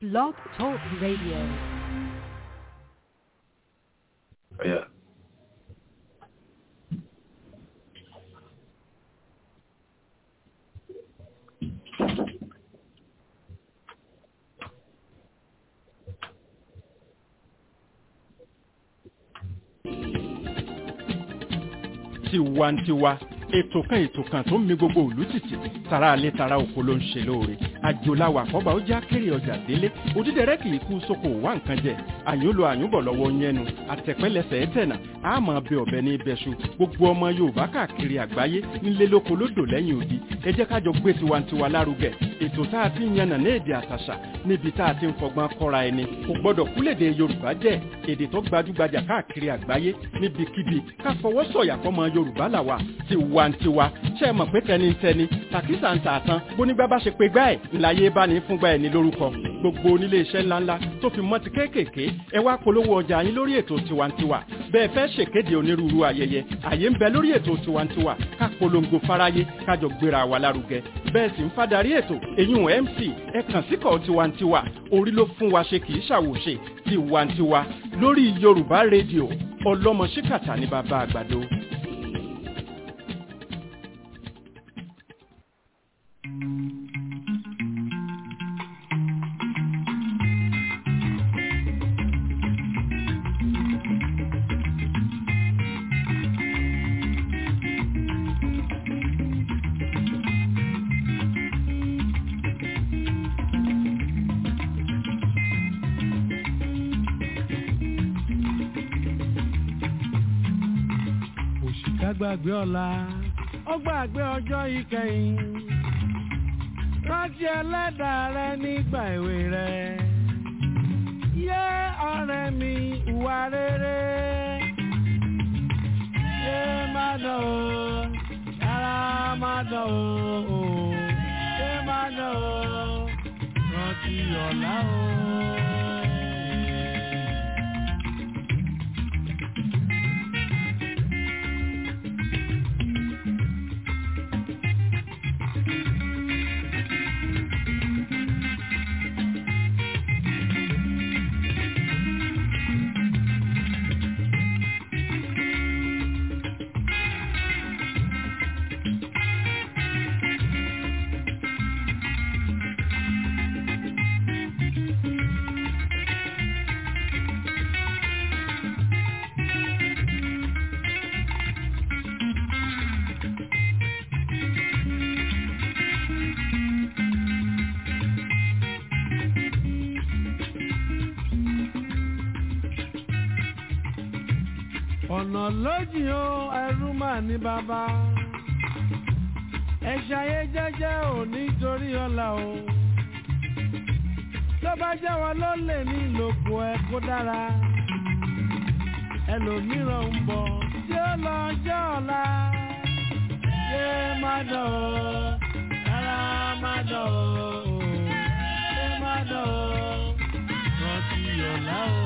Blog Talk Radio. Yeah. tiwantiwa ètò kan ètò kan tó ń mi gbogbo òlú tìtì tara alẹ́ tara oko ló ń ṣe lóore àjòláwà àkọ́bà ó já kéré ọjà délé òdídẹrẹ́ kì í kú sóko wá nǹkan jẹ àyùnlò àyùnbọ̀ lọ́wọ́ yẹnu àtẹ̀pẹ́lẹsẹ̀ ẹ̀tẹ̀nà àmọ́ bẹ ọ̀bẹ ní ibẹ̀ṣu gbogbo ọmọ yorùbá káàkiri àgbáyé nílé lóko lódò lẹ́yìn odi ẹ jẹ́ kájọ gbé tiwantiwa lárugẹ ètò tá a ti ń yànnà ní èdè àtàṣà níbi tá a ti ń fọgbọ́n kọ́ra ẹni kò gbọ́dọ̀ kúlèdè yorùbá jẹ́ èdè tó gbajúgbajà káàkiri àgbáyé níbikíbi ká fọwọ́ sọ̀yà fọmọ yorùbá làwà tiwantiwa ṣe é mọ̀ pé tẹnitẹni tàkísà ń tààtàn bónígbà bá ṣe pé gbá ẹ̀ ńláyé bá ní fúngbà ẹ̀ ní lórúkọ gbogbo onílé iṣẹ́ ńláńlá tó fi mọ́ ti kéékèèké ẹ wá polówó ọjà yín lórí ètò tiwantiwa bẹ́ẹ̀ fẹ́ ṣèkéde onírúurú ayẹyẹ àyè ń bẹ lórí ètò tiwantiwa ká polongo fáráyé kájọ gbéra wa lárugẹ bẹ́ẹ̀ sì ń fadarí ètò èyún mc ẹ kàn síkọ̀ tiwantiwa orí ló fún wa ṣe kì í ṣàwòṣe tiwantiwa lórí yorùbá rédíò ọlọ́mọ ṣíkàtà ní bàbá àgbàdo. òṣìkà gbàgbé ọ̀la ó gbàgbé ọjọ́ ìkẹyìn rántí ẹlẹ́dàá rẹ nígbà èwe rẹ yé ọ̀rẹ́ mi ìwà rere yé má dán o yàrá má dán o yé má dán o rántí ọ̀la o. ọ̀nà lójì o ẹrú mà ní bàbá ẹ ṣayé jẹ́jẹ́ ò nítorí ọ̀la o tó bá jẹ́ wọn ló lè ní ìlòkù ẹ kó dára ẹlòmíràn ń bọ̀ tí ó lọ jẹ́ ọ̀la yé má dán o rárá má dán o yé má dán o rántí ọ̀la o.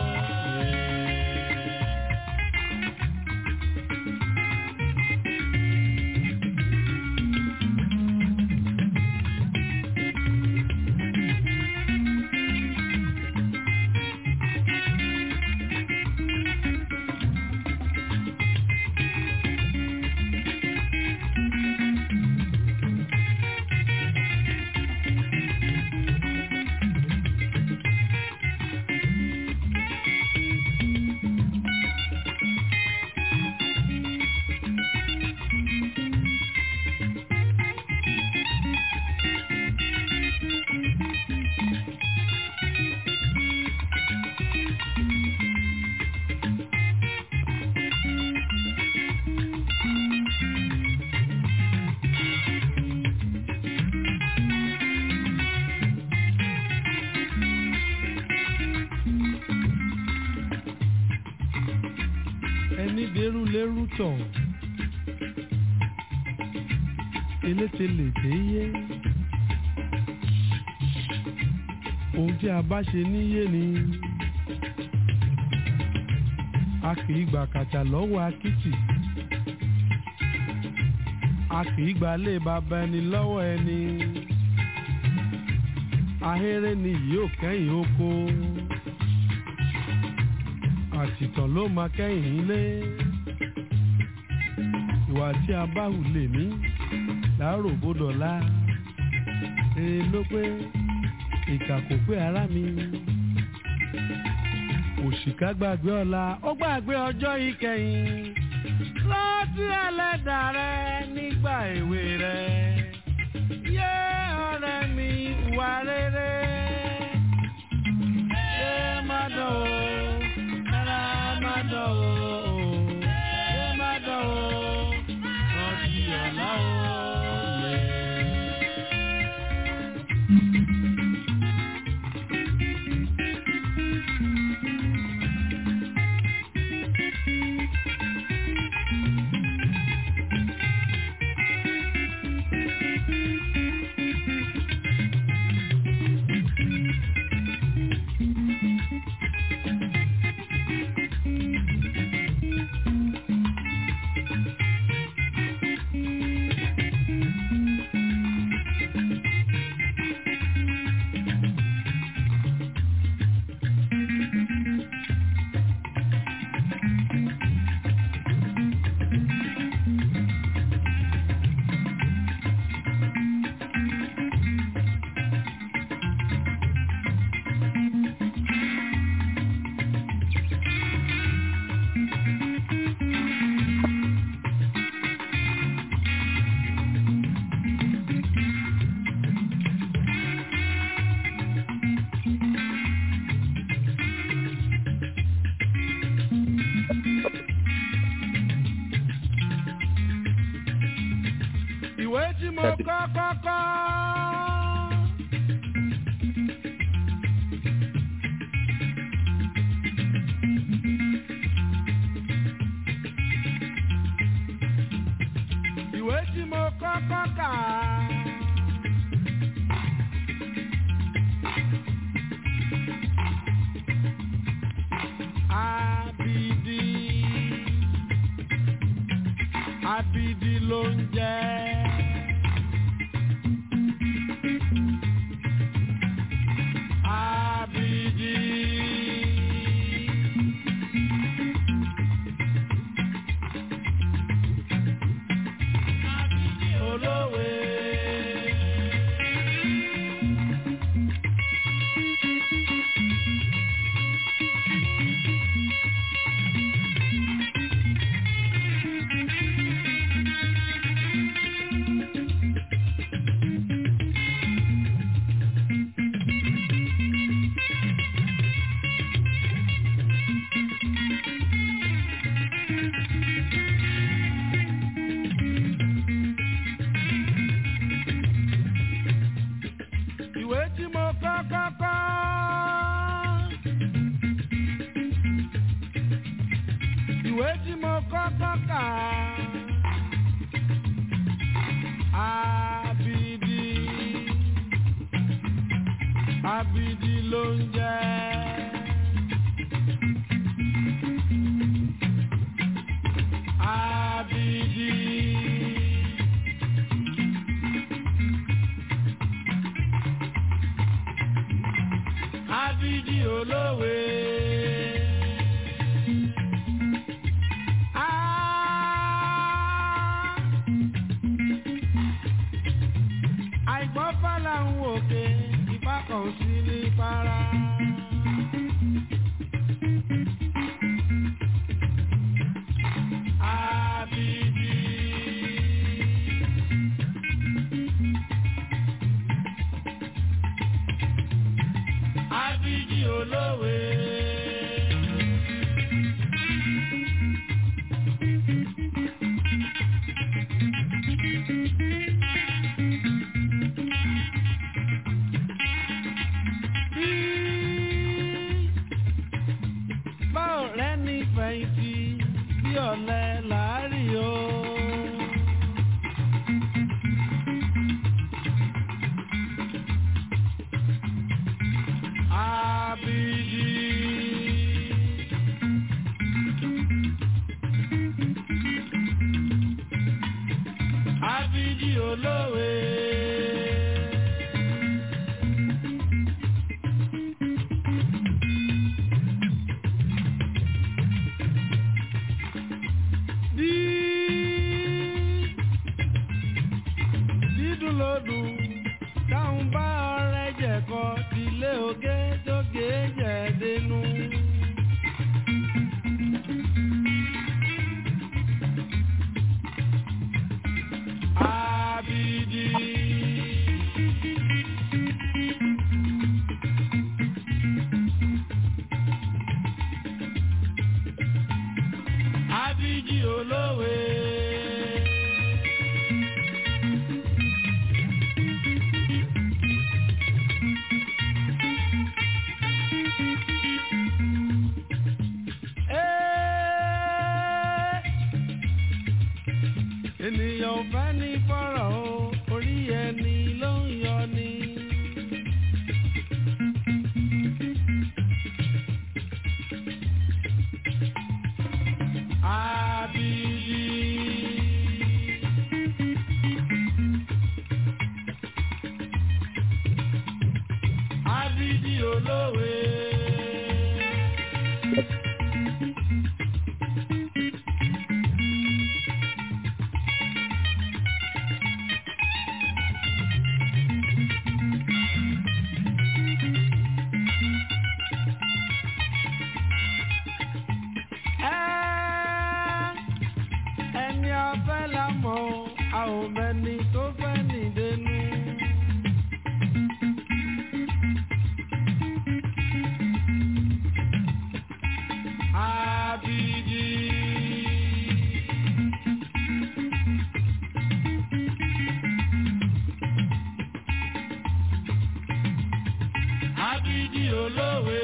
ẹni dẹrù lẹrù tọ̀ eléte lè dé yé ohun tí a bá ṣe níyé ni a kì í gbà kàtà lọ́wọ́ akitì a kì í gbà lé bàbá ẹni lọ́wọ́ ẹni ahéré ni yóò kẹ́yìn oko àtìtàn ló máa kẹ́yìn ilé ìwà tí a bá hù lè ní láàárọ̀ bódọ̀lá rere ló pé ìkà kò pé ara mi òṣìkà gbàgbé ọ̀la ó gbàgbé ọjọ́ ìkẹyìn rántí ẹlẹ́dàá rẹ nígbà èwe rẹ yé ọ̀rẹ́ mi wà rere yé má dán o rárá má dán o yé má dán o rántí ọ̀la o. yé. ìwé tí mo kọ́ kọ́kọ́. ìwé tí mo kọ́ kọ́kà. Abidi Abidi ló ń jẹ́. Abidi. Abidi olówe. ìwé tí mo kọ́ kọ́kọ́. ìwé tí mo kọ́ kọ́kà. Abidi Abidi ló ń jẹ́. Abidi. Abidi olówe. Ah! Àìgbọ́n fàlà ń wòkè, ìfakọ̀ sí ní para. Abidi. Abidi olówe. Báwo rẹ ní fẹ̀yìntì bí ọ̀lẹ làárí o? Abidi. Abidi olówe. ò fẹ́ ní fọ́rọ̀ o orí ẹni ló ń yọ ni. Abidi. Abidi olówe. Ẹ́, ẹni afẹ́ la mọ̀ a ò mẹ́ni tó fẹ́ nìdénú. Abidi. Abidi olówe.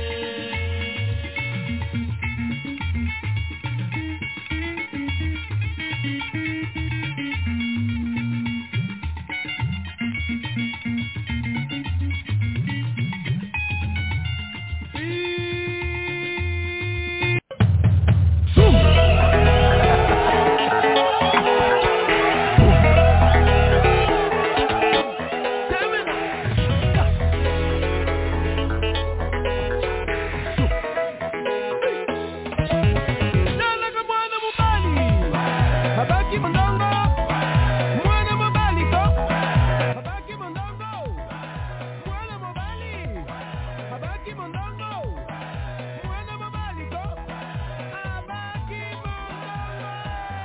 Nalaka mwana mubali Habaki mondongo Mwana mubali ko Habaki mondongo Mwana mubali Habaki mondongo Mwana mubali ko Habaki mondongo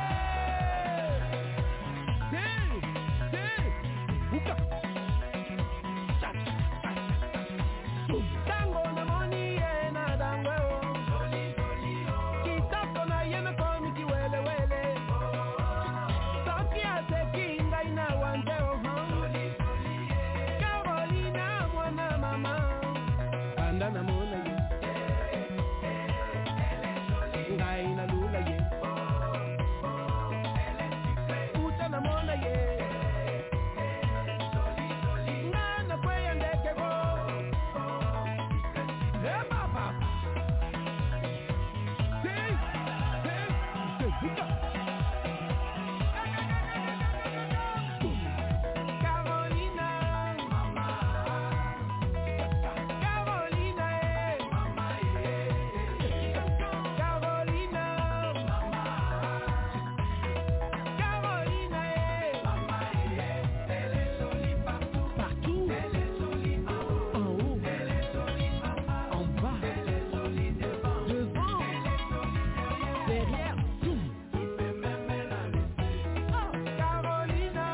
Hey, hey, buka Tango na moni ye na dangwe o Kitoko na ye na komi kiwelewele Toki ate kinga ina wanje o Carolina mwana mama Anda na mona ye Ngai na lula ye Uta na mona ye Ngana kweya ndeke go Eh, papa. Hey, hey, hey, buka. Carolina, Carolina, eh. Carolina, Carolina, eh. Partout. En haut. En bas. Devant. Derrière. Oh, Carolina.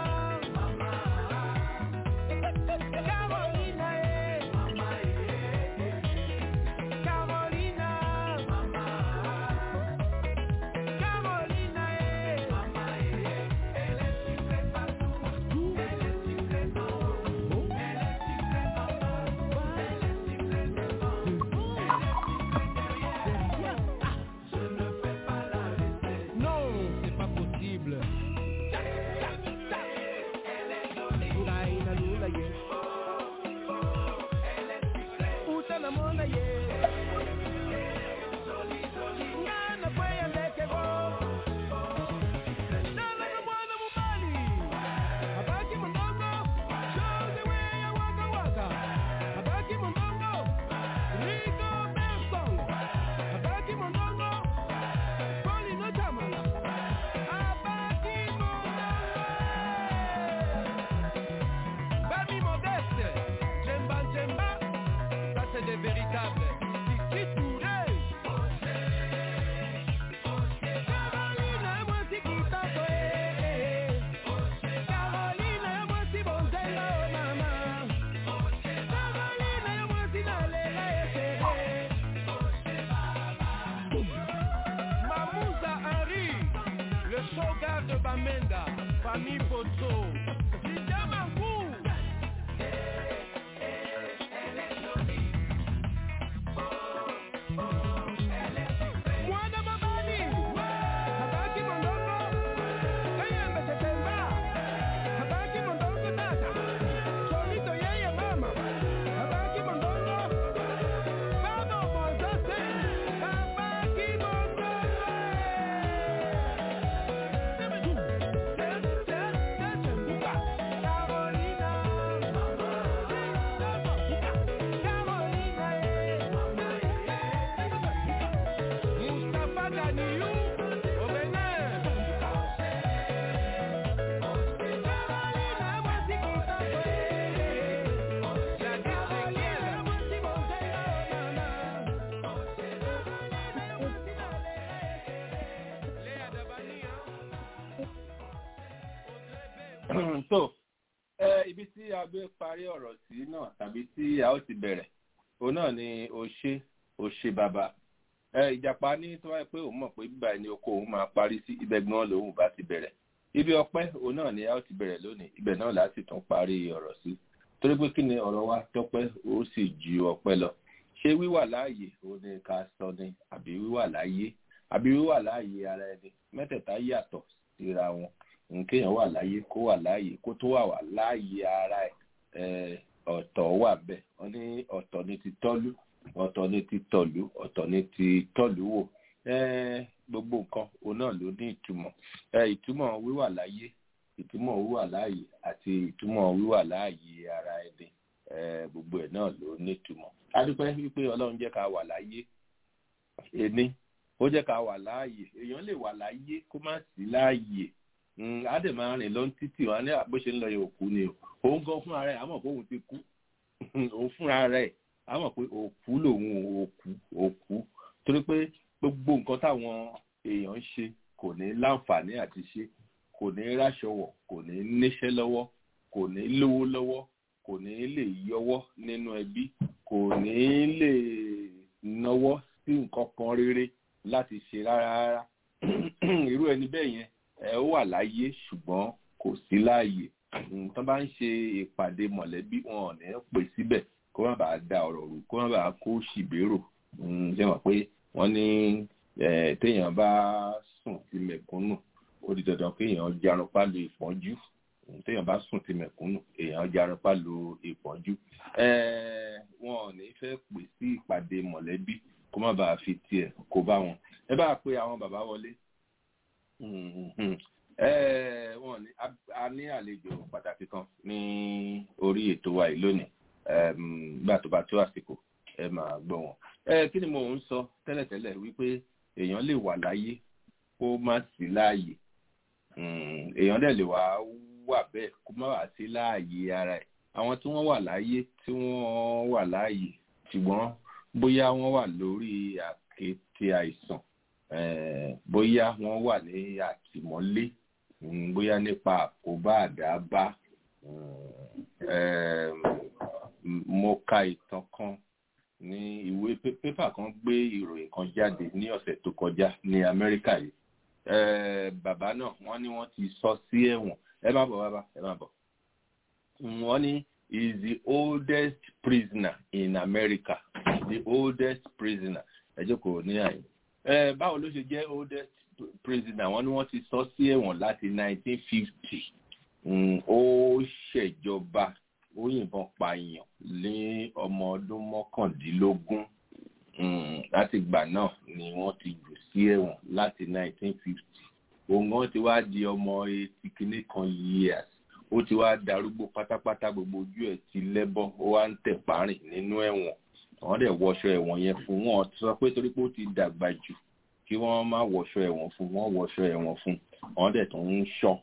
Carolina, eh. Carolina. Carolina, eh. Partout. Non, c'est pas possible. Ngaina lula ye. Uta na mona ye. Ngana kweya ndeke go. Nala na mwana mubali. Abaki mondongo. Show the way ya waka waka. Abaki mondongo. Rico Benson. Abaki mondongo. Poli no chamala. Abaki mondongo. Bami modeste. Djemba djemba. Ça c'est des véritables. Kiki Touré. Carolina, moi si kitoko, eh. Carolina, moi si bonzenga, oh mama. Carolina, moi si nalela, eh, chérie. Mamouza Henry, le shogar de Bamenda, famille Poto. Lydia Mangou. so ẹ ibi tí a gbé parí ọ̀rọ̀ sí náà tàbí tí a ó ti bẹ̀rẹ̀ òun náà ni o ṣe o ṣe bàbá ẹ ìjàpá ní tó wáyé pé òun mọ̀ pé bíbá ẹni oko òun máa parí sí ibẹ̀ gan lòun bá ti bẹ̀rẹ̀ ibi ọpẹ́ òun náà ni a ó ti bẹ̀rẹ̀ lónìí ibẹ̀ náà láti tún parí ọ̀rọ̀ sí torí pé kí ni ọ̀rọ̀ wa tọ́pẹ́ ó sì ju ọpẹ́ lọ ṣé wíwà láàyè òun ni ká sọ ni àbí wíwà láàyè àbí wíwà láàyè ara ẹni mẹ́tẹ̀ẹ̀ta yàtọ̀ síra wọn nkéèyàn wà láàyè kó wà láàyè kó tó wà wà láàyè ara ẹ̀ ọ̀tọ̀ wà bẹ́ẹ̀ wọ́n ní ọ̀tọ̀ ni ti tọ́lú ọ̀tọ̀ ni ti tọ̀lú ọ̀tọ̀ ni ti tọ̀lú wò gbogbo nǹkan òun náà ló ní ìtumọ̀ ìtumọ̀ wíwà láàyè ìtumọ̀ wíwà láàyè àti ìtumọ̀ wíwà láàyè ara ẹni gbogbo ẹ̀ náà ló ní ìtumọ̀ adúpẹ́ wípé ọlọ́run jẹ́ ká wà láàyè ẹni ó jẹ́ ká wà láàyè èèyàn lè wà láàyè kó má sí láàyè á dẹ̀ máa rìn lọ títì wọn ní bó ṣe ń lọ yẹ òkú ni o òun gan fúnra rẹ̀ àmọ̀ pé òun ti kú òun fúnra rẹ̀ àmọ̀ pé òkú lòun òkú òkú torí pé gbogbo nǹkan táwọn èèyàn ń ṣe kò ní láǹfààní àti ṣe kò ní ráṣọ wọ̀ kò ní níṣẹ́ lọ́wọ́ kò ní lówó lọ́wọ́ kò ní lè yọwọ́ nínú ẹbí kò ní lè náwó sí nǹkan kan rere láti ṣe rárá rárá irú ẹni bẹ́ẹ̀ yẹn ẹ ó wà láyé ṣùgbọ́n kò sí láàyè tó bá ń ṣe ìpàdé mọ̀lẹ́bí wọn ò ní pè síbẹ̀ kó má bàa da ọ̀rọ̀ rú kó má bàa kó ṣìbérò ṣe mọ̀ pé wọ́n ní téèyàn bá sùn sí mẹ̀kúnnù ó di dandan kéèyàn jarunpá lu ìpọ́njú téèyàn bá sùn sí mẹ̀kúnnù èèyàn jarunpá lu ìpọ́njú wọn ò ní fẹ́ pè sí ìpàdé mọ̀lẹ́bí kó má bàa fi tiẹ̀ kó bá wọn ẹ bá pe àwọn bàbá wọlé wọn ní a ní àlejò pàtàkì kan ní orí ètò wa yìí lónìí gbà tó bá tó àsìkò ẹ máa gbọ́ wọn. kí ni mo ń sọ tẹ́lẹ̀tẹ́lẹ̀ wípé èèyàn lè wà láyé kó má sí láàyè èèyàn dẹ̀ lè wà wà bẹ́ẹ̀ kó má wà sí láàyè ara ẹ̀ àwọn tí wọ́n wà láyé tí wọ́n wà láàyè ṣùgbọ́n bóyá wọ́n wà lórí àkéte àìsàn bóyá wọ́n wà ní àtìmọ́lé bóyá nípa àkóbá àdábá mo ka ìtàn kan ní ìwé pépà kan gbé ìròyìn kan jáde ní ọ̀sẹ̀ tó kọjá ní amẹ́ríkà yìí bàbá náà wọ́n ní wọ́n ti sọ sí ẹ̀wọ̀n ẹ má bọ̀ bàbá ẹ má bọ̀ wọ́n ní is the oldest prisoner in America the oldest prisoner ẹ jókòó ní àyè ẹ báwo ló ṣe jẹ́ oldest prisoner wọ́n ní wọ́n ti sọ sí ẹ̀wọ̀n láti 1950 ó ṣèjọba ó yìnbọn pààyàn ní ọmọ ọdún mọ́kàndínlógún láti ìgbà náà ni wọ́n ti jù sí ẹ̀wọ̀n láti 1950 òun gan ti wá di ọmọ etí kìíní kan years ó ti wá darúgbó pátápátá gbogbo ojú ẹ̀ ti lẹ́bọ̀ ó wá ń tẹ̀ párìn nínú ẹ̀wọ̀n wọ́n dẹ̀ wọṣọ ẹ̀wọ̀n yẹn fún wọn sọ pé torí pé ó ti dàgbà jù kí wọ́n má wọṣọ ẹ̀wọ̀n fún wọ́n wọṣọ ẹ̀wọ̀n fún wọ́n dẹ̀ tún ń ṣọ́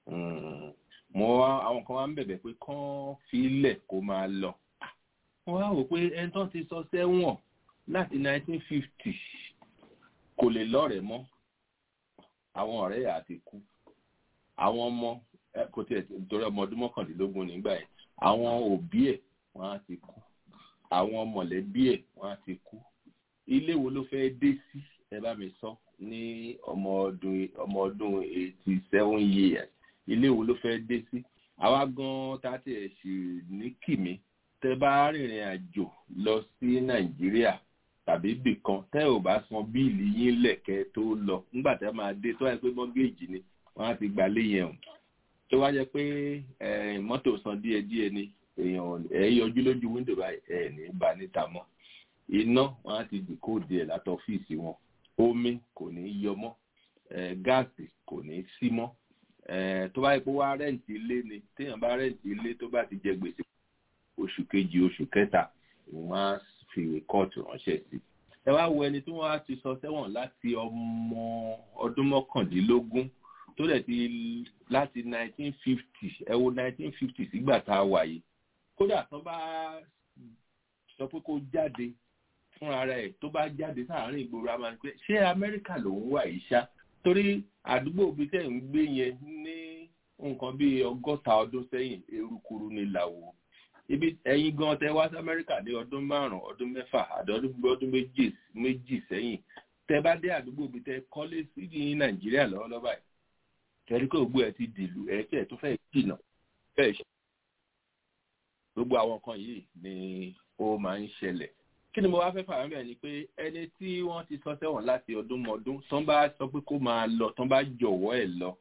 mo wá àwọn kan wá ń bẹ̀bẹ̀ pé kán filẹ̀ kó máa lọ wọ́n wá wò pé ẹni tó ti sọ sẹ́wọ̀n láti 1950 kò lè lọ́rẹ̀ẹ́ mọ́ àwọn ọ̀rẹ́ yà á ti kú àwọn ọmọ kò tiẹ̀ torí ọmọ ọdún mọ́kàndínlógún nígbà yẹn àwọn òbí ẹ̀ wọ́n á ti kú àwọn mọ̀lẹ́bí ẹ̀ wọ́n á ti kú ilé wo ló fẹ́ dé sí ẹ bá mi sọ ní ọmọ ọdún ọmọ ọdún eighty seven years ilé wo ló fẹ́ dé sí àwa gan tá a tiẹ̀ sì ní kìmí tẹ bá rìnrìn àjò lọ sí nàìjíríà tàbí bìkan tẹ ò bá san bíìlì yín lẹ̀kẹ́ tó lọ nígbà tẹ máa dé tó wáyé pé mọ́gẹ́jì ni wọ́n á ti gbà lé yẹn o tó wá jẹ́ pé mọ́tò san díẹ̀díẹ̀ ni èèyàn ẹ̀ yọjú lójú wíńdò báyìí ẹ̀ ní bá níta mọ́ iná wọ́n á ti dì kóòdù ẹ̀ láti ọ́fíìsì wọn omi kò ní yọ mọ́ gáàsì kò ní sí mọ́ tó bá yẹ pé wá rẹ́ǹtì ilé ni téèyàn bá rẹ́ǹtì ilé tó bá ti jẹ gbèsè oṣù kejì oṣù kẹta wọ́n á fi rìkọ́ọ̀tù ránṣẹ́ sí ẹ wá wo ẹni tí wọ́n á ti sọ sẹ́wọ̀n láti ọmọ ọdún mọ́kàndínlógún tó dẹ̀ ti láti 1950 ẹ wo 1950 sígbà tá a wà yìí kódà tó bá sọ pé kó jáde fúnra rẹ̀ tó bá jáde sáàárín ìgboro a máa ń pẹ́ ṣé amẹ́ríkà lòún wà yìí ṣá torí àdúgbò bíi tẹ̀ ń gbé yẹn ní nǹkan bíi ọgọ́ta ọdún sẹ́yìn erukuru ní làwọ̀ ibi ẹ̀yin gan tẹ wá sí amẹ́ríkà ní ọdún márùn-ún ọdún mẹ́fà àti ọdún méjì méjì sẹ́yìn tẹ bá dé àdúgbò bíi tẹ kọ́lé sí ní nàìjíríà lọ́wọ́lọ́wọ́ báyìí tẹ̀lé kó gbogbo ẹ̀ ti dìlù ẹ̀ fẹ́ tó fẹ́ jìnà fẹ́ ṣe. gbogbo àwọn kan yìí ni ó máa ń ṣẹlẹ̀ kí ni mo wá fẹ́ fàwọn bẹ́ẹ̀ ni pé ẹni tí wọ́n ti sọ sẹ́wọ̀n láti ọdún mọ́dún tán bá sọ pé kó máa lọ tán bá jọ̀wọ́ ẹ̀ lọ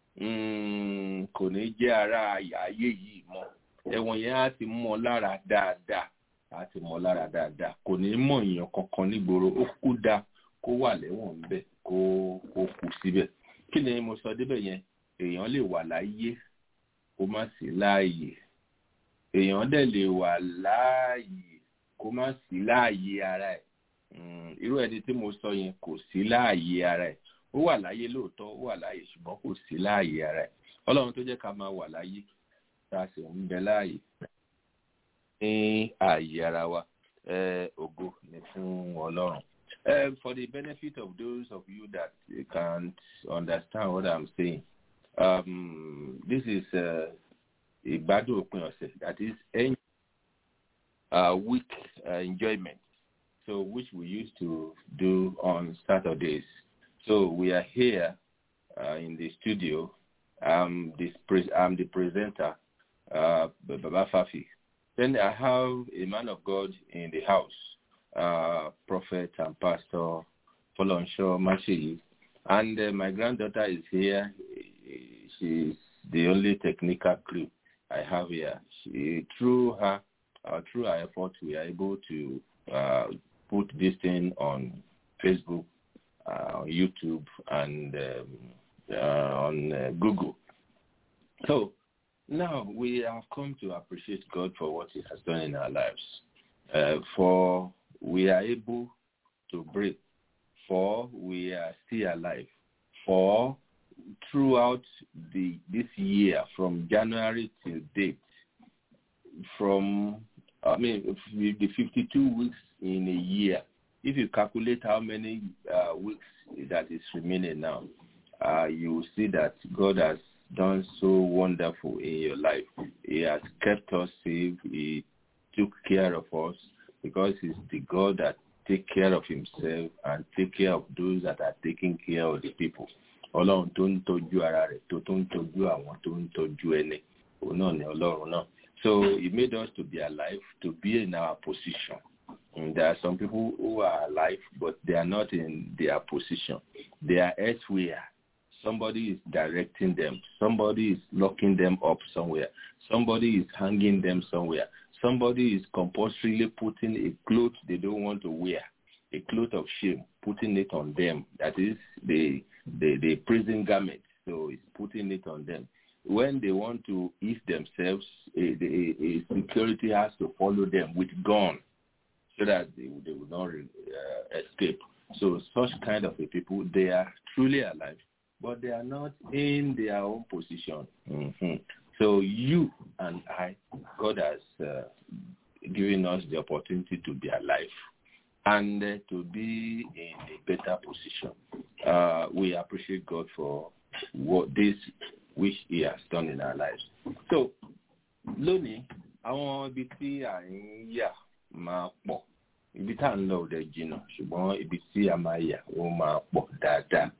kò ní jẹ́ ara ayé yìí mọ́ ẹ̀wọ̀n yẹn á ti mọ́ lára dáadáa á ti mọ́ lára dáadáa kò ní mọ̀ èèyàn kankan nígboro ó kú da kó wà lẹ́wọ̀n ńbẹ̀ kó kó kú síbẹ̀ kí ni mo sọ débẹ̀ yẹn èèyàn lè wà láyé kó má sí láàyè èèyàn dẹ̀ lè wà láàyè kó má sí láàyè ara ẹ̀ irú ẹni tí mo sọ yẹn kò sí láàyè ara ẹ̀ ó wà láyé lóòótọ́ ó wà láyé ṣùgbọ́n kò sí láàyè ara ẹ̀ ọlọ́run tó jẹ́ ká máa wà láyé tá a sì ń bẹ láàyè ní ààyè ara wa ògo ni fún ọlọ́run. Uh, for the benefit of those of you that can't understand what I'm saying, um, this is ìgbádùn òpin ọ̀sẹ̀ that is uh, week uh, enjoyment, so which we used to do on Saturdays. So we are here uh, in the studio. Um, this pre- I'm the presenter, uh, Baba Fafi. Then I have a man of God in the house, uh, Prophet and Pastor Folonsho Mashiyi. And uh, my granddaughter is here. She's the only technical crew I have here. She, through her, uh, through her effort, we are able to uh, put this thing on Facebook, uh, YouTube, and um, uh, on uh, Google. So now we have come to appreciate God for what He has done in our lives. Uh, for we are able to breathe. For we are still alive. For throughout the this year, from January till date, from I mean the 52 weeks in a year, if you calculate how many uh, weeks that is remaining now, uh, you will see that God has done so wonderful in your life. He has kept us safe. He took care of us because he's the God that take care of himself and take care of those that are taking care of the people. Ọlọ́run tó ń tọ́jú ara rẹ̀ tó tó ń tọ́jú àwọn tó ń tọ́jú ẹni òun náà ni Ọlọ́run náà. So he made us to be alive, to be in our position. And there are some people who are alive, but they are not in their position. They are elsewhere. Somebody is directing them. Somebody is locking them up somewhere. Somebody is hanging them somewhere. Somebody is compulsorily putting a cloth they don't want to wear, a cloth of shame, putting it on them. That is the the, the prison garment. So it's putting it on them. When they want to eat themselves, a, a, a security has to follow them with gun so that they, they will not uh, escape. So such kind of a people, they are truly alive, but they are not in their own position. Mm-hmm. So you and I, God has uh, given us the opportunity to be alive and uh, to be in a better position. Uh, we appreciate God for what this which He has done in our lives. So, lónìí, àwọn ibi tí à ń yà máa pọ̀. Ibi tá à ń lọ òde jìnnà, ṣùgbọ́n ibi tí a máa yà ó máa pọ̀ dáadáa.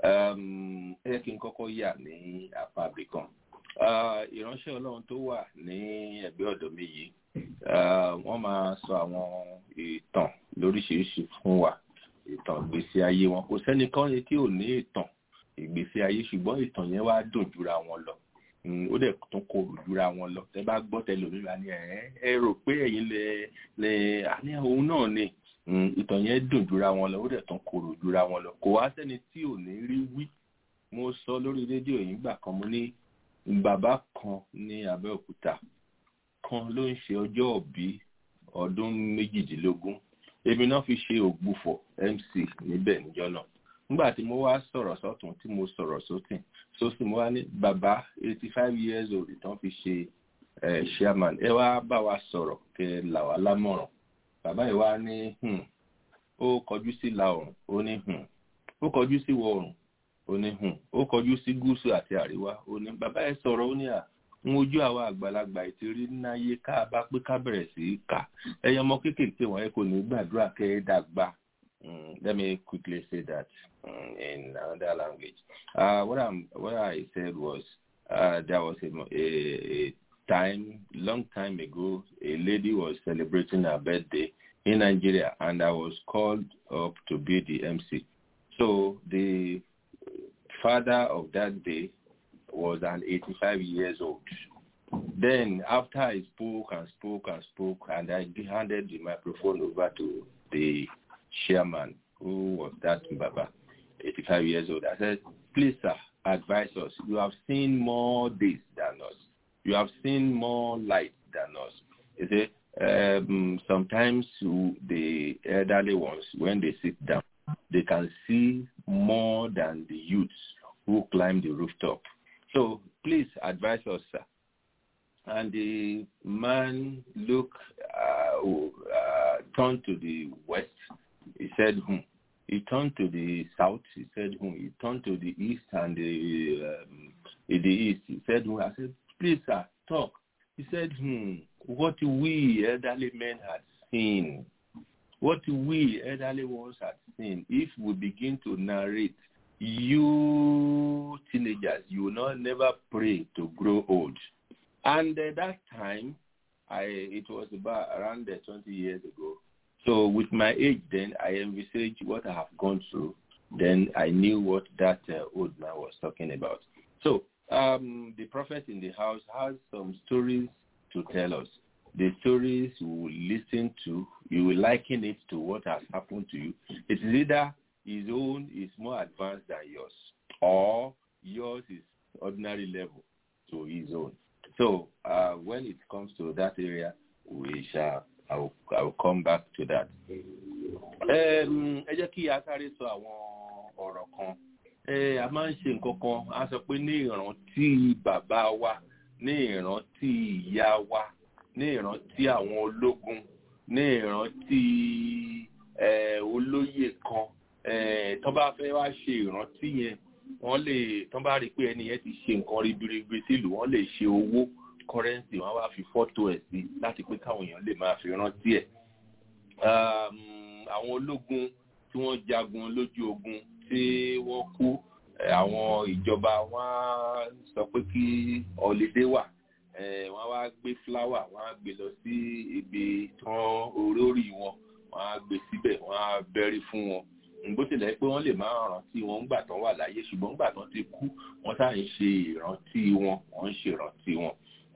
Ẹ jẹ́ kí n kọ́kọ́ yà ní apá abìkan. Ìránṣẹ́ Ọlọ́run tó wà ní ẹ̀gbẹ́ ọ̀dọ̀ mi yìí, wọ́n máa sọ àwọn ìtàn lóríṣiríṣi fún wa ìtàn ìgbésí ayé wọn kò sẹ́nìkan tí ò ní ìtàn ìgbésí ayé ṣùgbọ́n ìtàn yẹn wá dùn jura wọn lọ ó dẹ̀ tún korò jura wọn lọ tẹ́ bá gbọ́ tẹlòmíràn ni ẹ ẹ rò pé ẹ̀yin lè lè àní òun náà ni ìtàn yẹn dùn jura wọn lọ ó dẹ̀ tún korò jura wọn lọ kò wá sẹ́ni tí ò ní rí wí mo sọ lórí rédíò yìí gbà kan mo ní bàbá kan ní Abẹ́òkúta kan ló ń ṣe ọjọ́ òbí ọdún méjìdínlógún èmi náà fi ṣe ògbufọ̀ mc níbẹ̀ níjọ́ náà nígbà tí mo wá sọ̀rọ̀ sọ́tún tí mo sọ̀rọ̀ sókè sósì mo wá ní bàbá eighty five years old tán fi ṣe chairman ẹ wá bá wa sọ̀rọ̀ kẹ là wá lámọ̀ràn bàbá yìí wá ní ó kọjú sí ìlà oòrùn ó ní ó kọjú sí ìwọ̀ oòrùn ó ní hùn ó kọjú sí gúúsù àti àríwá ó ní bàbá ẹ sọ̀rọ̀ ó ní à ń ojú àwọn àgbàlagbà ìtìrí náyé ká bá pé ká bẹ̀rẹ̀ sí í kà ẹyẹ ọmọ kéékèèké wọn ẹ kò ní gbàdúrà kẹ́ ẹ dàgbà let me quickly say that um, in another language uh, what, I'm, what I said was uh, there was a, a, a time long time ago a lady was celebrating her birthday in Nigeria and I was called up to be the MC so the father of that day was an 85 years old. Then after I spoke and spoke and spoke and I handed the microphone over to the chairman who was that Baba, 85 years old, I said, please sir, advise us. You have seen more days than us. You have seen more light than us. You see, um, sometimes the elderly ones, when they sit down, they can see more than the youths who climb the rooftop. So please advise us, sir. And the man looked, uh, uh, turned to the west. He said, hmm. He turned to the south. He said, hmm. He turned to the east and the, um, in the east. He said, hmm. I said, please, sir, talk. He said, hmm, what we elderly men had seen, what we elderly ones had seen, if we begin to narrate, you teenagers, you will not never pray to grow old. And at that time, I it was about around uh, 20 years ago. So with my age then, I envisaged what I have gone through. Then I knew what that uh, old man was talking about. So um, the prophet in the house has some stories to tell us. The stories you will listen to, you will liken it to what has happened to you. It is either his own is more advanced than yours, or yours is ordinary level to his own. So uh, when it comes to that area, we shall. I will, I will come back to that. Ẹ jẹ́ kí a sáré sọ àwọn ọ̀rọ̀ kan. A máa ń ṣe nǹkan kan, a sọ pé ní ìrántí bàbá wa, ní ìrántí ìyá wa, ní ìrántí àwọn ológun, ní ìrántí olóyè kan. Tọ́ bá fẹ́ wá ṣe ìrántí yẹn, wọ́n lè tọ́ bá rí pé ẹni yẹn ti ṣe nǹkan ribiribi sílùú, wọ́n lè ṣe owó kọ́rẹ́ǹsì wọ́n wá fi fọ́tò ẹ̀ sí láti pé káwọn èèyàn lè máa fi rántí ẹ̀. àwọn ológun tí wọ́n jagun lójú ogun tí wọ́n kú àwọn ìjọba wọ́n sọ pé kí ọ̀lédè wà wọ́n wá gbé fúláwà wọ́n á gbé lọ sí ibi tán orí wọn wọ́n á gbé síbẹ̀ wọ́n á bẹ́rí fún wọn bó tilẹ̀ pé wọ́n lè máa rántí wọn ńgbà tán wà láyé ṣùgbọ́n ńgbà tán ti kú wọ́n sáà ń ṣe ìrántí wọn wọ́n ń ṣe ìrántí wọn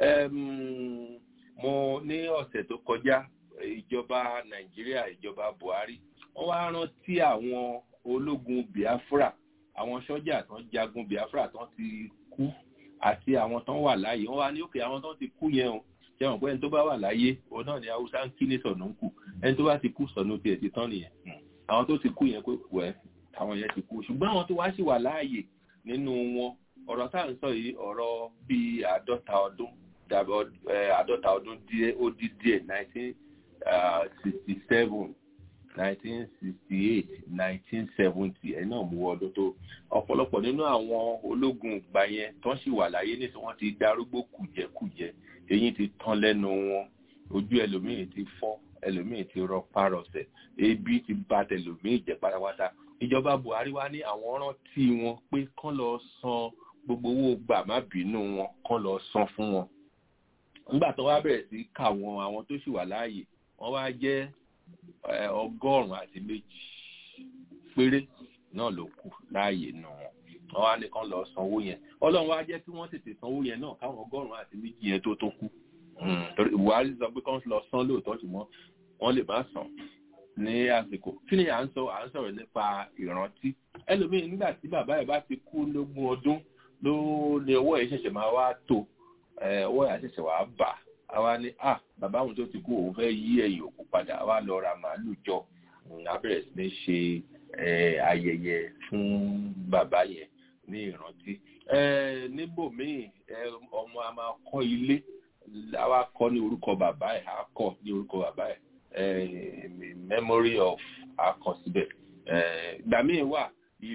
um, mo ní ọ̀sẹ̀ tó kọjá ìjọba nàìjíríà ìjọba buhari wọ́n wá rántí àwọn ológun biafra àwọn sọ́jà tán jagun biafra tán ti kú àti àwọn tán wà láàyè wọ́n wá ní òkè àwọn tán ti kú yẹn o ṣe wọn pé ẹni tó bá wà láyé òun náà ni haúsá ń kí ní sọ̀nà ń kù ẹni tó bá ti kú sọ̀nà tiẹ̀ ti tán nìyẹn àwọn tó ti kú yẹn pé wẹ́ àwọn yẹn ti kú ṣùgbọ́n àwọn tó wá sì wà láàyè nínú wọn ọ̀rọ̀ tá à ń sọ yìí ọ̀rọ̀ bíi àádọ́ta ọdún àádọ́ta ọdún díẹ̀ ó dí díẹ̀ nineteen sixty seven nineteen sixty eight nineteen seventy ẹ̀ náà mú ọdún tó ọ̀pọ̀lọpọ̀ nínú àwọn ológun ìgbà yẹn tán sì wà láyé ní tí wọ́n ti darúgbó kùjẹ́kùjẹ́ eyín ti tán lẹ́nu wọn ojú ẹlòmíì ti fọ́ ẹlòmíì ti rọ párọsẹ̀ ebi ti bà tẹlòmíì jẹ́ pátápátá ìjọba buhari wá ní àwọn rántí wọn pé kán lọ san gbogbo owó gbà má bínú wọn kán lọ san fún wọn nígbà tó wá bẹ̀rẹ̀ sí kà wọn àwọn tó sì wà láàyè wọ́n wá jẹ́ ọgọ́rùn-ún àti méjì péré náà ló kù láàyè nù wọn wọ́n wá ní kán lọ sanwó yẹn ọlọ́run wá jẹ́ kí wọ́n tètè sanwó yẹn náà káwọn ọgọ́rùn-ún àti méjì yẹn tó tó kù buhari sọ pé kán lọ san lóòótọ́ ṣùgbọ́n wọ́n lè má san ní àsìkò kí ni à ń sọ à ń sọ̀rọ̀ nípa ìrántí ẹlòmíín nígbà tí bàbá ẹ̀ bá ti kú lógún ọdún ló ní owó ẹ̀ ṣẹ̀ṣẹ̀ máa wá tó owó ẹ̀ ṣẹ̀ṣẹ̀ wá bà á wá ní à bàbá òun tó ti kú òun fẹ́ yí ẹ̀yìn òkú padà wá lọ ra màálù jọ á bẹ̀rẹ̀ sí ní ṣe ayẹyẹ fún bàbá yẹn ní ìrántí níbòmíì ọmọ a máa kọ́ ilé a wá kọ́ ní orúkọ bàbá ẹ̀ á kọ́ ní orúkọ bàbá ẹ̀ memory of akọ síbẹ̀ ìgbà míì wà ìlú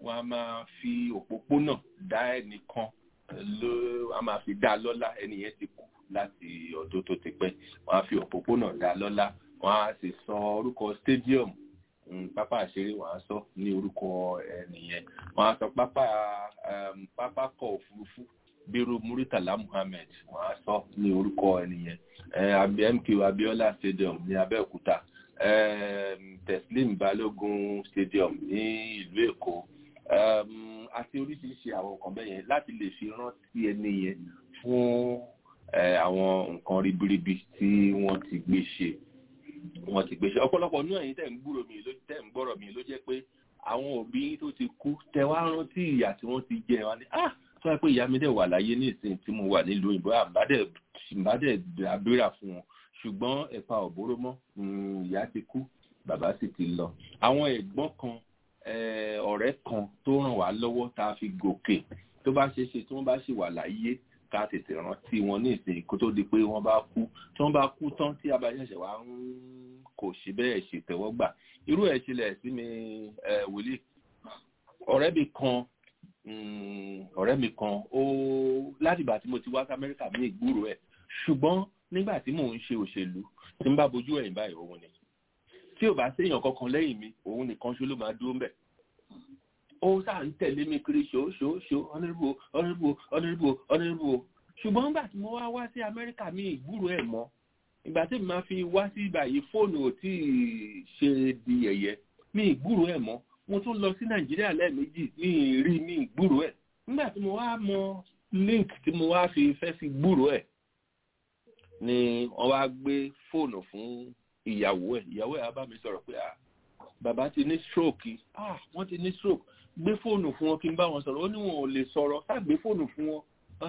wọ́n á máa fi òpópónà dá ẹnìkan ló wọ́n á máa fi dá lọ́lá ẹni yẹn ti kú láti ọdún tó ti pẹ́ wọ́n á fi òpópónà dá lọ́lá wọ́n á sì sọ orúkọ stadium mm, pápá àṣeré wọ́n á sọ ní orúkọ ẹni yẹn wọ́n á sọ pápá um, pápákọ̀ òfurufú bírú muritala muhammed wọ́n á sọ ní orúkọ ẹni yẹn eh, Abi- mk abiola stadium ní abẹ́òkúta um, teslim balogun stadium ní ìlú èkó um, àti oríṣiríṣi àwọn nǹkan bẹ́ẹ̀ yẹn láti lè fi rántí ẹni yẹn fún eh, àwọn nǹkan ribiribi tí wọ́n ti gbé ṣe wọ́n ti gbé ṣe ọ̀pọ̀lọpọ̀ nínú ẹ̀yin tẹ̀ ń gbúrò mi ló tẹ̀ ń gbọ́rọ̀ mi ló jẹ́ pé àwọn òbí yín tó ti kú tẹ wá rántí ìyà tí wọ́n ti jẹ wá ní ah tó yẹ pé ìyá mi dẹ̀ wà láyé ní ìsìn tí mo wà nílùú òyìnbó àbádẹ̀ àbádẹ̀ àbúrà fún wọn ṣùgbọ́n ẹ̀fà òbóró mọ́ mm, ìyá ti kú bàbá sì ti lọ àwọn ẹ̀gbọ́n kan eh, ọ̀rẹ́ kan tó ràn wá lọ́wọ́ tá a fi gòkè tó bá ṣe é ṣe tí wọ́n bá ṣì wà láyé ká tètè rántí wọn ní ìsìn kó tó di pé wọ́n bá kú tí wọ́n bá kú tán tí abáṣẹ̀ṣẹ̀ wá ń kò ṣe bẹ́ẹ̀ ṣètẹ́wọ́gbà irú ẹ̀ ṣẹlẹ̀ sí mi eh, wòlíì ọ̀rẹ́ mi kan mm, ọ̀rẹ́ mi kan ó látìgbà tí mo ti wá sí amẹ́ríkà mi ìgbúrò ẹ̀ ṣùgbọ́n nígbà tí mò ń ṣe òṣèlú tí n bá bojú ẹ̀yìn báyìí òun ni tí ò bá séèyàn kankan lẹ́yìn mi òun nìkan ṣó ló máa dúró ń bẹ̀ ó sáà ń tẹ̀lé mi kiri ṣó ṣó ṣó honourable honourable honourable honourable ṣùgbọ́n nígbà tí mo wá wá sí amẹ́ríkà mi ìgbúrò ẹ̀ mọ́ ìgbà tí mo máa fi wá sí ìbàyí fóònù ò tí ì ṣe di ẹ̀yẹ mi ìgbúrò ẹ̀ mọ́ mo tún lọ sí nàìjíríà lẹ́ẹ̀mejì ní ìrí ní ìgbúrò ẹ̀ nígbà tí mo wá mọ link tí mo wá fi fẹ́ fi gbúrò ẹ̀ ni wọ́n wá gbé fóònù fún ìyàwó ẹ̀ ìyàwó ẹ̀ á bá mi sọ̀rọ̀ pé ah bàbá ti ní stroke ah wọ́n ti ní stroke gbé fóònù fún wọn kí n bá wọn sọ̀rọ̀ ó ní wọn ò lè sọ̀rọ̀ ká gbé fóònù fún wọn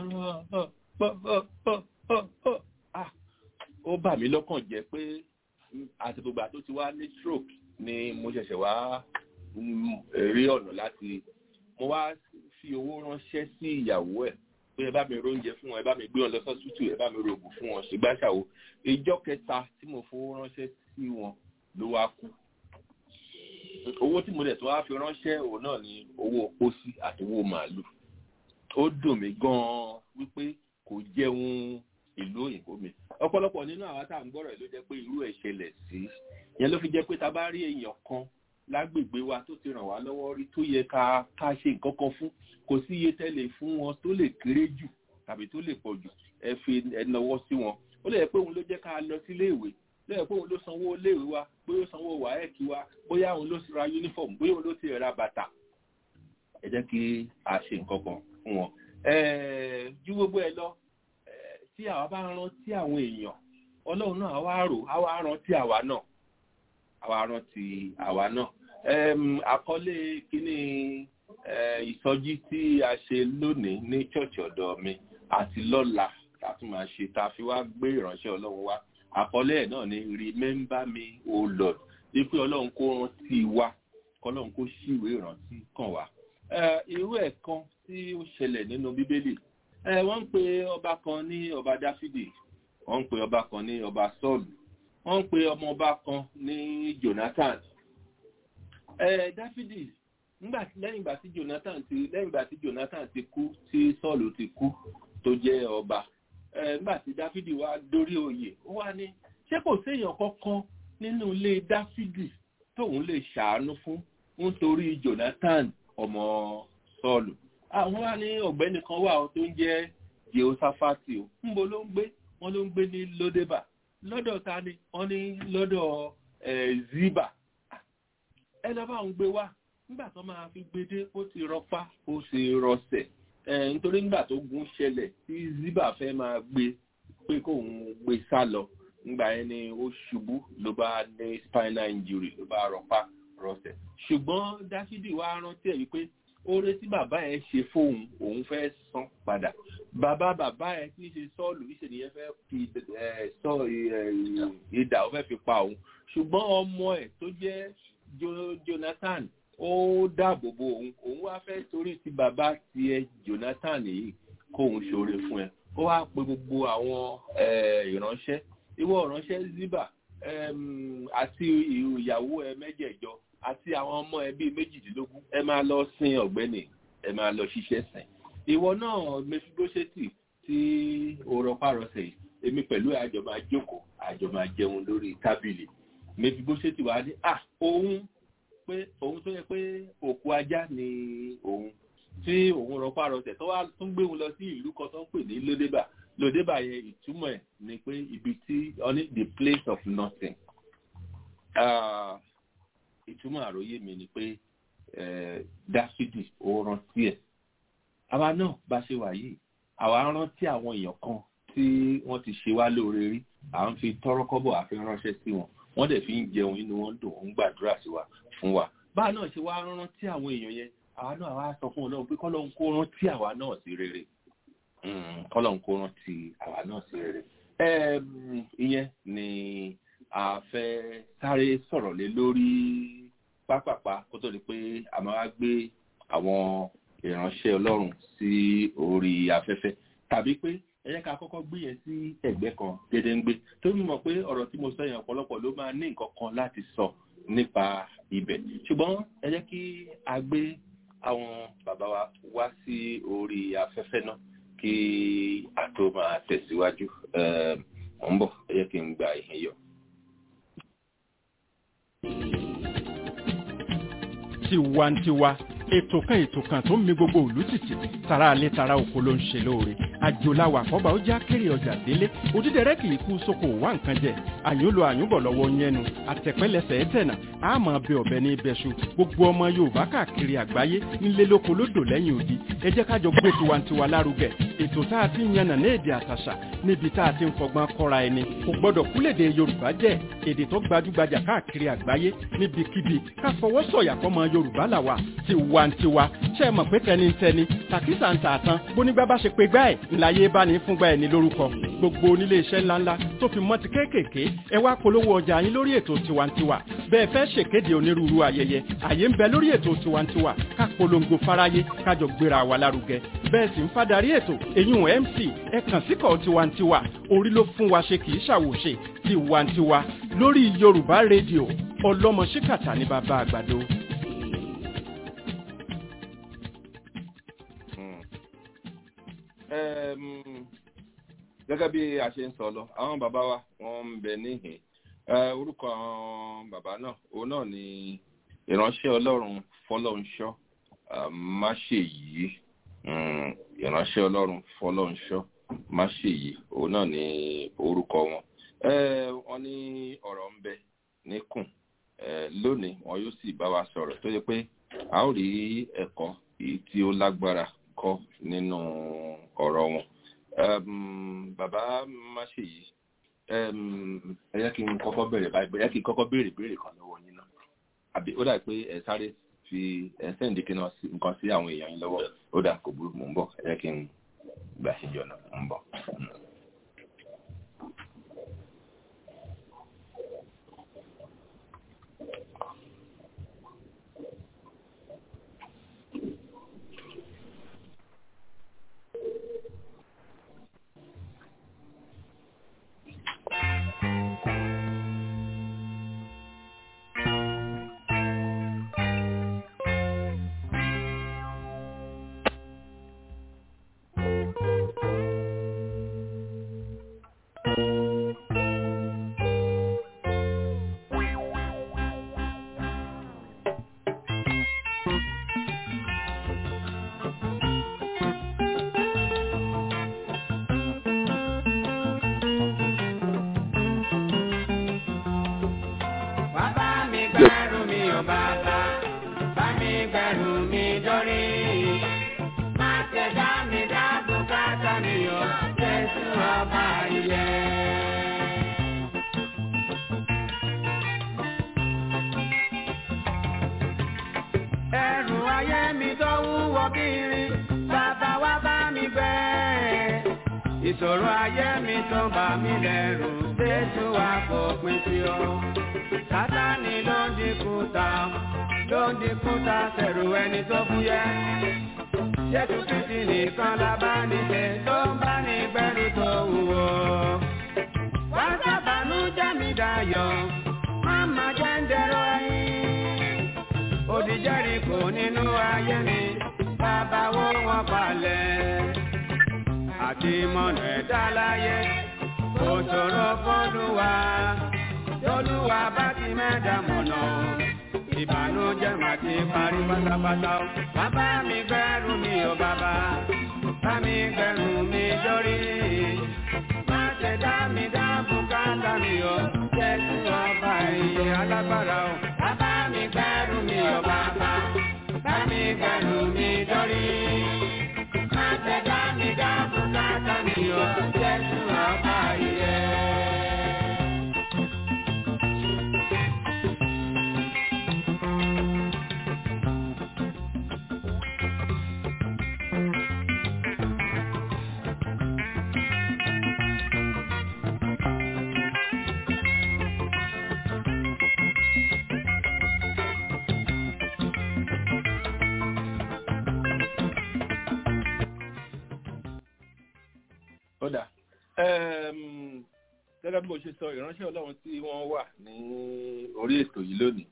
ah ó bà mí lọ́kàn jẹ́ pé àtìgbògbà tó ti wá ní stroke ni mo ṣẹ̀ṣẹ̀ wá rí ọ̀nà láti mo wá fi owó ránṣẹ́ sí ìyàwó ẹ̀ pé ẹ bá mi róúnjẹ fún wọn ẹ bá mi gbé wọn lọ sọ́sítù ẹ bá mi rògùn fún wọn ṣùgbàṣàwò ìjọ kẹta tí mo fowó ránṣẹ́ sí wọn ló wá kú owó tí mo dẹ̀ tó wá fi ránṣẹ́ òun náà ni owó pósí àti owó màálù ó dùn mí gan-an wípé kò jẹun ìlú òyìnbó mi ọ̀pọ̀lọpọ̀ nínú àwọn tá à ń gbọ́rọ̀ ló jẹ́ pé irú ẹ̀ ṣẹlẹ̀ sí yẹn ló fi jẹ́ pé ta bá rí èèyàn kan lágbègbè wa tó ti ràn wá lọ́wọ́ rí tó yẹ ká ká ṣe nǹkan kan fún kò sí iye tẹ́lẹ̀ fún wọn tó lè kéré jù tàbí tó lè pọ̀ jù ẹ fi ẹnàwọ́ sí wọn ó lè yẹ pé òun ló jẹ́ ká lọ sílé ìwé ló yẹ pé òun ló sanwó iléèwé wa bóyá ó sanwó wáẹ́ẹ̀kì wa bóyá òun ló ra uniform bóyá òun ló ti ra bàtà ẹ jẹ́ kí a ṣe nǹkan kan fún wọn. ju gbogbo ẹ lọ tí àwa bá rántí àwọn èèyàn ọlọ́run náà àwa rò àwa rántí àwa náà àwa rántí àwa náà àkọlé kínní ìsọjí tí a ṣe lónìí ní church ọ̀dọ̀ mi àti lọ́la tá a tún máa ṣe tá a fi wá gbé ìránṣẹ́ ọlọ́run wá àkọlé ẹ̀ náà ni remember me o lord wípé ọlọ́run kó rántí wa kọ́lọ́run kó ṣíwèé ìrántí kàn wá. irú ẹ̀ kan tí ó ṣẹlẹ̀ nínú bíbélì wọ́n ń pe ọba kan ní ọba dáfídì wọ́n ń pe ọba kan ní ọba sọ́ọ̀lù wọ́n ń pe ọmọ ọba kan ní jonathan dáfídì nígbà tí lẹ́yìn ìgbà tí jonathan ti lẹ́yìn ìgbà tí jonathan ti kú tí sọ́ọ̀lù ti kú tó jẹ́ ọba nígbà tí dáfídì wá dórí oyè ó wá ní ṣé kò séèyàn kankan nínú ilé dáfídì tóun lè ṣàánú fún nítorí jonathan ọmọ sọ́ọ̀lù àwọn wá ní ọ̀gbẹ́ni kan wà tó ń jẹ́ jehoshaphat o ńbo ló ń gbé wọ́n ló ń gbé ní lódébà lọ́dọ̀ ta ni wọ́n ní lọ́dọ̀ ziba ẹ lọ́ bá ń gbé wá nígbà tó máa fi gbé dé ó ti rọpá ó sì rọsẹ̀ nítorí nígbà tó gun ṣẹlẹ̀ tí ziba fẹ́ máa gbé pé kóun gbé sá lọ nígbà yẹn ni ó ṣubú ló bá ní spinal injury ló bá rọpá rọsẹ̀ ṣùgbọ́n dáfídì wá rántí ẹ̀ wípé oore tí bàbá ẹ ṣe fóun òun fẹ́ san padà bàbá bàbá ẹ tí í ṣe sọ́ọ̀lù ìṣèlú fẹ́ fi sọ ìdà ó fẹ́ fi pa òun ṣùgbọ́n ọmọ ẹ̀ tó jẹ́ jonathan ó dáàbò bo òun òun wá fẹ́ torí ti bàbá tiẹ̀ jonathan yìí kóun ṣoore fún ẹ ó wá pe gbogbo àwọn ìránṣẹ́ ìwọ ìránṣẹ́ ziba em, àti ìyàwó ẹ mẹ́jẹ̀jọ àti àwọn ọmọ ẹ bíi méjìdínlógún ẹ máa lọ sin ọ̀gbẹ́ni ẹ máa lọ ṣiṣẹ́ sìn ìwọ náà mẹfibóṣẹ́tì tí o rọpárọsẹ̀ yìí èmi pẹ̀lú àjọ máa jókòó àjọ máa jẹun lórí tábìlì mẹfibóṣẹ́tì wà ní à òun pé òun tó yẹ pé òkú ajá ni òun tí òun rọpárọsẹ̀ tó wá tún gbé òun lọ sí ìlú kan tó ń pè ní lódébà lódébà yẹn ìtumọ̀ ẹ̀ ni pé ibi tí ọ ní the place of nothing Ah, ìtumọ̀ àròyé mi ni pé eh, dáfídì ó rántí ẹ̀ àwa náà bá ṣe wà yìí àwa rántí àwọn èèyàn kan tí wọ́n ti ṣe wá lóore rí à ń fi tọ́rọ́kọ́bọ̀ àfi ránṣẹ́ sí wọn wọ́n dẹ̀ fi ń jẹun inú wọn dùn ń gbàdúrà sí wa fún wa báà náà ṣe wá rántí àwọn èèyàn yẹn àwa náà wá sọ fún ọlọ́run pé kọ́lọ́run kó rántí àwa náà sí rere Mm, kọ́lọ́run kó rántí àwa náà sí rere Em, ìyẹn ni a fẹ́ sáré sọ̀rọ̀ lé lórí pápápá kó tó di pé a máa gbé àwọn ìránṣẹ́ ọlọ́run sí orí afẹ́fẹ́ tàbí pé ẹ jẹ́ ká kọ́kọ́ gbé yẹn sí ẹ̀gbẹ́ kan gédéǹgbé tó ń mọ̀ pé ọ̀rọ̀ tí mo sọ yẹn ọ̀pọ̀lọpọ̀ ló máa ní nǹkan kan láti sọ nípa ibẹ̀ ṣùgbọ́n ẹ jẹ́ kí a gbé àwọn bàbá wa wá sí orí afẹ́fẹ́ náà kí a tó máa tẹ̀síwájú Em, mò ń bọ̀ ẹ jẹ́ kí n gba ìhìn yọ. tiwantiwa ètò kan ètò kan tó ń mi gbogbo òlú tìtì tara alẹ́ tara oko ló ń ṣe lóore àjòláwà àkọ́bà ó já kéré ọjà délé òdídẹrẹ́ kì í kú sóko wá nǹkan jẹ àyúnlò àyúnbọ̀ lọ́wọ́ yẹnu àtẹ̀pẹ́lẹsẹ̀ ẹ̀tẹ̀nà àmọ́ bẹ ọ̀bẹ ní ibẹ̀ṣu gbogbo ọmọ yorùbá káàkiri àgbáyé nílé lóko lódò lẹ́yìn odi ẹ jẹ́ kájọ gbé tiwantiwa lárugẹ ètò tá a ti ń yànnà ní èdè àtàṣà níbi tá a ti ń fọgbọ́n kọ́ra ẹni kò gbọ́dọ̀ kúlèdè yorùbá jẹ́ èdè tó gbajúgbajà káàkiri àgbáyé níbikíbi ká fọwọ́ sọ̀yà fọmọ yorùbá làwà tiwantiwa ṣe é mọ̀ pé tẹnitẹni tàkísà ń tààtàn bónígbà bá ṣe pé gbá ẹ̀ ńláyé bá ní fúngbà ẹ̀ ní lórúkọ gbogbo onílé iṣẹ́ ńláńlá tó fi mọ́ ti kéékèèké ẹ wá polówó ọjà yín lórí ètò tiwantiwa bẹ́ẹ̀ fẹ́ ṣèkéde onírúurú ayẹyẹ àyè ń bẹ lórí ètò tiwantiwa ká polongo fáráyé kájọ gbéra wa lárugẹ bẹ́ẹ̀ sì ń fadarí ètò eyín mc ẹ kàn síkọ̀ tiwantiwa orí ló fún wa ṣe kì í ṣàwòṣe tiwantiwa lórí yorùbá rédíò ọlọ́mọ ṣíkàtà ní bàbá àgbàdo. Em, gẹ́gẹ́ bí a ṣe ń sọ lọ àwọn bàbá wa wọ́n ń bẹ níhìn Eh, orúkọ àwọn bàbá náà òun náà ni ìránṣẹ́ ọlọ́run fọlọ́nṣọ́ ah, máṣèyí Mm, ìránṣẹ́ ọlọ́run fọlọ́nṣọ́ máṣèyí òun náà ni orúkọ wọn Eh, wọ́n ní ọ̀rọ̀ ń bẹ níkùn Eh, lónìí wọn yóò sì bá wa sọ̀rọ̀ tó yẹ pé a ó rí ẹ̀kọ́ èyí tí ó lágbára kọ́ nínú ọ̀rọ̀ wọn. Um, bàbá máṣèyí um, ẹ jẹ́ kí n kọ́kọ́ bẹ̀rẹ̀ báyìí ẹ jẹ́ kí n kọ́kọ́ béèrè béèrè kan lọ́wọ́ yín náà àbí ó dà pé ẹ sáré fi ẹ sẹ́ǹdì kí náà sí- nǹkan sí àwọn èèyàn yín lọ́wọ́ ó dà kò burú mò ń bọ̀ ẹ jẹ́ kí n gbà síjọ náà mò ń bọ̀. Bàbá mi gbẹ́rù mi ò bàbá, bá mi gbẹ́rù mi dórí. Má ṣe dá mi dá bùkátà mi ò, Jésù ọba ilé. Ẹrù ayé mi tó wúwo kiri, bàbá wa bá mi gbẹ́. Ìṣòro ayé mi tó bà mí lẹ́rù, Jésù wa fòpin sí ọ. Sátánì ló ń dínkù ta, ló ń dínkù ta sẹ̀rù ẹni tó fúyẹ́. Jésù Kristi nìkan la bá nílẹ̀ tó ń bá ní gbẹ́rù tó wúwo. Wá sábàánú jẹ́ mi dá ayọ̀ máma jẹ́ ń dẹ̀rọ ẹ̀yìn òdìjẹ́rì kò nínú ayé mi bàbá wo wọn palẹ̀ àti mọ̀nà ẹ̀dá láyé kò ṣòro fọ́lùwà tolúwa bá ti mẹ́ta mọ̀nà ìbànújẹ́ mà ti parí pátápátá o. bàbá mi gbẹ́rù mi ò bàbá bá mi gbẹ́rù mi dórí. má ṣe dá mi dá bùkátà mi o jésù ọba ìyè alágbára o. bàbá mi gbẹ́rù mi ò bàbá bá mi gbẹ́rù mi dórí. má ṣe dá mi dá bùkátà mi o jésù ọba ìyè. ó dà Ẹm, gẹ́gẹ́ bí mo ṣe sọ ìránṣẹ́ ọlọ́run tí wọ́n wà ní orí ètò yìí lónìí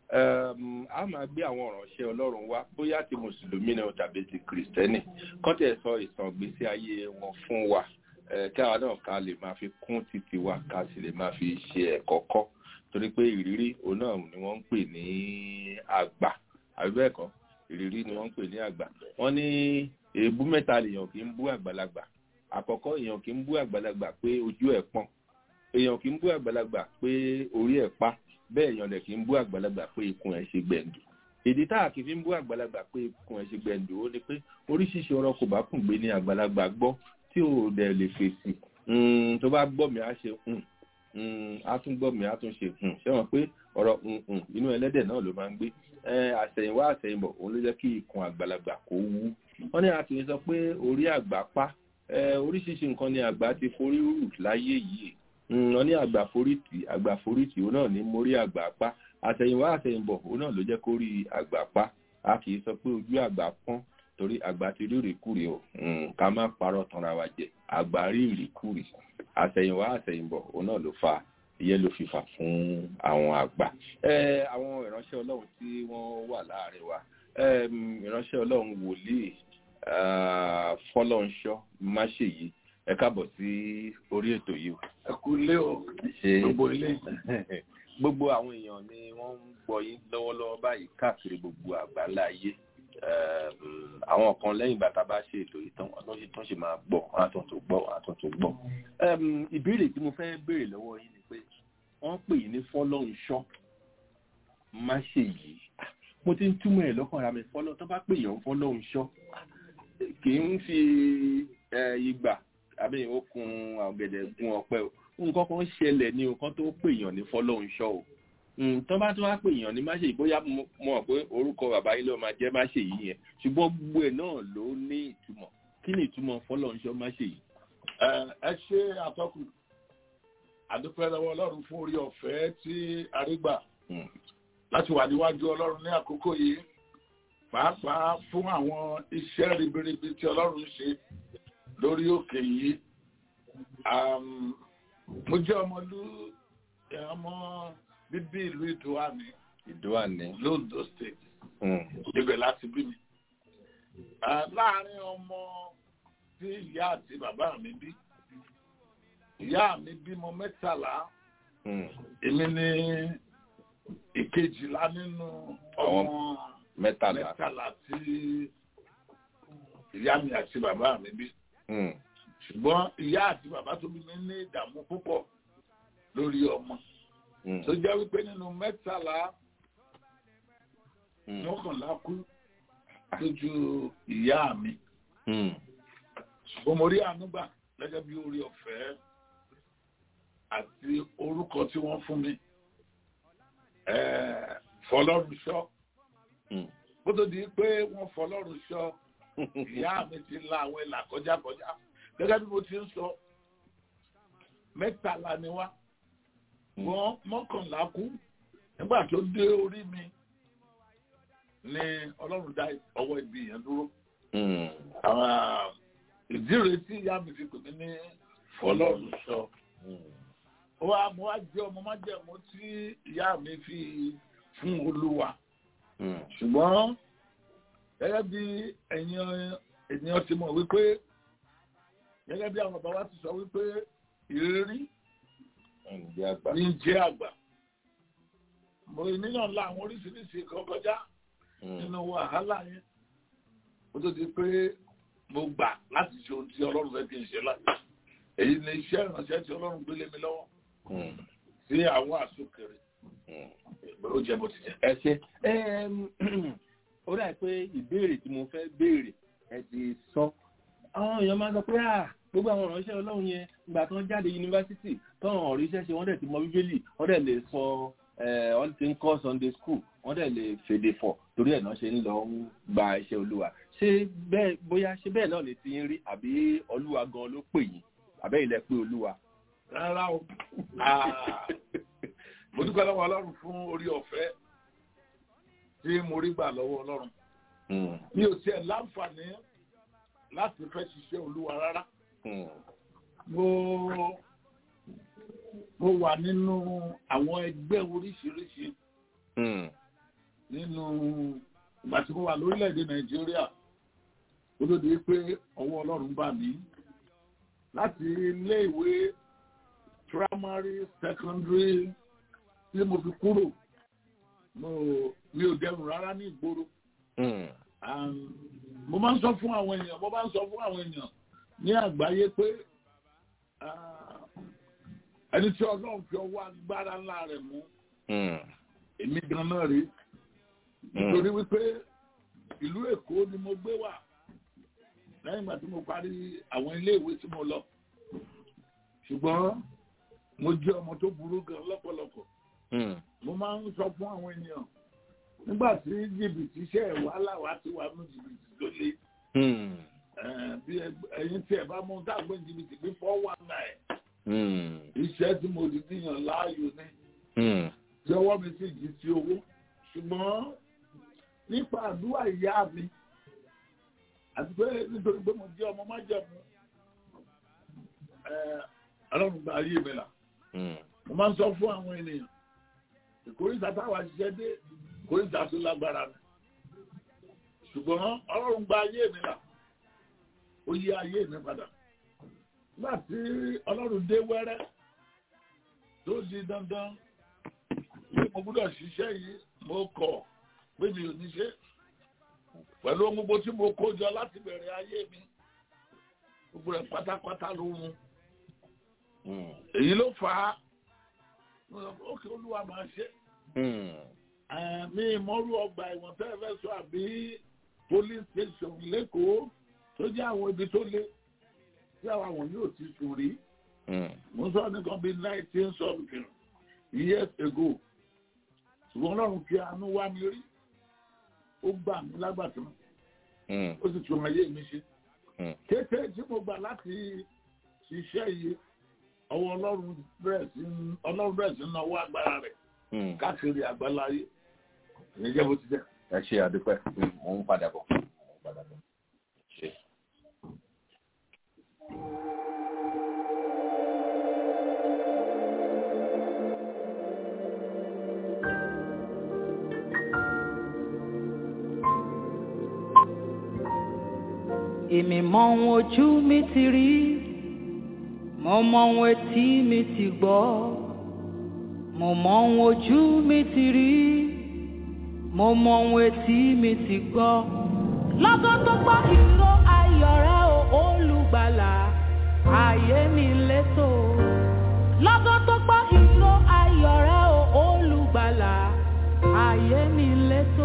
Ẹm, a máa gbé àwọn ìránṣẹ́ ọlọ́run wá bóyá ti mùsùlùmí ni o tàbí ti kìrìsìtẹ́nì kán tẹ̀ sọ ìtàn ìgbésí ayé wọn fún wa ẹ, kí àwa náà ká lè máa fi kún títí wa ká sì lè máa fi ṣe ẹ̀kọ́ kọ́ torí pé ìrírí òun náà ni wọ́n ń pè ní àgbà àbí bẹ́ẹ̀ kọ́ ìrírí ni wọ́n ń pè ní àgbà wọ́n ní èébú mẹ́ta lèèyàn kì í bú àgbàlagbà àkọ́kọ́ èèyàn kì í bú àgbàlagbà pé ojú ẹ̀ pọ́n èèyàn kì í bú àgbàlagbà pé orí ẹ̀ pa bẹ́ẹ̀ èèyàn dẹ̀ kì í bú àgbàlagbà pé ikùn ẹ̀ ṣe gbẹ̀ǹdù ìdí tá a kì í fi ń bú àgbàlagbà pé ikùn ẹ̀ ṣe gbẹ̀ǹdù ó ní pé oríṣiríṣi ọ̀rọ̀ kò bá kùn gbé ní àgbàlagbà gbọ́ tí ò dẹ̀ lè fèsì Mm, tó bá gbọ́ mi á ṣe mm, mm, á tún gbọ́ mi á tún ṣe mm. ṣé wọn pé ọ̀rọ̀ mm, mm, inú ẹlẹ́dẹ̀ náà ló máa ń gbé Eh, àṣẹ̀yìnwá àṣẹ̀yìnbọ̀ òun ló jẹ́ kí ikùn àgbàlagbà kó wú wọ́n ní a kì í sọ pé orí àgbà pa Eh, oríṣiríṣi nǹkan ni àgbà ti forí rù láyé yìí Mm, wọ́n ní àgbà forítì àgbà forítì òun náà ní mórí àgbà pa àṣẹ̀yìnwá àṣẹ̀yìnbọ̀ òun náà ló jẹ́ kó rí àgbà pa a kì í sọ pé ojú àgbà pọ́n torí àgbà ti rí ìrìkúrì o Mm, ká má parọ́ tanra wa jẹ àgbà rí ìrìkúrì àṣẹ̀yìnwá àṣẹ̀yìnbọ̀ òun náà ló fa ìyẹn ló fi fà fún àwọn àgbà ẹ àwọn ìránṣẹ́ ọlọ́run tí wọ́n wà láàrin wa Em, ìránṣẹ́ ọlọ́run wòlíì ah, fọlọ́nṣọ́ máṣèyí ẹ káàbọ̀ sí orí ètò yìí o. ẹ kú ilé o ṣe gbogbo ilé gbogbo àwọn èèyàn ni wọ́n ń gbọ́ yín lọ́wọ́lọ́wọ́ báyìí káàkiri gbogbo àgbáńlá ayé Em, àwọn kan lẹ́yìn ìgbà tá a bá ṣe ètò yìí tán wọ́n sì tún ṣe máa gbọ́ wọ́n á tún tó gbọ́ wọ́n á tún tó gbọ́. Em, ìbéèrè tí mo fẹ́ béèrè lọ́wọ́ yín ni pé wọ́n pè yín ní fọ́lọ́runṣọ́ má ṣe yìí mo ti ń túmọ̀ ẹ̀ lọ́kàn ara mi fọ́lọ́ tó bá pè yàn fọ́lọ́runṣọ́ kì í fi eh, ìgbà àbí okùn ọ̀gẹ̀dẹ̀ gun ọ̀pẹ o nǹkan kan ṣẹlẹ̀ ní nǹkan tó pè yàn ní fọ́lọ́runṣọ́ o Mm, tó bá tó wá pè yàn ní má ṣe yìí bóyá mo mo mọ̀ pé orúkọ bàbá yìí ló máa jẹ́ má ṣe yìí yẹn ṣùgbọ́n gbogbo ẹ̀ náà ló ní ìtumọ̀ kí ni ìtumọ̀ fọ́lọ́runṣọ́ má ṣe yìí. ẹ ẹ ṣe àtọkùn àdúpẹ́ lọ́wọ́ ọlọ́run fún orí ọ̀fẹ́ tí arígbà Mm. láti wà níwájú ọlọ́run ní àkókò yìí pàápàá fún àwọn iṣẹ́ ribiribi tí ọlọ́run ṣe lórí òkè yìí Àm, mo jẹ́ ọmọlú ọmọ bíbí ìlú ìdúwàní ìdúwà ní. londo state Mm. ibẹ̀ láti bí mi. Ah, láàárín ọmọ tí ìyá àti bàbá mi bí ìyá mi bímọ mẹ́tàlá Mm. èmi ní ìkejìlá nínú ọmọ mẹ́tàlá. mẹ́tàlá tí ìyá mi àti bàbá mi bí. Mm. ṣùgbọ́n ìyá àti bàbá tó bí mi ní ìdààmú púpọ̀ lórí ọmọ Mm. tó jẹ́ wípé nínú mẹ́tàlá Mm. mọ́kànlá kú lójú ìyá mi. Mm. ṣùgbọ́n mo rí àánú gbà gẹ́gẹ́ bí orí ọ̀fẹ́ àti orúkọ tí wọ́n fún mi Eh, fọlọ́run ṣọ́ Mm. bó tó di pé wọ́n fọlọ́run ṣọ́ ìyá mi ti la àwọn ìlà kọjá kọjá gẹ́gẹ́ bí mo ti ń sọ mẹ́tàlá ni wá wọ́n mọ́kànlá kú nígbà tó dé orí mi ni ọlọ́run dá ọwọ́ ibi yẹn dúró Mm. àwọn ìdí rẹ̀ tí ìyá mi fi pè mí ní fọlọ́run sọ Mm. ó wá mo wá jẹ́ ọmọ májẹ̀mú tí ìyá mi fi fún olúwa ṣùgbọ́n gẹ́gẹ́ bí ẹ̀yin ènìyàn ti mọ̀ wípé gẹ́gẹ́ bí àwọn bàbá wa ti sọ wípé ìrírí ní jẹ́ àgbà mo níyàn ńlá àwọn oríṣiríṣi kan kọjá nínú wàhálà yẹn ó tó di pé mo gbà láti ṣe ohun tí ọlọ́run fẹ́ kí n ṣe láti èyí ni iṣẹ́ ìránṣẹ́ tí ọlọ́run gbélé mi lọ́wọ́ sí àwọn àsokèrè ó jẹ́ bó ti jẹ́. ẹ ṣe ó dà pé ìbéèrè tí mo fẹ́ béèrè ẹ ti sọ àwọn èèyàn máa ń sọ pé à gbogbo àwọn ìránṣẹ́ ọlọ́run yẹn ìgbà tí wọ́n jáde yunifásitì tọ́wọ́n ọ̀rí iṣẹ́ ṣe wọ́n dẹ̀ ti mọ bíbélì wọ́n dẹ̀ lè sọ wọ́n ti ń kọ́ sunday school wọ́n dẹ̀ lè fèdè fọ̀ torí ẹ̀ náà ṣe ń lọ ń gba iṣẹ́ olúwa ṣé bẹ́ẹ̀ bóyá ṣé bẹ́ẹ̀ náà lè ti ń rí àbí olúwa gan ló pè yín àbẹ́ ilẹ̀ pé olúwa. rárá o mo dúpẹ́ lọ́wọ́ ọlọ́run fún orí ọ̀fẹ́ tí mo rí gbà lọ́wọ́ ọlọ́run mi ò tiẹ̀ láǹfààní láti fẹ́ ṣiṣẹ́ olúwa rárá mo mo wà nínú àwọn ẹgbẹ́ oríṣiríṣi nínú ìgbà tí mo wà lórílẹ̀‐èdè nàìjíríà ó ló dé pé ọwọ́ ọlọ́run bá mi láti ilé ìwé primary secondary tí mo fi kúrò mi ò dẹrùn rárá ní ìgboro mo máa ń sọ fún àwọn èèyàn mo máa ń sọ fún àwọn èèyàn ní àgbáyé pé ẹni tí ọlọ́run fi ọwọ́ agbára ńlá rẹ̀ mú èmi gan náà rí nítorí wípé ìlú èkó ni mo gbé wà lẹ́yìn ìgbà tí mo parí àwọn iléèwé tí mo lọ ṣùgbọ́n mo jẹ́ ọmọ tó burú gan lọ́pọ̀lọpọ̀ mo máa ń sọ fún àwọn ènìyàn nígbà tí jìbìtì iṣẹ́ wàhálà wa ti wà ní jìbìtì tó le bí ẹyin tí ẹ bá mú dágbé jìbìtì bí four one nine iṣẹ́ tí mo di díyàn láàyò ní tí ọwọ́ mi sì jí sí owó ṣùgbọ́n nípa àdúrà ìyá mi àti pé nítorí pé mo jẹ́ ọmọ májẹ̀mú ọlọ́run gba ayé mi là mo máa ń sọ fún àwọn ènìyàn ìkórìíta táwa ṣiṣẹ́ dé ìkórìíta tó lágbára mi ṣùgbọ́n ọlọ́run gba ayé mi là ó yí ayé mi padà nígbà tí ọlọ́run dé wẹ́rẹ́ tó di dandan pé mo gbọ́dọ̀ ṣiṣẹ́ yìí mo kọ̀ pé mi ò ní ṣe pẹ̀lú ohun gbogbo tí mo kó jọ láti bẹ̀rẹ̀ ayé mi gbogbo rẹ̀ pátápátá ló mú èyí ló fà á ókè olúwa máa ṣe mi ìmọ̀rú ọgbà ìwọ̀n tẹ́ ẹ fẹ́ sọ àbí police station lẹ́kọ̀ọ́ tó jẹ́ àwọn ibi tó lé tí àwọn àwọn yóò ti sùn rí mo sọ nìkan bíi nineteen something years ago ṣùgbọ́n ọlọ́run fi àánú wá mi rí ó gbà mí lágbàtàn ó sì tún ayé mi ṣe kété tí mo gbà láti ṣiṣẹ́ yìí ọwọ́ ọlọ́run bẹ̀rẹ̀ sí ọlọ́run bẹ̀rẹ̀ sí náwó agbára rẹ̀ káàkiri àgbáláyé ìyẹn jẹ́ bó ti jẹ́. ẹ ṣe àdúpẹ́ mò ń padà bọ̀ mò ń padà bọ̀ ṣe. èmi mọ ohun ojú mi ti rí mo mọ ohun etí mi ti gbọ́ mo mọ ohun ojú mi ti rí mo mọ ohun etí mi ti gbọ́ lọ́gán tó gbọ́ ìró ayọ̀ rẹ o olùgbàlà ayé mi létò lọ́gán tó gbọ́ ìró ayọ̀ rẹ o olùgbàlà ayé mi létò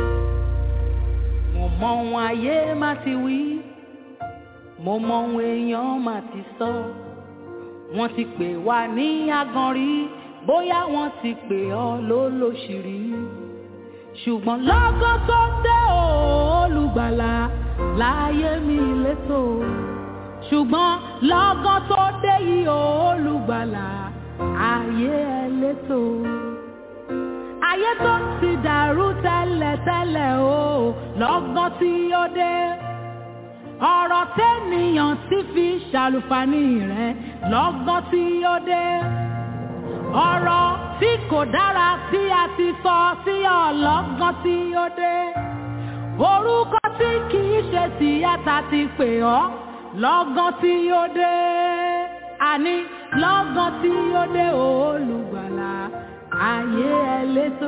mo mọ ohun ayé má ti wí mo mọ ohun èèyàn má ti sọ wọ́n ti pè wá ní aganrí bóyá wọ́n ti pè ọ́ lólóṣìírí ṣùgbọ́n lọ́gán tó dé o, olùgbàlà láyé mi létò ṣùgbọ́n lọ́gán tó dé yìí o, olùgbàlà ayé ẹ létò ayé tó ti dàrú tẹ́lẹ̀tẹ́lẹ̀ o lọ́gán tí ó dé ọ̀rọ̀ tẹ́nìyàn ti fi ṣàlùfàní rẹ̀ lọ́gán tí ó dé ọ̀rọ̀ tí kò dára tí a ti sọ sí ọlọ́gán tí ó dé orúkọ tí kì í ṣe tìyàtà ti pè ọ́ lọ́gán tí ó dé àní lọ́gán tí ó dé olùgbàlà ayé ẹlẹ́tò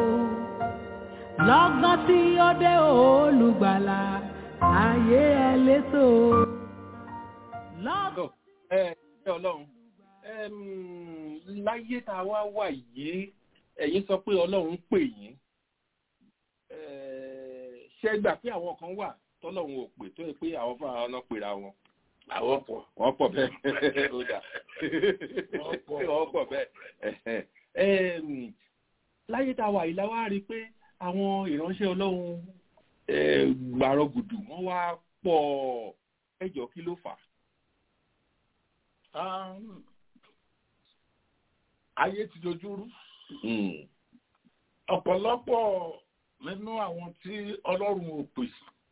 lọ́gán tí ó dé olùgbàlà ayé ẹlẹ́tò. lọ́gán tó ẹ ẹ ọlọ́run ẹm, láyé tá a wá wà yìí ẹ̀yin sọ pé ọlọ́run pè yín Ẹ, ṣé gbà pé àwọn kan wà tọ́lọ́run ò pè tó yẹ pé àwọn fúnra wọn náà pera wọn àwọn pọ̀ wọ́n pọ̀ bẹ́ẹ̀ ó dà Wọ́n pọ̀. wọ́n pọ̀ bẹ́ẹ̀ Ẹm, láyé tá a wà yìí la wá rí i pé àwọn ìránṣẹ́ ọlọ́run ẹ, gbàrọ̀gùdù wọ́n wá pọ̀ ẹjọ́ kí ló fà á. Um, ayé ti dojú rú Mm. ọ̀pọ̀lọpọ̀ nínú àwọn tí ọlọ́run ò pè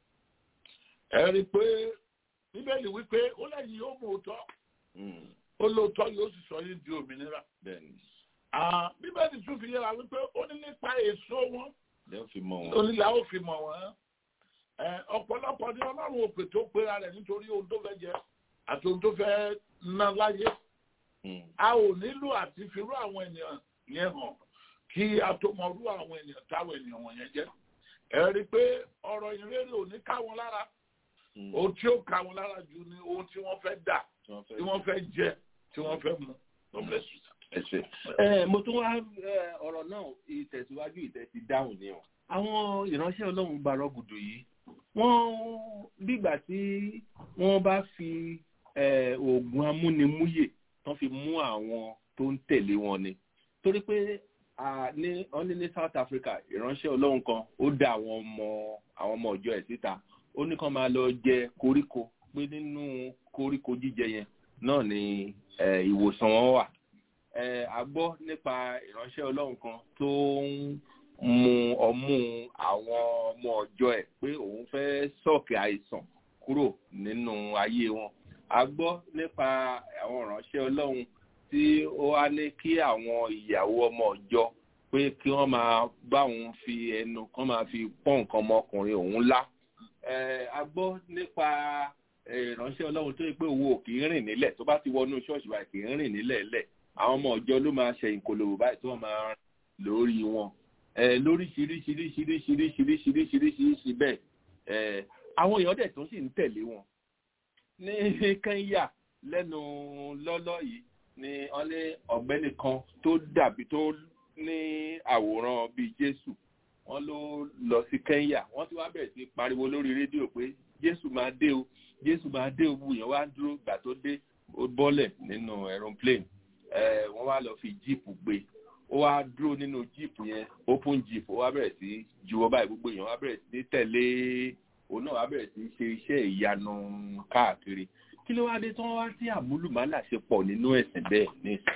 ẹ rí i pé bíbélì wípé ó lẹ́yìn yóò mú òótọ́ Mm. ó lóòótọ́ yóò sì sọ yín di òmìnira bẹ́ẹ̀ni Ah, bíbélì tún fi yẹra wípé ó ní nípa èso wọn lẹ́yìn fi mọ wọn. onílà ó fi mọ̀ wọ́n Ẹ, ọ̀pọ̀lọpọ̀ ní ọlọ́run ò pè tó pera rẹ̀ nítorí ohun tó fẹ́ jẹ àti ohun tó fẹ́ ná láyé Mm. a ò nílò àti firú àwọn ènìyàn yẹn hàn kí a tó mọ irú àwọn ènìyàn táwọn ènìyàn wọ̀nyẹn jẹ́ ẹ rí i pé ọ̀rọ̀ ìrere ò ní ká wọn lára Mm. ohun tí ó ká wọn lára jù ni ohun tí wọ́n fẹ́ dà Tí wọ́n fẹ́- tí wọ́n fẹ́ jẹ tí wọ́n fẹ́ mu God bless you. ẹ ṣe. ẹ mo tún wá ẹ, ọ̀rọ̀ náà ìtẹ̀síwájú ìtẹ̀sí dáhùn ni o. àwọn ìránṣẹ́ ọlọ́run gbàrọ̀ gùdù yìí wọ́n bígbà tí wọ́n bá fi ẹ, oògùn amúnimúyè tán fi mú àwọn tó ń tẹ̀lé wọn ni. torí pé à, ní wọ́n ní ní South Africa ìránṣẹ́ ọlọ́run kan ó dá àwọn ọmọ àwọn ọmọ ọjọ́ ẹ̀ síta ó ní kán máa lọ jẹ koríko pé nínú koríko jíjẹ yẹn náà ni ẹ, ìwòsàn wọn wà ẹ a gbọ́ nípa ìránṣẹ́ ọlọ́run kan tó ń mu ọmú àwọn ọmọ ọjọ́ ẹ̀ pé òun fẹ́ sọ̀kè àìsàn kúrò nínú ayé wọn a gbọ́ nípa àwọn ìránṣẹ́ ọlọ́run tí ó wá ní kí àwọn ìyàwó ọmọ ọjọ́ pé kí wọ́n máa bá òun fi ẹnu kán máa fi pọ́n nǹkan ọmọkùnrin òun lá ẹ a gbọ́ nípa ẹ, ìránṣẹ́ ọlọ́run tó yẹ pé owó kì í rìn nílẹ̀ tó bá ti wọnú ṣọ́ọ̀ṣì báyìí kì í rìn nílẹ̀ lẹ̀ àwọn ọmọ ọjọ́ ló máa ṣe ìkòlòbò báyìí tí wọ́n máa rìn lórí wọn ẹ lóríṣiríṣiríṣiríṣiríṣiríṣiríṣi bẹ́ẹ̀ ẹ àwọn èèyàn dẹ̀ tó sì ń tẹ̀lé wọn ní Kẹ́ńyà lẹ́nu lọ́lọ́ yìí ni wọ́n lé ọ̀gbẹ́ni kan tó dàbí tó ní àwòrán bíi Jésù wọ́n ló lọ sí Kẹ́ńyà wọ́n ti wá bẹ̀rẹ̀ sí pariwo lórí rédíò pé Jésù máa dé o Jésù máa dé o wùyàn wá dúró gbà tó dé ó bọ́lẹ̀ nínú aeroplane ẹ wọ́n wá lọ fi jíìpù gbé ó wá dúró nínú jíìpù yẹn open jeep ó wá bẹ̀rẹ̀ sí juwọ́ báyìí gbogbo èèyàn wá bẹ̀rẹ̀ sí tẹ̀lé òun náà wá bẹ̀rẹ̀ sí ṣe iṣẹ́ ìyanu káàkiri kí ló wá dé tí wọ́n wá sí àmúlùmálà ṣe pọ̀ nínú ẹ̀sìn bẹ́ẹ̀ ní ìsìn.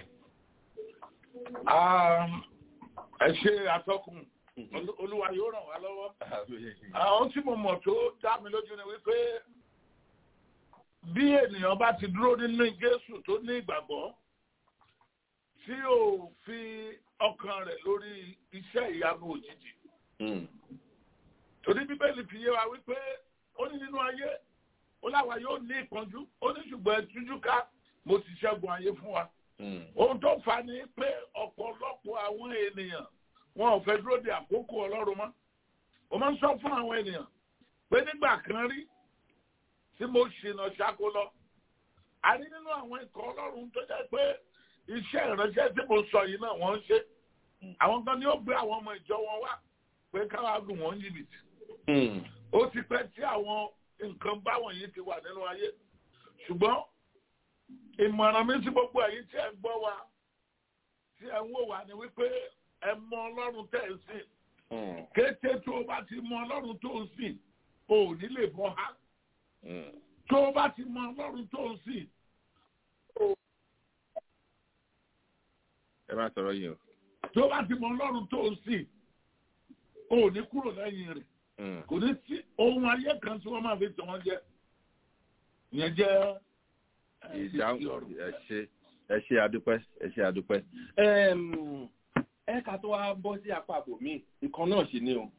Um, ẹ ṣe atọ́kùn Olú- olúwa yóò ràn wá lọ́wọ́ àwọn tí mo mọ̀ tó dá mi lójú ni wípé bí ènìyàn bá ti dúró nínú Jésù tó ní ìgbàgbọ́ tí ò fi ọkàn rẹ̀ lórí iṣẹ́ ìyanu òjijì Mm. torí bíbélì fi yé wa wípé ó ní nínú ayé ó láwa yóò ní ìpọ́njú ó ní ṣùgbọ́n ẹtújú ká mo ti ṣẹ́gun ayé fún wa Mm. ohun tó fà ní pé ọ̀pọ̀lọpọ̀ àwọn ènìyàn wọn ò fẹ́ dúró de àkókò ọlọ́run mọ́ mo máa ń sọ fún àwọn ènìyàn pé nígbà kan rí tí mo ṣìnà ṣáko lọ a rí nínú àwọn ikọ̀ ọlọ́run tó jẹ́ pé iṣẹ́ ìránṣẹ́ tí mo sọ yìí náà wọ́n ń ṣe àwọn kan ní ó gbé àwọn ọmọ ìjọ wọn wá pé káwá lù wọ́n jìbìtì Mm. ó ti pẹ́ tí àwọn nǹkan báwọn yìí ti wà nínú ayé ṣùgbọ́n ìmọ̀ràn mi sí gbogbo ẹ̀yin tí ẹ ń gbọ́ wa tí ẹ ń wò wá ni wípé ẹ mọ ọlọ́run tẹ̀ ń sìn Mm. kété tó o bá ti mọ ọlọ́run tó ń sìn o ò ní lè bọ́ ha Mm. tó o bá ti mọ ọlọ́run tó ń sìn ẹ má sọ̀rọ̀ yìí o. tó o bá ti mọ ọlọ́run tó ń sìn o ò ní kúrò lẹ́yìn rẹ̀ Mm. kò ní sí ohun ayé kan tí wọ́n máa fi tàn wọ́n jẹ ìyẹn jẹ́ ẹ, ìdáhùn ìsì ọ̀rọ̀. ẹ ṣe ẹ ṣe àdúpẹ́ ẹ ṣe àdúpẹ́. ẹ ká tó wá bọ́ sí apá àbòmí nǹkan náà sì ni o.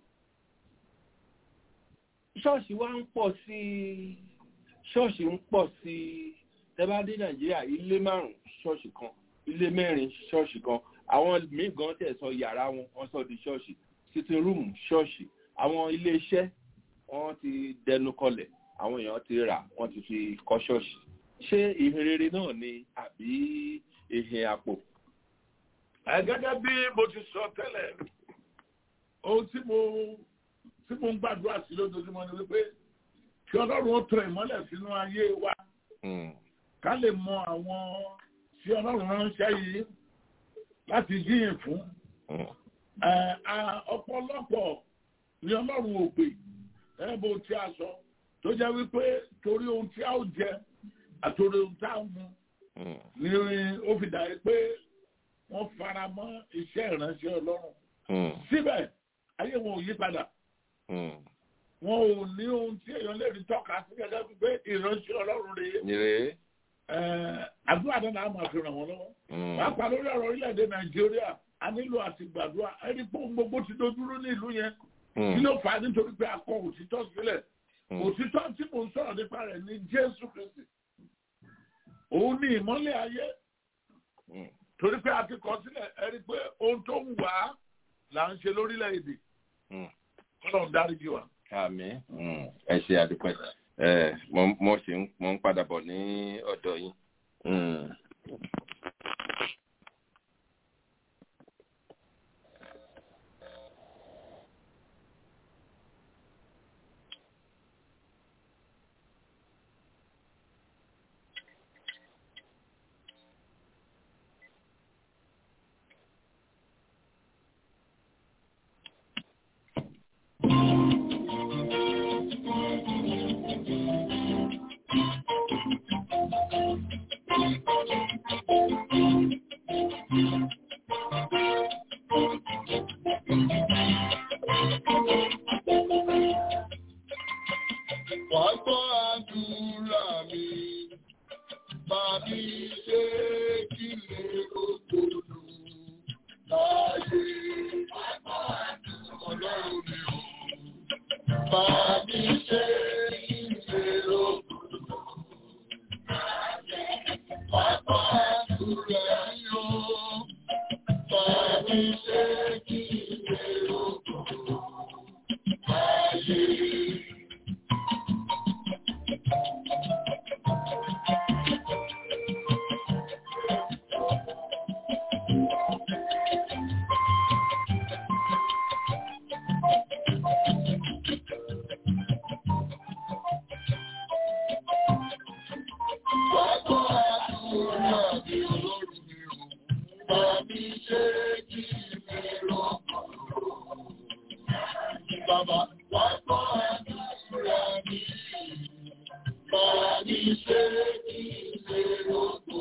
ṣọ́ọ̀ṣì wa ń pọ̀ sí i ṣọ́ọ̀ṣì ń pọ̀ sí i tẹ́ bá dé nàìjíríà ilé márùn-ún ṣọ́ọ̀ṣì kan ilé mẹ́rin ṣọ́ọ̀ṣì kan àwọn míì gan tẹ̀ sọ yàrá wọn wọ́n sọ di ṣọ́ọ̀ṣì sitting room ṣọ́ọ̀ṣì àwọn ilé iṣẹ́ wọ́n ti dẹnu kọlẹ̀ àwọn èèyàn ti rà wọ́n ti fi kọ́ ṣọ́ọ̀ṣì ṣé ìhìnrere náà ni àbí ìhìn àpò. gẹ́gẹ́ bí mo ti sọ tẹ́lẹ̀ ohun tí mo tí mo ń gbàdúrà sí lójoojúmọ́ ni wípé kí ọlọ́run ó tẹ ìmọ́lẹ̀ sínú ayé wa ká lè mọ àwọn tí ọlọ́run ránṣẹ́ yìí láti jíyìn fún. ọ̀pọ̀lọpọ̀ ni ọlọ́run ò pè ẹ bó tí a sọ tó jẹ́ wípé torí ohun tí a ó jẹ àtòrí ohun tá a mú ni ó fi dà pé wọ́n fara mọ́ iṣẹ́ ìránṣẹ́ ọlọ́run. síbẹ̀ ayé wọn ò yí padà wọn ò ní ohun tí èèyàn lè rí tọ́ka sí gẹ́gẹ́ bí pé ìránṣẹ́ ọlọ́run rèé. àdúrà náà náà máa fi ràn wọ́n lọ́wọ́. pàápàá lórí ọ̀rọ̀ orílẹ̀-èdè nàìjíríà a nílò àti gbàdúrà ẹni pé ohun gbogbo ti dojúrú ní ìlú yẹn. kí ló fà á nítorí pé a kọ òtítọ́ sílẹ̀. òtítọ́ tí mò ń sọ̀rọ̀ nípa rẹ̀ ní jésù kristi. òun ní ìmọ́lẹ̀ ayé. torí pé a ti kọ sílẹ̀ ẹni pé ohun tó ń wà á là ń ṣe lórílẹ̀-èdè. kọ́lọ̀ ń dáríjì wa àmì ẹ ṣe àdúpẹ́ ẹ mo ṣe mo ń padà bọ̀ ní ọ̀dọ̀ yín. Wàá gbọ́ àdúrà mi, bá mi ṣe kí lè òtòlù láyé. Wàá gbọ́ àdúrà ọlọ́run mi ò, bá mi ṣe kí lè òtòlù láyé. Wàá gbọ́ àdúrà mi ò, bá mi ṣe kí lè òtòlù láyé. Bàbá àdúrà mi ọlọ́run mi ò, bá mi ṣe kí mi rọ̀kọ̀. Bàbá bàbá àdúrà mi, bá mi ṣe kí mi rọ̀kọ̀.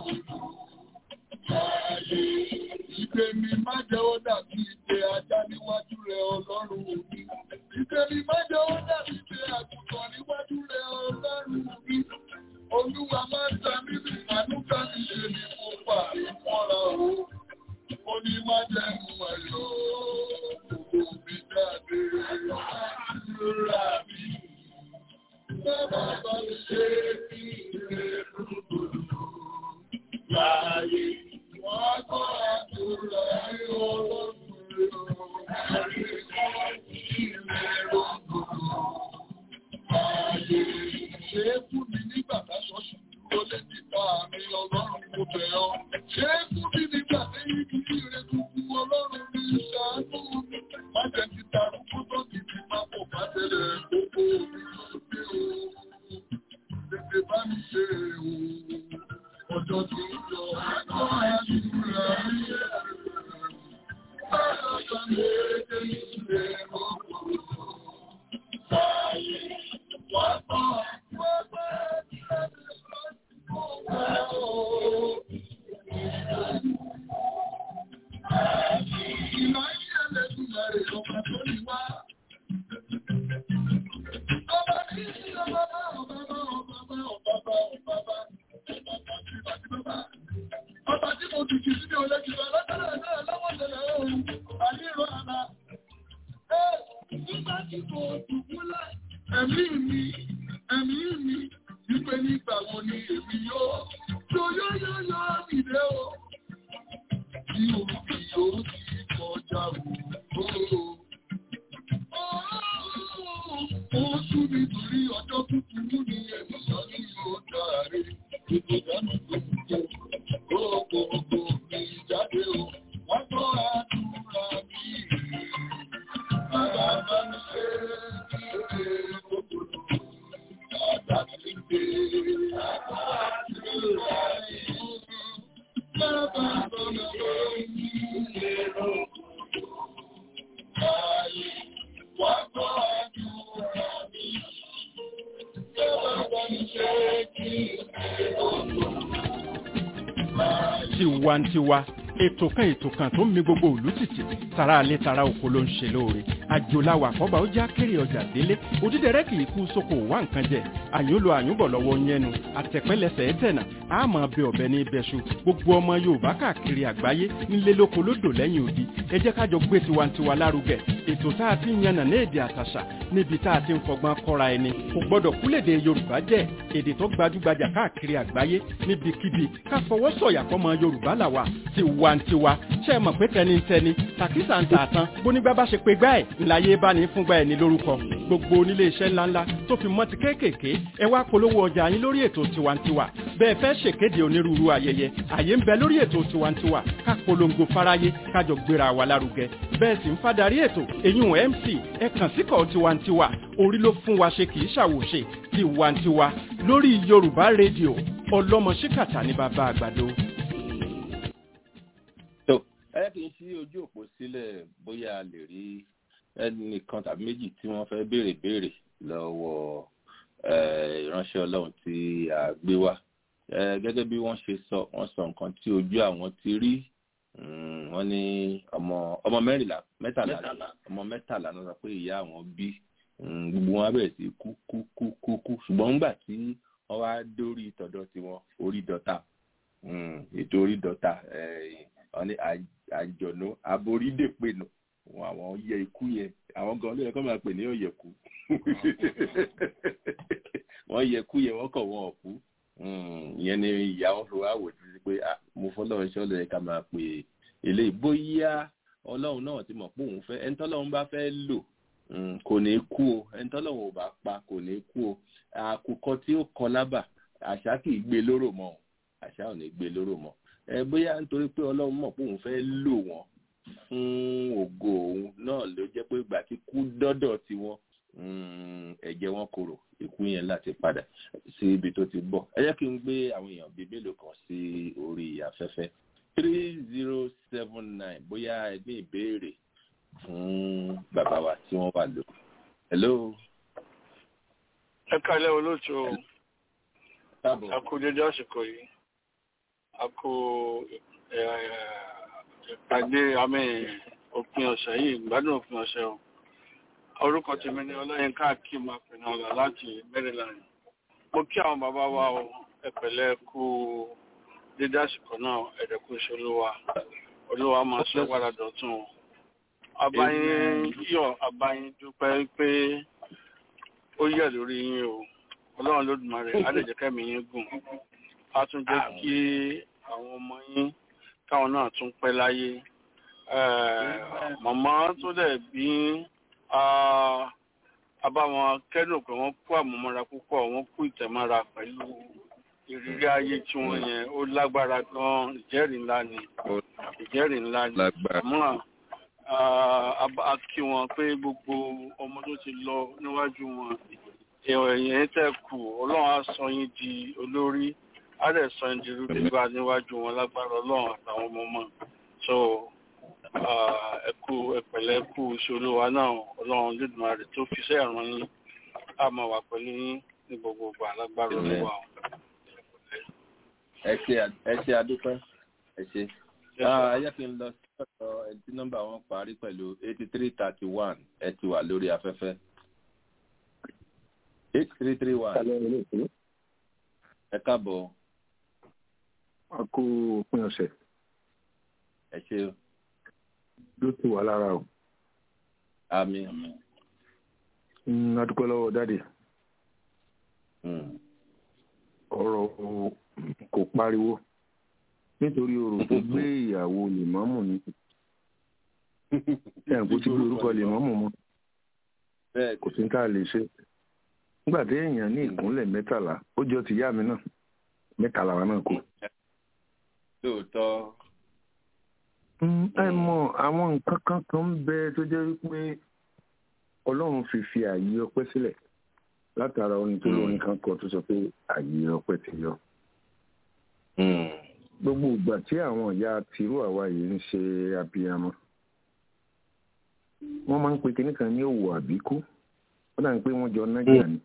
Láyé ìgbé mi má jẹ́ ó dàbí ìgbé ajá níwájú rẹ̀ ọlọ́run mi. Ìgbé mi má jẹ́ ó dàbí ìgbé àgùntàn níwájú rẹ̀ ọlọ́run mi. Olúwa máa ń ta mí bí àdúgbà mi ṣe ní pupa ìmọ́ra o. Ó ní má jẹ́ mú ẹ̀yọ́ gbogbo mi jáde. Àdúrà mi. Bàbá bá mi ṣe kí ilé rúgbòdò láàyè. Wọ́n á kọ́ àdúrà ní ọlọ́run o. Àdúrà ilé rúgbòdò láàyè. Ṣé fún mi nígbà táṣọ ṣùgbọ́n lé nípa mi ọlọ́run mo bẹ̀ ọ́? Ṣé fún mi nígbà lẹ́yìn kí ire tuntun ọlọ́run mi ṣàánú mi? Má jẹ́ ti tarun kó tó ti fi máa pọ̀ bá tẹ̀lé gbogbo mi lóde o. Tètè bá mi ṣe o. Ọjọ́ tó ń lọ, àgọ́ àdúrà mi yẹ. Báyọ̀ sọ mi èdè ìṣe ọkọ̀. Báyìí, wá bọ̀, wá bọ̀, Ìmọ̀ ayé ẹlẹ́dùnmọ̀ rẹ̀ ọmọ tó ní wá. Ọba ní ọba bá ọba bá ọba bá ọba bá ọba bá ọba bá ọba bá ọba bá. Ọba tí mo dùbúlẹ̀ ẹ̀mí mi ẹ̀mí mi wípé nígbà wo ni èmi yóò tó yóyóyó nìdé o tí òkè yóò ti kọjá o. Ó sún nítorí ọjọ́ kúkúrú ní ènìyàn ní yóò dáre. Ètò ìdáná tó ń jẹ gbogbogbò mi jáde o. Wọ́n gbọ́ àdúrà mi. Bàbá bá mi ṣe é gbogbo. Bàbá mi ṣe é àdúrà mi. Bàbá bá mi ṣe é gbogbo. Ayé wọ́n gbọ́ àdúrà mi. Bàbá bá mi ṣe é kí gbogbo. tiwantiwa ètò kan ètò kan tó ń mi gbogbo òlú tìtì tara alẹ́ tara oko ló ń ṣe lóore àjòláwà àkọ́bà ó já kéré ọjà délé òdídẹrẹ́ kì í kú sóko wá nǹkan jẹ àyúnlò àyúnbọ̀ lọ́wọ́ yẹnu àtẹ̀pẹ́lẹsẹ̀ ẹ̀tẹ̀nà àmọ́ ọbẹ̀ ọ̀bẹ ní ibẹ̀ṣu gbogbo ọmọ yorùbá káàkiri àgbáyé nílé lóko lódò lẹ́yìn odi ẹ jẹ́ kájọ gbé tiwantiwa lárugẹ ètò tá a ti ń yànnà ní èdè àtàṣà níbi tá a ti ń fọgbọ́n kọ́ra ẹni kò gbọ́dọ̀ kúlèdè yorùbá jẹ́ èdè tó gbajúgbajà káàkiri àgbáyé níbikíbi ká fọwọ́ sọ̀yà fọmọ yorùbá làwà tiwantiwa ṣe é mọ̀ pé tẹnitẹni tàkísà ń tà tán bónígbà bá ṣe pé gbá ẹ̀ ńláyé bá ní fúngbà ẹ̀ ní lórúkọ gbogbo onílé iṣẹ́ ńláńlá tó fi mọ́ ti kéékèèké ẹ wá polówó ọjà yín lórí ètò tiwantiwa bẹ́ẹ̀ fẹ́ ṣèkéde onírúurú ayẹyẹ àyè ń bẹ lórí ètò tiwantiwa ká polongo fáráyé kájọ gbéra wa lárugẹ bẹ́ẹ̀ sì ń fadarí ètò èyún mc ẹ kàn síkọ̀ tiwantiwa orí ló fún wa ṣe kì í ṣàwòṣe tiwantiwa lórí yorùbá rédíò ọlọ́mọ ṣíkàtà ní bàbá àgbàdo. tó ẹ kì í ṣí ojú òpó sílẹ̀ bóyá a lè rí ẹnìkan tàbí méjì tí wọ́n fẹ́ béèrè béèrè lọ́wọ́ eh, ìránṣẹ́ ọlọ́run tí a gbé wá Eh, gẹ́gẹ́ bí wọ́n ṣe sọ wọ́n sọ nǹkan tí ojú àwọn ti rí Mm, wọ́n ní ọmọ ọmọ mẹ́rìnlá mẹ́tàlá ọmọ mẹ́tàlá ló sọ pé ìyá àwọn bí Mm, gbogbo wọn á bẹ̀rẹ̀ sí kú kú kú kú kú ṣùgbọ́n nígbà tí wọ́n wá dórí tọ̀dọ̀ tiwọn orí dọ́ta Mm, ètò orí dọ́ta eh, wọ́n ní àj- àjọ̀nú aborídèpẹ̀nù wọn àwọn yẹ ikú yẹn àwọn gan ló yẹ kó máa pè ní ọ̀yẹ̀kú wọ́n yẹ ikú yẹn wọ́n kọ̀ wọ́n ọ̀kú ìyẹn ni ìyá wọn fi wá wò títí pé ah, mo fọlọ́run ṣọ́ lóye ká máa pè eléyìí bóyá ọlọ́run náà ti mọ̀ pé òun fẹ́ ẹni tọ́lọ́run bá fẹ́ lò mm, kò ní kú o ẹni tọ́lọ́run ò bá pa kò ní kú o àkùkọ tí ó kọ lábà àṣà kì í gbé lóró mọ́ o àṣà ò ní gbé lóró mọ́ ẹ bóyá nítorí pé ọlọ́run mọ̀ pé òun fẹ́ lò wọ́n fún ògo òun náà ló jẹ́ pé ìgbà tí kú dọ́dọ̀ tiwọn mm, ẹ̀jẹ̀ wọn korò ikú yẹn láti padà sí ibi tó ti bọ̀ ẹ jẹ́ kí n gbé àwọn èèyàn bíi mélòó kan sí orí afẹ́fẹ́ three zero seven nine bóyá ẹ ní ìbéèrè fún bàbá wa tí wọ́n wà lò. hello. ẹ kálẹ̀ olóòtú o káàbọ̀. a kú dédé àsìkò yìí a kú ẹ, ìpàdé àmì òpin ọ̀sẹ̀ yìí ìgbádùn òpin ọ̀sẹ̀ o orúkọ tèmi ni ọlọ́yinka akim apẹ̀nàlá láti maryland mo kí àwọn bàbá wa o ẹ pẹ̀lẹ́ kú dédé àsìkò náà ẹ̀dẹ̀kú iṣẹ́ olúwa olúwa máa sọ padà dọ̀tún o abayin yọ̀ abayin dúpẹ́ pé ó yẹ lórí yín o ọlọ́run lódùmarè á lè jẹ́ kẹ́mi yín gùn á tún jẹ́ kí àwọn ọmọ yín káwọn náà tún pẹ́ láyé Eh, màmá tó dẹ̀ bí ah, abáwọn kẹ́dùn pé wọ́n kú àmúmọ́ra púpọ̀ wọ́n kú ìtẹ̀mọ́ra pẹ̀lú ìrírí ayé tí wọ́n yẹn ó lágbára gan ìjẹ́rìí ńlá ni ìjẹ́rìí ńlá ni lágbára. àmọ́ a kí wọn pé gbogbo ọmọ tó ti lọ níwájú wọn èèyàn yẹn tẹ̀ kù ọlọ́run á sọ yín di olórí á dẹ̀ sọ yín di rúdìgbà níwájú wọn lágbára ọlọ́run àtàwọn ọmọ ọmọ so ah, ẹ kú ẹ pẹ̀lẹ́ ẹ kú iṣẹ́ olúwa náà ọlọ́run lẹ́dùnmarè tó fi iṣẹ́ ìran yín á máa wà pẹ̀lú yín ní gbogbo ìgbà lágbára Amen. olúwa o. ẹ ṣe à- ẹ ṣe adúpẹ́ ẹ ṣe. Ah, ẹ jẹ́ kí n lọ sí ọ̀dọ̀ ẹni tí nọ́mbà wọn parí pẹ̀lú eighty three thirty one ẹ ti wà lórí afẹ́fẹ́. eight three three one ẹ káàbọ̀ a kó òpin ọ̀sẹ̀ ẹ ṣe ló ti wà lára o àmì Mm, a dúpẹ́ lọ́wọ́ dáàdì ọ̀rọ̀ kò pariwo nítorí orò tó gbé ìyàwó lèmọ́mù ni ẹ̀ kó tí gbé orúkọ lèmọ́mù mọ́ kò sí ká lè ṣe nígbà tí èèyàn ní ìkúnlẹ̀ mẹ́tàlá ó jọ ti yá mi náà mẹ́tàlá wa náà kù. lóòótọ́ ẹ mọ àwọn nǹkan kan kan ń bẹ tó jẹ́ wípé ọlọ́run fi fi ààyè ọpẹ́ sílẹ̀ látara orin tó lórin kan kọ tó sọ pé ààyè ọpẹ́ ti yọ. gbogbo ìgbà tí àwọn ìyá tìrú àwa yìí ń ṣe abiyamọ wọ́n máa ń pe kinní kan ní òwò àbíkú ó dà ní pé wọ́n jọ nájà ni.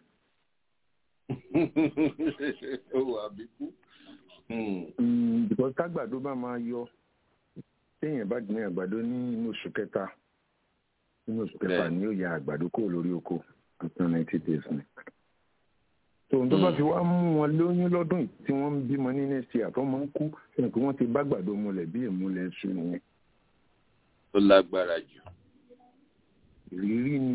òwò àbíkú. because tágbàdo bá máa yọ téèyàn bá gbìn àgbàdo ní inú oṣù kẹta inú oṣù kẹfà ni yóò ya àgbàdo kúrò lórí oko àtúntò ninety days ni. tòun tó bá fi wá mú wọn lóyún lọ́dún yìí tí wọ́n ń bímọ ní next year tó máa ń kú sẹ́yìn pé wọ́n ti bá àgbàdo mulẹ̀ bí ìmúlẹ̀ ṣu nìyẹn. ó lágbára jù. ìrírí ni.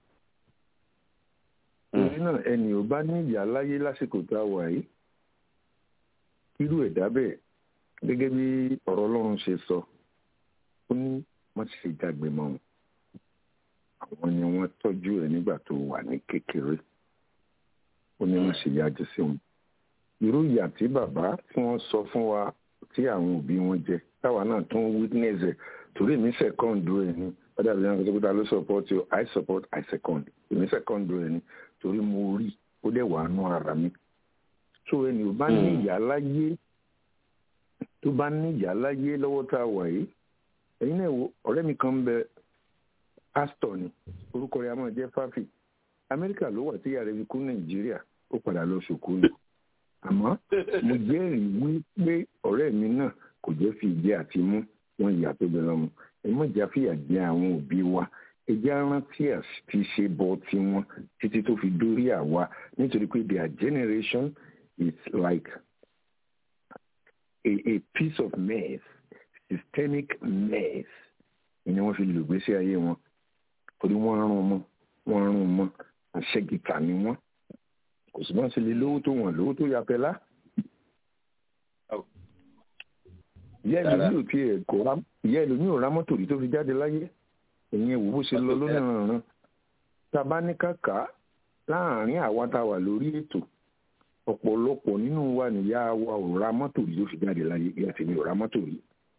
torí náà ẹnì ò bá ní ìyá láyé lásìkò tá a wà yìí irú ẹ̀dá bẹ́ẹ̀ gẹ́gẹ́ bí ọ̀rọ̀ ọlọ́run ṣe sọ ó ní wọ́n ti ṣe jágbe mọ́ wọn àwọn ni wọ́n tọ́jú ẹ̀ nígbà tó wà ní kékeré ó ní wọ́n ṣe yájú sí wọn irú ìyà tí bàbá tí wọ́n sọ fún wa tí àwọn òbí wọn jẹ táwa náà tún witness ẹ̀ torí èmi second ẹ̀ ni ọ̀dà àbí wọn kò tó ló support you I support I second èmi second ẹ̀ ni torí mo rí ó dẹ̀ wà nù ara mi so ẹni ò bá ní ìyá láyé tó bá ní ìyá láyé lọ́wọ́ tá a wà yìí ẹ̀yin náà wo ọ̀rẹ́ mi kan ń bẹ pásítọ̀ ni orúkọ rẹ̀ a máa jẹ́ fáfì amẹ́ríkà ló wà tí ìyá rẹ̀ fi kú nàìjíríà ó padà lọ sùkúù ni àmọ́ mo jẹ́rìí wípé ọ̀rẹ́ mi náà kò jẹ́ fi ìjẹ́ àti mú wọn ìyá tó bẹ lọ́mọ ẹ má jà fìyà jẹ àwọn òbí wa ẹ jẹ́ rántí àti ṣe bọ́ tiwọn títí tó fi dórí àwa nítorí pé their generation is like a, a piece of mess systemic mess ni wọ́n fi lò gbèsè ayé wọn torí wọ́n rún mọ́ wọ́n rún mọ́ àṣẹgìtà ni wọ́n kò sì máa ń ṣe lè lówó tó wọ́n lówó tó ya pẹ́lá. ìyá ẹlòmíì ò tiẹ̀ kò rá ìyá ẹlòmíì ò rá mọ́tò rí tó fi jáde láyé ìyẹn wò bó ṣe lọ lónìí tá a bá ní kàkà láàárín àwa tá a wà lórí ètò ọ̀pọ̀lọpọ̀ nínú wa nìyá wa ò ra mọ́tò rí ló fi jáde láyé ìyá tèmi ò ra mọ́tò rí.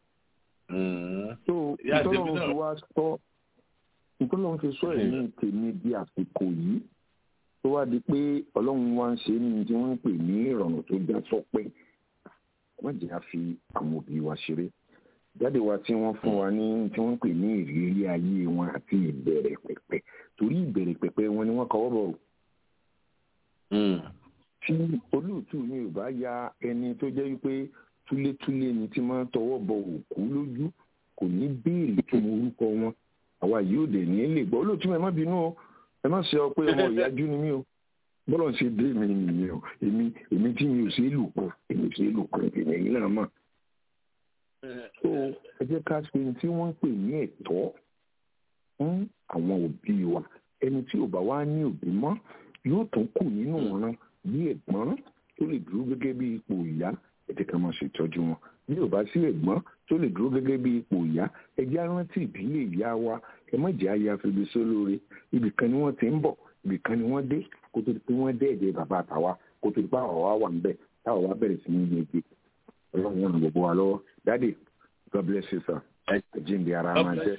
so ìtọ́lọ́run fi wá sọ ìtọ́lọ́run fi sọ ẹ̀mí tèmi di àsìkò yìí tó wá di pé ọlọ́run wá ń ṣe ní tí wọ́n ń pè ní ìrọ̀rùn tó já sọpẹ́ wọ́n jẹ́ àfi àwọn òbí wa ṣeré jáde wa tí wọ́n fún wa ní tí wọ́n ń pè ní ìrírí ayé wọn àti ìbẹ̀rẹ̀ pẹ̀pẹ̀ torí ìbẹ̀rẹ̀ pẹ̀pẹ̀ wọn ni wọ́n kọ́wọ́ bọ̀ tí olóòtú mi ò bá ya ẹni tó jẹ́ wípé túlétúlé ni tí máa ń tọwọ́ bọ òkú lójú kò ní béèrè kí mo orúkọ wọn àwa yóò dẹ̀ ní lè gbọ́ olóòtú mi ẹ má bínú o ẹ má ṣe ọ pé ọmọ ìyájú ni mí o bọ́lọ̀ ń ṣe dé mi nìyẹn o èmi èmi tí mi ò ṣe é lù pọ̀ èmi ò ṣe é lù pọ̀ èmi ẹ̀yìn náà mọ̀. so ẹ jẹ́ ká ṣe tí wọ́n ń pè ní ẹ̀tọ́ fún àwọn òbí wa ẹni tí ò bá wá ní òbí mọ́ yóò tún kù nínú ọ̀ràn bí ẹ̀gbọ́n tó lè dúró gẹ́gẹ́ bí ipò ìyá ẹ jẹ́ ká máa ṣètọ́jú wọn bí ò bá sí ẹ̀gbọ́n tó lè dúró gẹ́gẹ́ bí ipò ìyá ẹ jẹ́ rántí ìdílé ìyá wa ẹ má jẹ́ àyà fèbè sólóore ibì kan ni wọ́n ti ń bọ̀ ibì kan ni wọ́n dé kó tó di pé wọ́n dé ẹ̀jẹ̀ bàbá àtàwa kó tó di pé àwọn wa wà ń bẹ̀ táwọn wa bẹ̀rẹ̀ sí ní yege ọlọ́run ràn gbogbo wa lọ́wọ́ dáàdì god bless you sir àjíǹde ara máa jẹ́.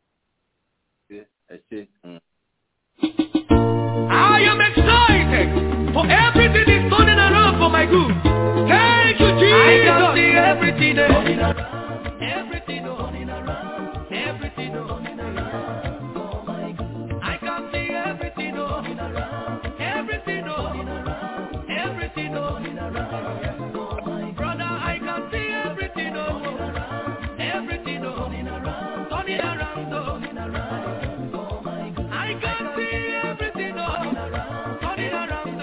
I am excited for everything is turning around for my good. Thank you, Jesus. I can see everything turning around. Everything turning around. Everything turning around. Oh my good. I can see everything turning around. Everything turning around. Everything turning around. Oh my brother, I can see everything turning around. Everything turning around. Turning around. Turning around. Oh my good. I can see everything turning around. Turning around.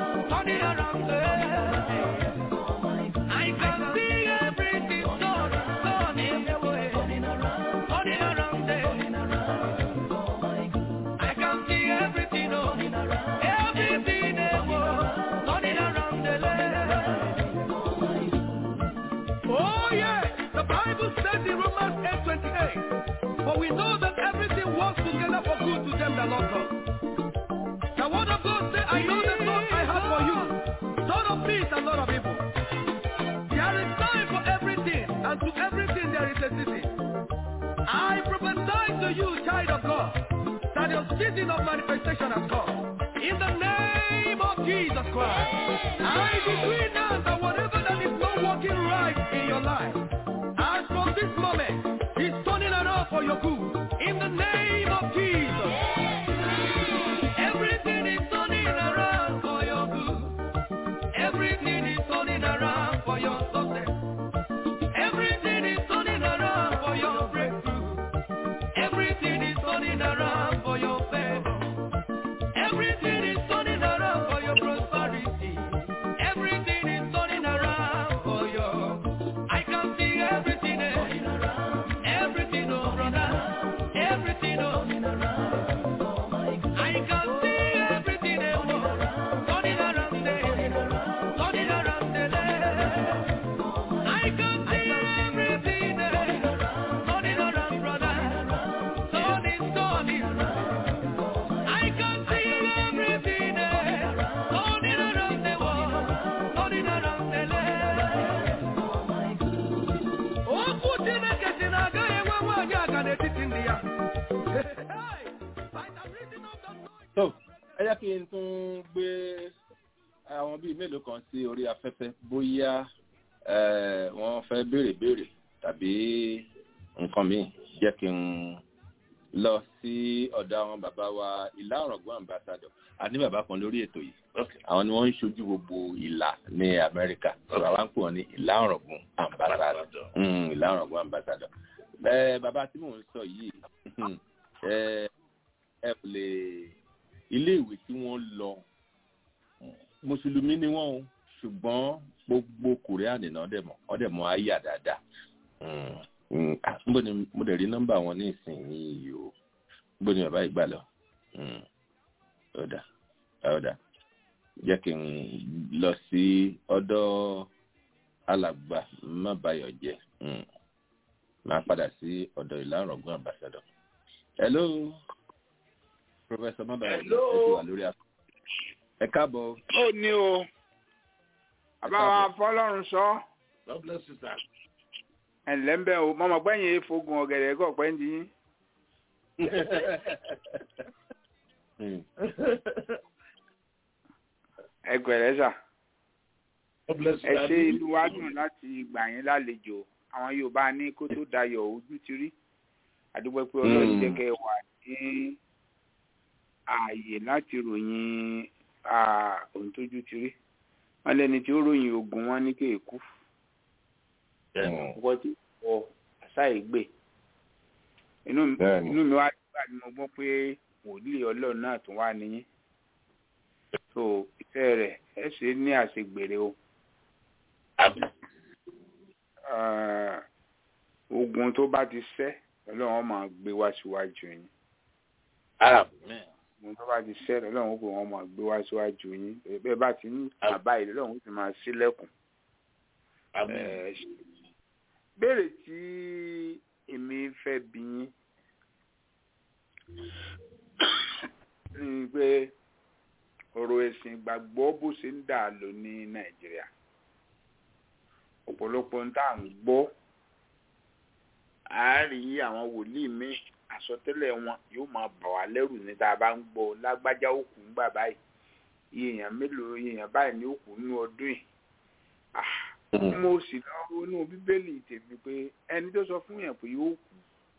Turning around. I can see everything turning we know that everything works together for good to them that love God. The word of God says, I know the thoughts I have for you, thought of peace and not of evil. There is time for everything, and to everything there is a season. I prophesy to you, child of God, that your season of manifestation has come. In the name of Jesus Christ, I decree now that whatever that is not working right in your life, as from this moment, is turning around for your good. In the name of Jesus. Everything is turning around for your good. Everything is turning around for your success. Everything is turning around for your breakthrough. Everything is turning around for your favor. Everything is turning around for your prosperity. Everything is turning around for your. I can see everything. eh. Everything, oh brother. Everything, oh. I can see everything. eh, oh. Turning around there. Turning around there. I can see everything. eh. Turning around, brother. Turning, turning. I can see everything. eh. Turning around the world. Turning around the land. Okwu Chineke si na agaghị enwe nwaanyị aga n'etiti ndị ya. tó ẹ jẹ́ kí n tún gbé àwọn bíi mélòó kan sí orí afẹ́fẹ́ bóyá eh, wọ́n fẹ́ béèrè béèrè tàbí nǹkan míì jẹ́ kí n lọ sí ọ̀dọ̀ àwọn bàbá wa ìlà ọ̀rọ̀gbọ́n ambassador àní bàbá kan lórí ètò yìí àwọn ni wọ́n ń ṣojú gbogbo ìlà ní amẹ́ríkà sọ̀rọ̀ àwọn ń pè wọ́n ní ìlà ọ̀rọ̀gbọ́n ambassador Mm, ìlà ọ̀rọ̀gbọ́n ambassador ẹ bàbá tí mò ń sọ yìí ẹ ẹ kò lè ilé ìwé tí wọ́n lọ mùsùlùmí ni wọ́n o ṣùgbọ́n gbogbo kòríànì náà dẹ̀ mọ̀ ọ́ dẹ̀ mọ̀ àyà dáadáa Mm, mm, ah, níbo ni mo dẹ̀ rí nọ́mbà wọn ní ìsinyìí o níbo ni bàbá yìí gbà lọ Mm, ọ̀dà ọ̀dà jẹ́ kí n lọ sí ọ̀dọ̀ alàgbà mábàyọ̀ jẹ́ Mm, máa padà sí ọ̀dọ̀ ìlànà ọ̀gbọ́n ambassador. hello professor mábàyọ̀ jẹ́ ẹ ti wà lórí afọ. ẹ káàbọ̀ ó ní o àbáwá fọlọ́run sọ God bless you, sir. ẹ̀ǹlẹ́ ń bẹ́ o mọ̀mọ́ gbẹ̀yìn efogun ọ̀gẹ̀dẹ̀ kọ̀ pẹ́ ń di yín. ẹ gbẹ̀rẹ̀ sà God bless you, ẹ ṣe Daddy. inú wa dùn láti gbà yín lálejò àwọn Yorùbá ní kó tó dayọ̀ ojú ti rí àdúgbò pé Ọlọ́run Mm. jẹ́ kẹ́ ẹ wà ní ààyè láti ròyìn ah, ohun tójú ti rí wọ́n lẹ́ni tí ó ròyìn ogun wọn ní kéèkú wọ́n ti wọ àṣà ìgbè inú mi Bẹ́ẹ̀ni. inú mi wá nígbà tí mo gbọ́ pé wòlíì ọlọ́run náà tún wá níyìn so ìfẹ́ rẹ̀ ẹ ṣe é ní àṣegbèrè o Ah, ogun tó bá ti ṣẹ́ ọlọ́run máa gbé wá síwájú yín ogun tó bá ti ṣẹ́ ọlọ́run ó pè wọ́n máa gbé wá síwájú yín bẹ́ẹ̀ bá ti ń bàbá yìí ọlọ́run ó sì máa ṣílẹ̀kùn Eh, béèrè tí èmi fẹ́ bí yín ni pé ọ̀rọ̀ ẹ̀sìn ìgbàgbọ́ bó ṣe ń dà lọ ní nàìjíríà ọ̀pọ̀lọpọ̀ ń tà ń gbọ́ a rí àwọn wòlíì míì àsọtẹ́lẹ̀ wọn yóò máa bà wá lẹ́rù ní tá a bá ń gbọ́ lágbájá òkú ń gbà báyìí iye èèyàn mélòó iye èèyàn báyìí ní òkú nínú ọdún yìí Ah, mo sì lọ ronú bíbélì tèmi pé ẹni tó sọ fún yẹn pé yóò kú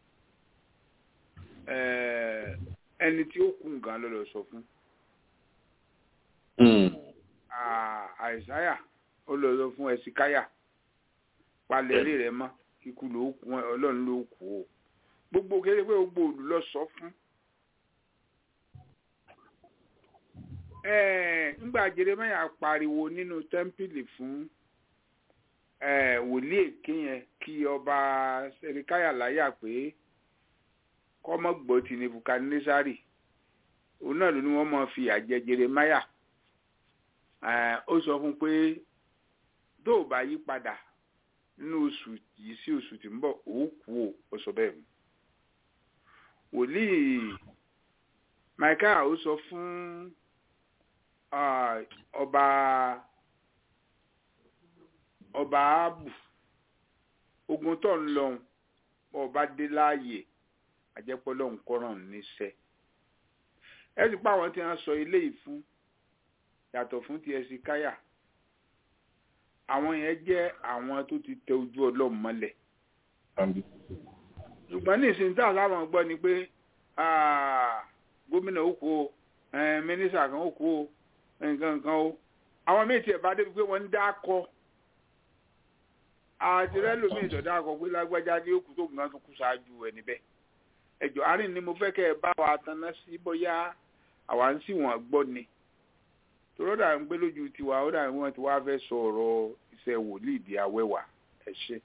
eh, ẹni tí ó kú nǹkan ló lọ sọ fún Ah, àìsáyà ó lọ sọ fún ẹsìkáyà palẹ̀rí rẹ̀ mọ́ ikú ló kú ọlọ́run ló kú o gbogbo kéré pé gbogbo òlù lọ sọ fún Eh, ńgbà Jeremáyà pariwo nínú tẹ́ḿpìlì fún eh, wòlíì èké yẹn kí ọba sẹríkáyà láyà pé kọ́mọ́ gbọ́ ti nebukadnesari òun náà ló ní wọ́n máa fi àjẹ Jeremáyà Eh, ó sọ fún pé tó o bá yí padà nínú oṣù yìí sí oṣù tí ń bọ̀ ó kú o ó sọ bẹ́ẹ̀ mu wòlíì michael ó sọ fún ah, ọba ọba abu ogun tó ń lọhùn ọba dé láàyè àjẹpọlọ nkọràn níṣẹ́ ẹ sì pa àwọn tí wọ́n sọ ilé yìí fún yàtọ̀ fún ti ẹsìn káyà àwọn yẹn jẹ́ àwọn tó ti tẹ ojú Ọlọ́run mọ́lẹ̀ ṣùgbọ́n ní ìsìn tá a sábà gbọ́ ni pé ah, gómìnà ó kú o eh, mínísítà kan ó kú o nǹkan nǹkan o àwọn míì tiẹ̀ bá débi pé wọ́n ń dá kọ àti rẹ́lòmíì tó dá kọ pé lágbájá ní òkú tó nǹkan tó kú ṣáájú ẹ̀ níbẹ̀ ẹjọ́ àárín ni mo fẹ́ kẹ́ ẹ bá wa tanná sí bóyá àwa ń sì wọ́n gbọ́ ni tòró dà ń gbé lójú tiwa ó dà ń wọ́n ti wá fẹ́ sọ ọ̀rọ̀ iṣẹ́ wòlíì di awẹ́wà ẹ ṣe.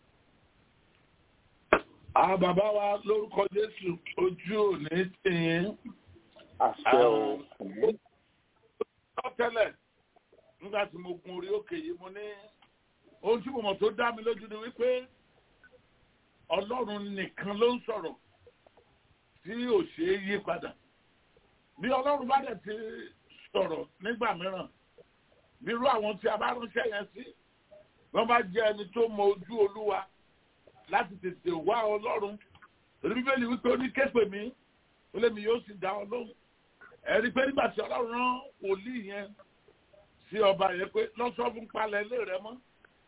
àwọn bàbá wa lórúkọ jésù ojú òní tìyín. àṣẹ o. ó tẹ́lẹ̀ nígbà tí mo gun orí òkè yìí mo ní ohun tí mo mọ̀ tó dá mi lójú ni wípé ọlọ́run nìkan ló ń sọ̀rọ̀ tí ò ṣe é yí padà bí ọlọ́run bá dẹ̀ ti sọ̀rọ̀ nígbà mìíràn nírú àwọn tí a bá ránṣẹ́ yẹn sí wọ́n bá jẹ́ ẹni tó mọ ojú olúwa láti tètè wá ọlọ́run torí bíbélì wípé ó ní képe mi ó lé mi yóò sì dá ọ lóhùn ẹ̀rí pé nígbà tí ọlọ́run rán wòlíì yẹn sí ọba yẹn pé lọ́sọ̀ fún palẹ̀ ilé rẹ mọ́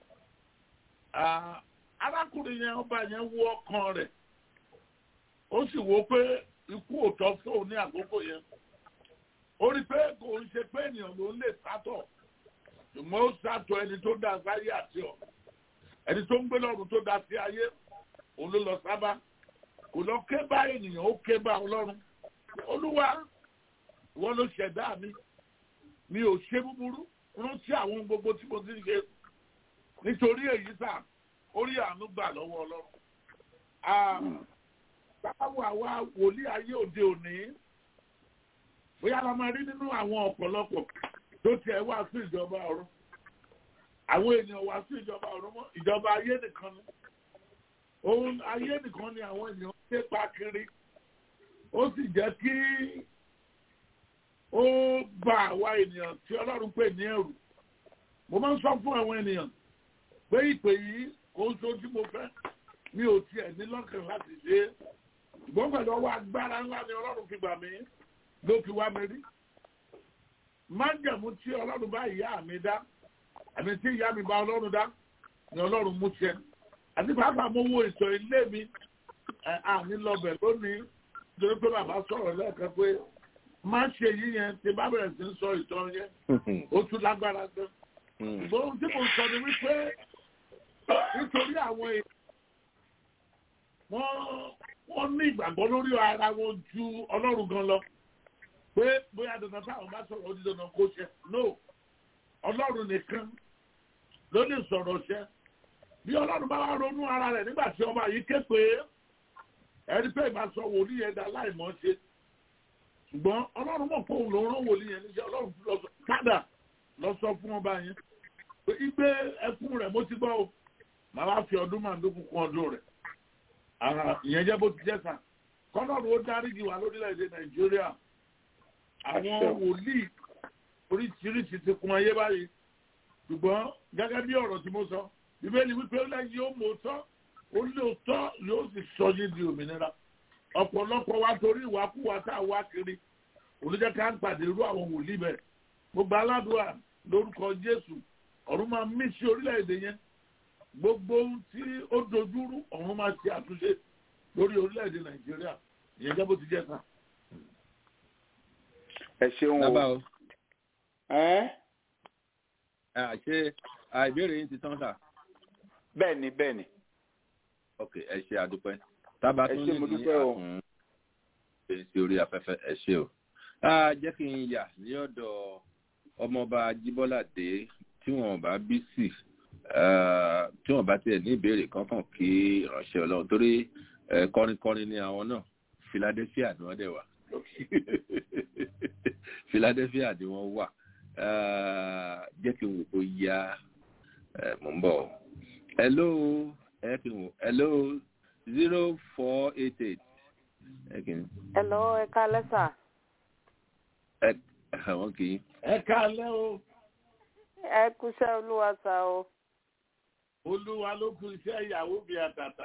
arákùnrin yẹn ọba yẹn wọ ọkàn rẹ̀ ó sì wò pé ikú òtọ́ fóun ní àkókò yẹn ó rí pé kò ń ṣe pé ènìyàn ló ń lè sátọ̀ ṣùgbọ́n ó sátọ̀ ẹni tó dá sáyé àti ọ̀ ẹni tó ń gbé lọ́run tó dá sí ayé òun ló lọ sábà kò lọ ké bá ènìyàn ó ké bá ọlọ́run olúwa ìwọ ló ṣẹ̀dá mi mi ò ṣe búburú rántí àwọn gbogbo tí mo ti ń ṣe nítorí èyí sà orí àánú gbà lọ́wọ́ ọlọ́run báwo àwa wòlíì ayé òde òní bóyá la máa rí nínú àwọn ọ̀pọ̀lọpọ̀ tó tiẹ̀ wá sí ìjọba ọ̀run àwọn ènìyàn wá sí ìjọba ọ̀run mọ́ ìjọba ayé nìkan ni òun ayé nìkan ni àwọn ènìyàn ń pa kiri ó sì jẹ́ kí ó bà àwa ènìyàn tí ọlọ́run pè ní ẹ̀rù mo máa ń sọ fún àwọn ènìyàn pé ìpè yìí kò ń so tí mo fẹ́ mi ò tiẹ̀ ní lọ́kàn láti ṣe é ṣùgbọ́n pẹ̀lú ọwọ́ agbára ńlá ni ọlọ́run fi gbà mí ló fi wá mi rí májẹ̀mú tí ọlọ́run bá ìyá mi dá àmì tí ìyá mi bá ọlọ́run dá ni ọlọ́run mú ṣẹ àti pàápàá mo wo ètò ilé mi àní lọbẹ̀ lónìí nítorí pé bàbá sọ̀rọ̀ lẹ́ẹ̀kan pé má ṣe yí yẹn tí bá bẹ̀rẹ̀ sí ń sọ ìtàn yẹn ó tún lágbára gan ṣùgbọ́n ohun tí mo sọ ni wípé nítorí àwọn èèyàn wọ́n wọ́n ní ìgbàgbọ́ lórí ara wọn ju ọlọ́run gan lọ pé bóyá dandan táwọn bá sọ̀rọ̀ ó di dandan kó ṣe no ọlọ́run nìkan ló lè sọ̀rọ̀ ṣe bí ọlọ́run bá wá ronú ara rẹ̀ nígbà tí ọba yìí ké pé ẹni pé ìgbà sọ wòlíì yẹn dá láìmọ̀ ṣe ṣùgbọ́n ọlọ́run mọ̀ pé òun ló rán wòlíì yẹn níṣẹ́ ọlọ́run lọ sọ kádà lọ sọ fún ọba yẹn pé igbe ẹkún rẹ̀ mo ti gbọ́ o màá wá fi ọdún màdókùn kún ọdún rẹ̀ ìyẹn jẹ́ bó ti jẹ́ sàn kọ́nọ́ọ̀rù ó dáríjì wá lórílẹ̀‐èdè nàìjíríà àwọn wòlíì oríṣiríṣi ti kún ayé báyìí ṣùgbọ́n gẹ́gẹ́ bí ọ̀rọ̀ tí mo sọ bíbélì wípé ó lẹ́yìn ó mọ̀ tọ́ ó lé òótọ́ yóò sì sọ yín di òmìnira ọ̀pọ̀lọpọ̀ wa torí ìwàkúwà tá a wá kiri olùjẹ́ ká ń pàdé irú àwọn wòlíì bẹ́ẹ̀ mo gba aládùúrà lórúkọ jésù ọ̀run máa mí sí orílẹ̀-èdè yẹn gbogbo ohun tí ó dojúrú ọ̀run máa ṣe àtúnṣe lórí orílẹ̀-èdè nàìjíríà ìyẹn jẹ́ bó ti jẹ́ kan. ẹ ṣeun o. ṣé ìbéèrè yín ti tán sà. bẹ́ẹ̀ ni bẹ́ẹ̀ ni. ok ẹ ṣe àdúpẹ́ tábà tún ní ní àtún sí orí afẹ́fẹ́ ẹ ṣe o. jẹ́ kí n yà ní ọ̀dọ̀ ọmọọba jíbọ́lá dé tí wọ́n bá bí sí tí wọ́n bá tiẹ̀ ní ìbéèrè kankan kí ìránṣẹ́ ọlọ́run torí kọrinkọrin ni àwọn náà philadelphia ni wọ́n dẹ̀ wà philadelphia ni wọ́n wà jẹ́ kí n wò ó ya mò ń bọ̀ hello ẹ kí n wò hello zero four eight eight ẹ kì í Hello, ẹ káalẹ́ sà. ẹ àwọn kì í. ẹ káalẹ́ o Ẹ kúṣẹ́ olúwa sà o. olúwa ló kú iṣẹ́ ìyàwó mi àtàtà.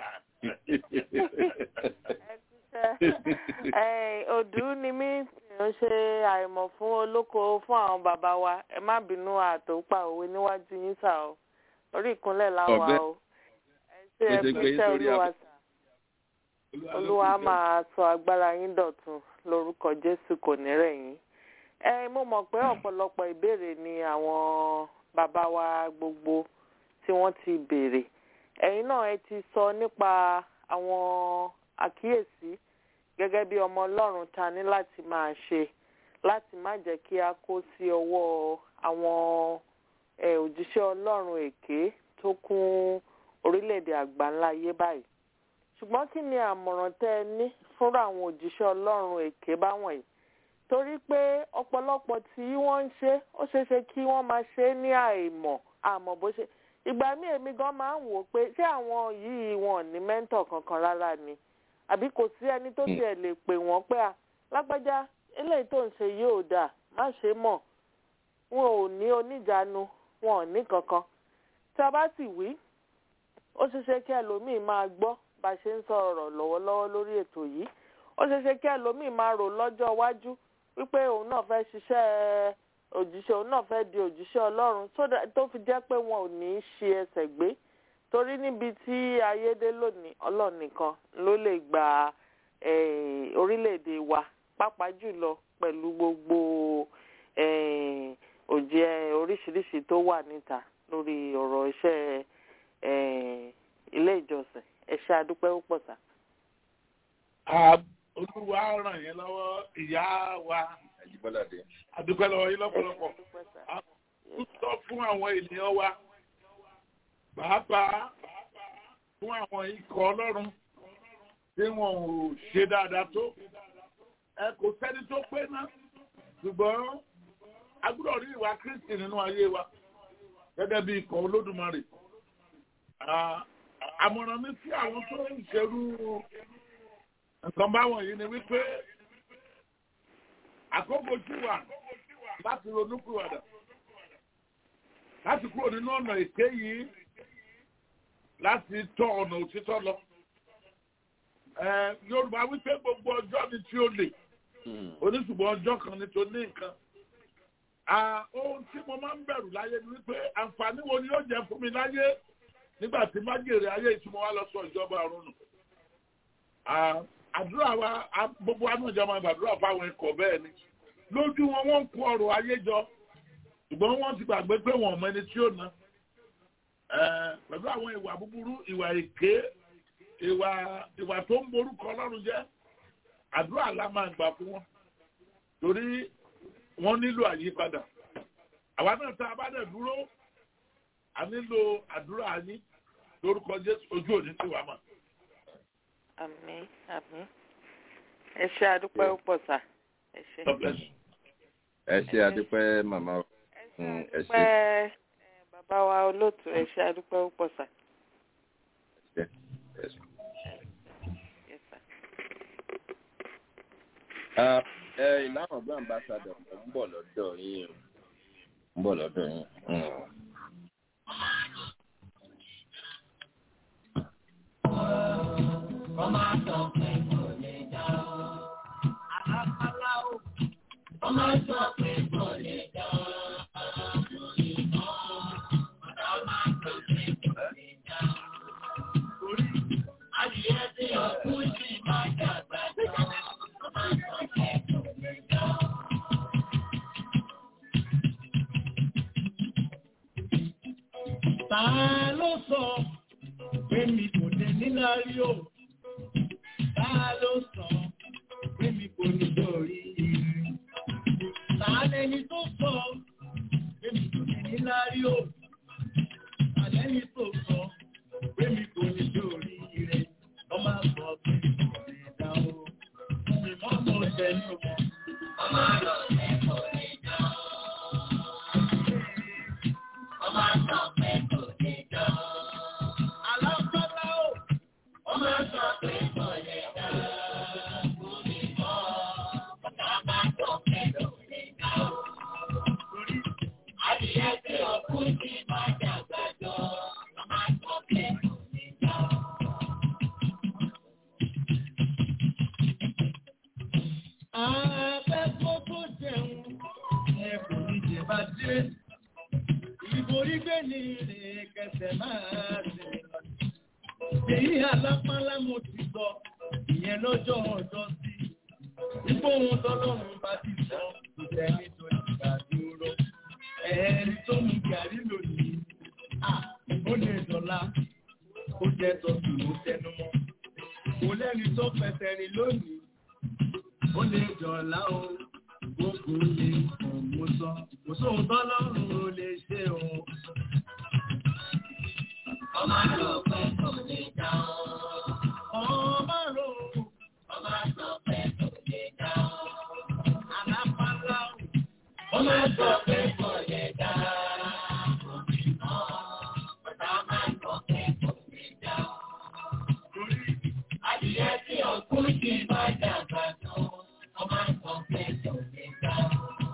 Ẹ òdú ni mí ń ṣe àìmọ̀ fún olóko fún àwọn bàbá wa. Ẹ má bínú àtòpà òwe níwájú yín sà o. Orí ìkúnlẹ̀ láwa Ọ̀bẹ. o. Ẹ ṣe ẹ Ó ṣe gbé yín kúṣẹ́ sórí olúwa afẹ́- sà. Olúwa á máa sọ agbára yín dọ̀tun lórúkọ Jésù kò ní rẹ̀ yín. Ẹ mo mọ̀ pé ọ̀pọ̀lọpọ̀ ìbéèrè ni àwọn bàbá wa gbogbo tí wọ́n ti béèrè. Ẹ̀yin náà ẹ ti sọ nípa àwọn àkíyèsí gẹ́gẹ́ bí ọmọ Ọlọ́run ta ní láti máa ṣe láti má jẹ́ kí a kó sí ọwọ́ àwọn ẹ, òjíṣẹ́ Ọlọ́run èké tó kún orílẹ̀-èdè àgbáńlá ayé báyìí ṣùgbọ́n kí ni àmọ̀ràn tẹ́ ẹ ní fúnra àwọn òjíṣẹ́ ọlọ́run èké báwọn yìí torí pé ọ̀pọ̀lọpọ̀ tí wọ́n ń ṣe ó ṣeé ṣe kí wọ́n máa ṣe é ní àìmọ̀ àmọ́ bó ṣe ìgbà míì èmi gan máa ń wò ó pé ṣé àwọn yìí wọn ò ní mẹ́ńtọ̀ kankan rárá ni àbí kò sí ẹni tó tiẹ̀ lè pè wọ́n pé à lágbájá eléyìí tó ń ṣe yóò dà má ṣe mọ̀ wọn ò ní oníjàánu wọn ò ní kankan tí a bá sì wí ó ṣeé ṣe kí ẹlòmíì máa gbọ́ bá a ṣe ń sọ̀rọ̀ lọ́wọ́lọ́wọ́ lórí ètò yìí ó ṣeé ṣe kí ẹlòmíì máa rò lọ́jọ́ iwájú wípé òun náà fẹ́ ṣiṣẹ́ òjíṣẹ́ òun náà fẹ́ di òjíṣẹ́ ọlọ́run so that- tó fi jẹ́ pé wọn ò ní í ṣe ẹsẹ̀ gbé torí níbi tí ayédè lónìí ọlọ́run nìkan ló lè gba eh, orílẹ̀-èdè wa pàápàá jùlọ pẹ̀lú gbogbo eh, òjẹ́ oríṣiríṣi tó wà níta lórí ọ̀rọ̀ iṣẹ́ eh, ilé ìjọsìn ẹ ṣé adúpẹ́ púpọ̀ sá. Ah, olúwa ràn yín lọ́wọ́ ìyá wa Àjíbọ́ládé. àdúpẹ́ lọ́wọ́ yín lọ́pọ̀lọpọ̀. A ń sọ fún àwọn ènìyàn wa pàápàá fún àwọn ikọ̀ ọlọ́run tí wọn ò ṣe dáadáa tó. Ẹ kò sẹ́ni tó pé náà ṣùgbọ́n a gbọ́dọ̀ rí ìwà Kristi nínú ayé wa gẹ́gẹ́ bí ikọ̀ olódùmarè. Ah, Àmọ̀ràn mi sí àwọn tó ń ṣerú nǹkan báwọn yìí ni wípé àkókò tí wà láti ronúkúwàdà láti kúrò nínú ọ̀nà èké yìí láti tọ ọ̀nà òtítọ́ lọ. Ẹ, Yorùbá wípé gbogbo ọjọ́ ni tí ó lè oníṣùgbọ́n ọjọ́ kan ni tó ní nǹkan. À, Ohun tí mo máa ń bẹ̀rù láyé ni wípé àǹfààní wo ni yóò jẹ́ fún mi láyé nígbà tí májèrè ayé ìtumọ̀ wa lọ sọ ìjọba ọ̀run nù. À, Àdúrà wa a- gbogbo anújọ máa gbàdúrà fáwọn ikọ̀ bẹ́ẹ̀ ni. Lójú wọn wọ́n ń kó ọrọ̀ ayé jọ ṣùgbọ́n wọ́n ti gbàgbé pé wọ́n mọ ẹni tí ó ná. Ẹ, Pẹ̀lú àwọn ìwà búburú, ìwà èké, ìwà ìwà tó ń borúkọ Ọlọ́run jẹ́, àdúrà la máa gbà fún wọn. Torí wọ́n nílò àyípadà. Àwa náà tá a bá dẹ̀ dúró, a nílò àdúrà yín lórúkọ Jésù ojú òní tí wàá mọ̀. àmín àmín ẹ ṣé adúpẹ́ púpọ̀ sá ẹ ṣé. Ẹ ṣe adúpẹ́ màmá. Mm, Ẹ ṣe. pẹ́ bàbá wa olóòtú ẹ ṣé adúpẹ́ púpọ̀ sá. Ẹ ṣe. Yes, sir. Ah, ẹ ìlànà ọgbọ́n ambassadọ̀ ń bọ̀ lọ́dọ̀ yín o. ń bọ̀ lọ́dọ̀ yín. Mm. Ta ló sọ pé mi kò dé níláárí o? Ta ló sọ pé mi kò ní lórí ire? Ta lẹni tó sọ pé mi kò dé níláárí o? Ta lẹni tó sọ pé mi kò ní lórí ire? Ọmọ àgbọ̀ pé mi kò lè dá o. Mi mọ́ mọ́ tẹ̀lé o. Ọmọ àgbọ̀ pé kò lè dá o. Ọmọ àgbọ̀ pé kò lè dá o. Alábọ́lá o. Ọmọ àgbọ̀ pé kò lè dá o. adìyẹ tí òkú ti máa dàgbà jọ ọmọ àtọ́kẹ́ kò ní já o. Afẹ́fọ́ tó jẹun ẹ kò ní jẹ bá dé. Ìborí gbé ní rè kẹsẹ̀ máa ṣe. Èyí alápálá mo ti sọ, ìyẹn lọ́jọ́ ọjọ́ sí. Ipò ohun tọ́lọ́run bá ti sọ, kò sẹ́ni tó lè gbà dúró. Ẹ̀ẹ́rì tó mú gàrí lónìí, à ó lè dọ̀la. Ó jẹ́ tọ́sí ló tẹnu mọ́. Kò lẹ́ni tó fẹsẹ̀ rìn lónìí ó lè jọ̀lá o gbogbo lè kàn mú sọ kò sóhun tọ́lọ́run ò lè ṣe o. ọmọ àlọ́ pẹ́ kò ní já o. ọmọ rò ọmọ àlọ́ pẹ́ kò ní já o. alápálá o. ọmọ àlọ́ pẹ́ kò ní já o. ọ̀tá máa ń lọ pẹ́ kò ní já o. adìyẹ tí òkú ti máa dàgbà tó ọmọ àlọ́ pẹ́ kò ní já o.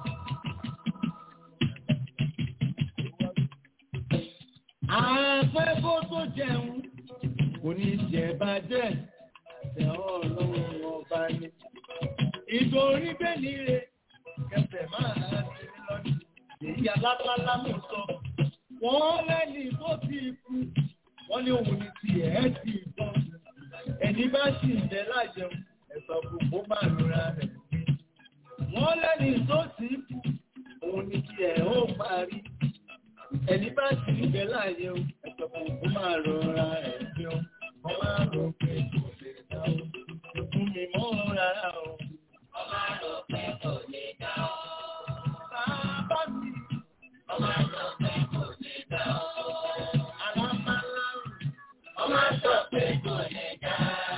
Afẹ́fọ́ tó jẹun kò ní jẹ bàjẹ́ àtẹ ọlọ́run ọba ni. Ìtorí bẹ́ẹ̀ni rẹ̀ kẹsẹ̀ máa ti lọ́dún. Èyí alápálá mú sọ. Wọ́n lẹ́ni tó ti kú. Wọ́n ní òun ní ti ẹ̀ ti tán. Ẹni bá sì ń jẹ lájẹun, ẹ̀sọ̀ gbogbo máa lura rẹ̀. Wọ́n lẹ́ni tó ti kú. Òun ní ti ẹ̀ ó parí ẹni bá sì ń bẹ láàyè o ẹ̀sọ̀ kò kó máa rọra ẹ̀ bí o wọ́n máa rò pé kò lè dá o fún mi mọ́ rárá o. ọmọ àlọ́ pẹ́ kò ní já o. bàbá mi ọmọ àlọ́ pẹ́ kò ní já o. alámàlà ọmọ àlọ́ pẹ́ kò ní já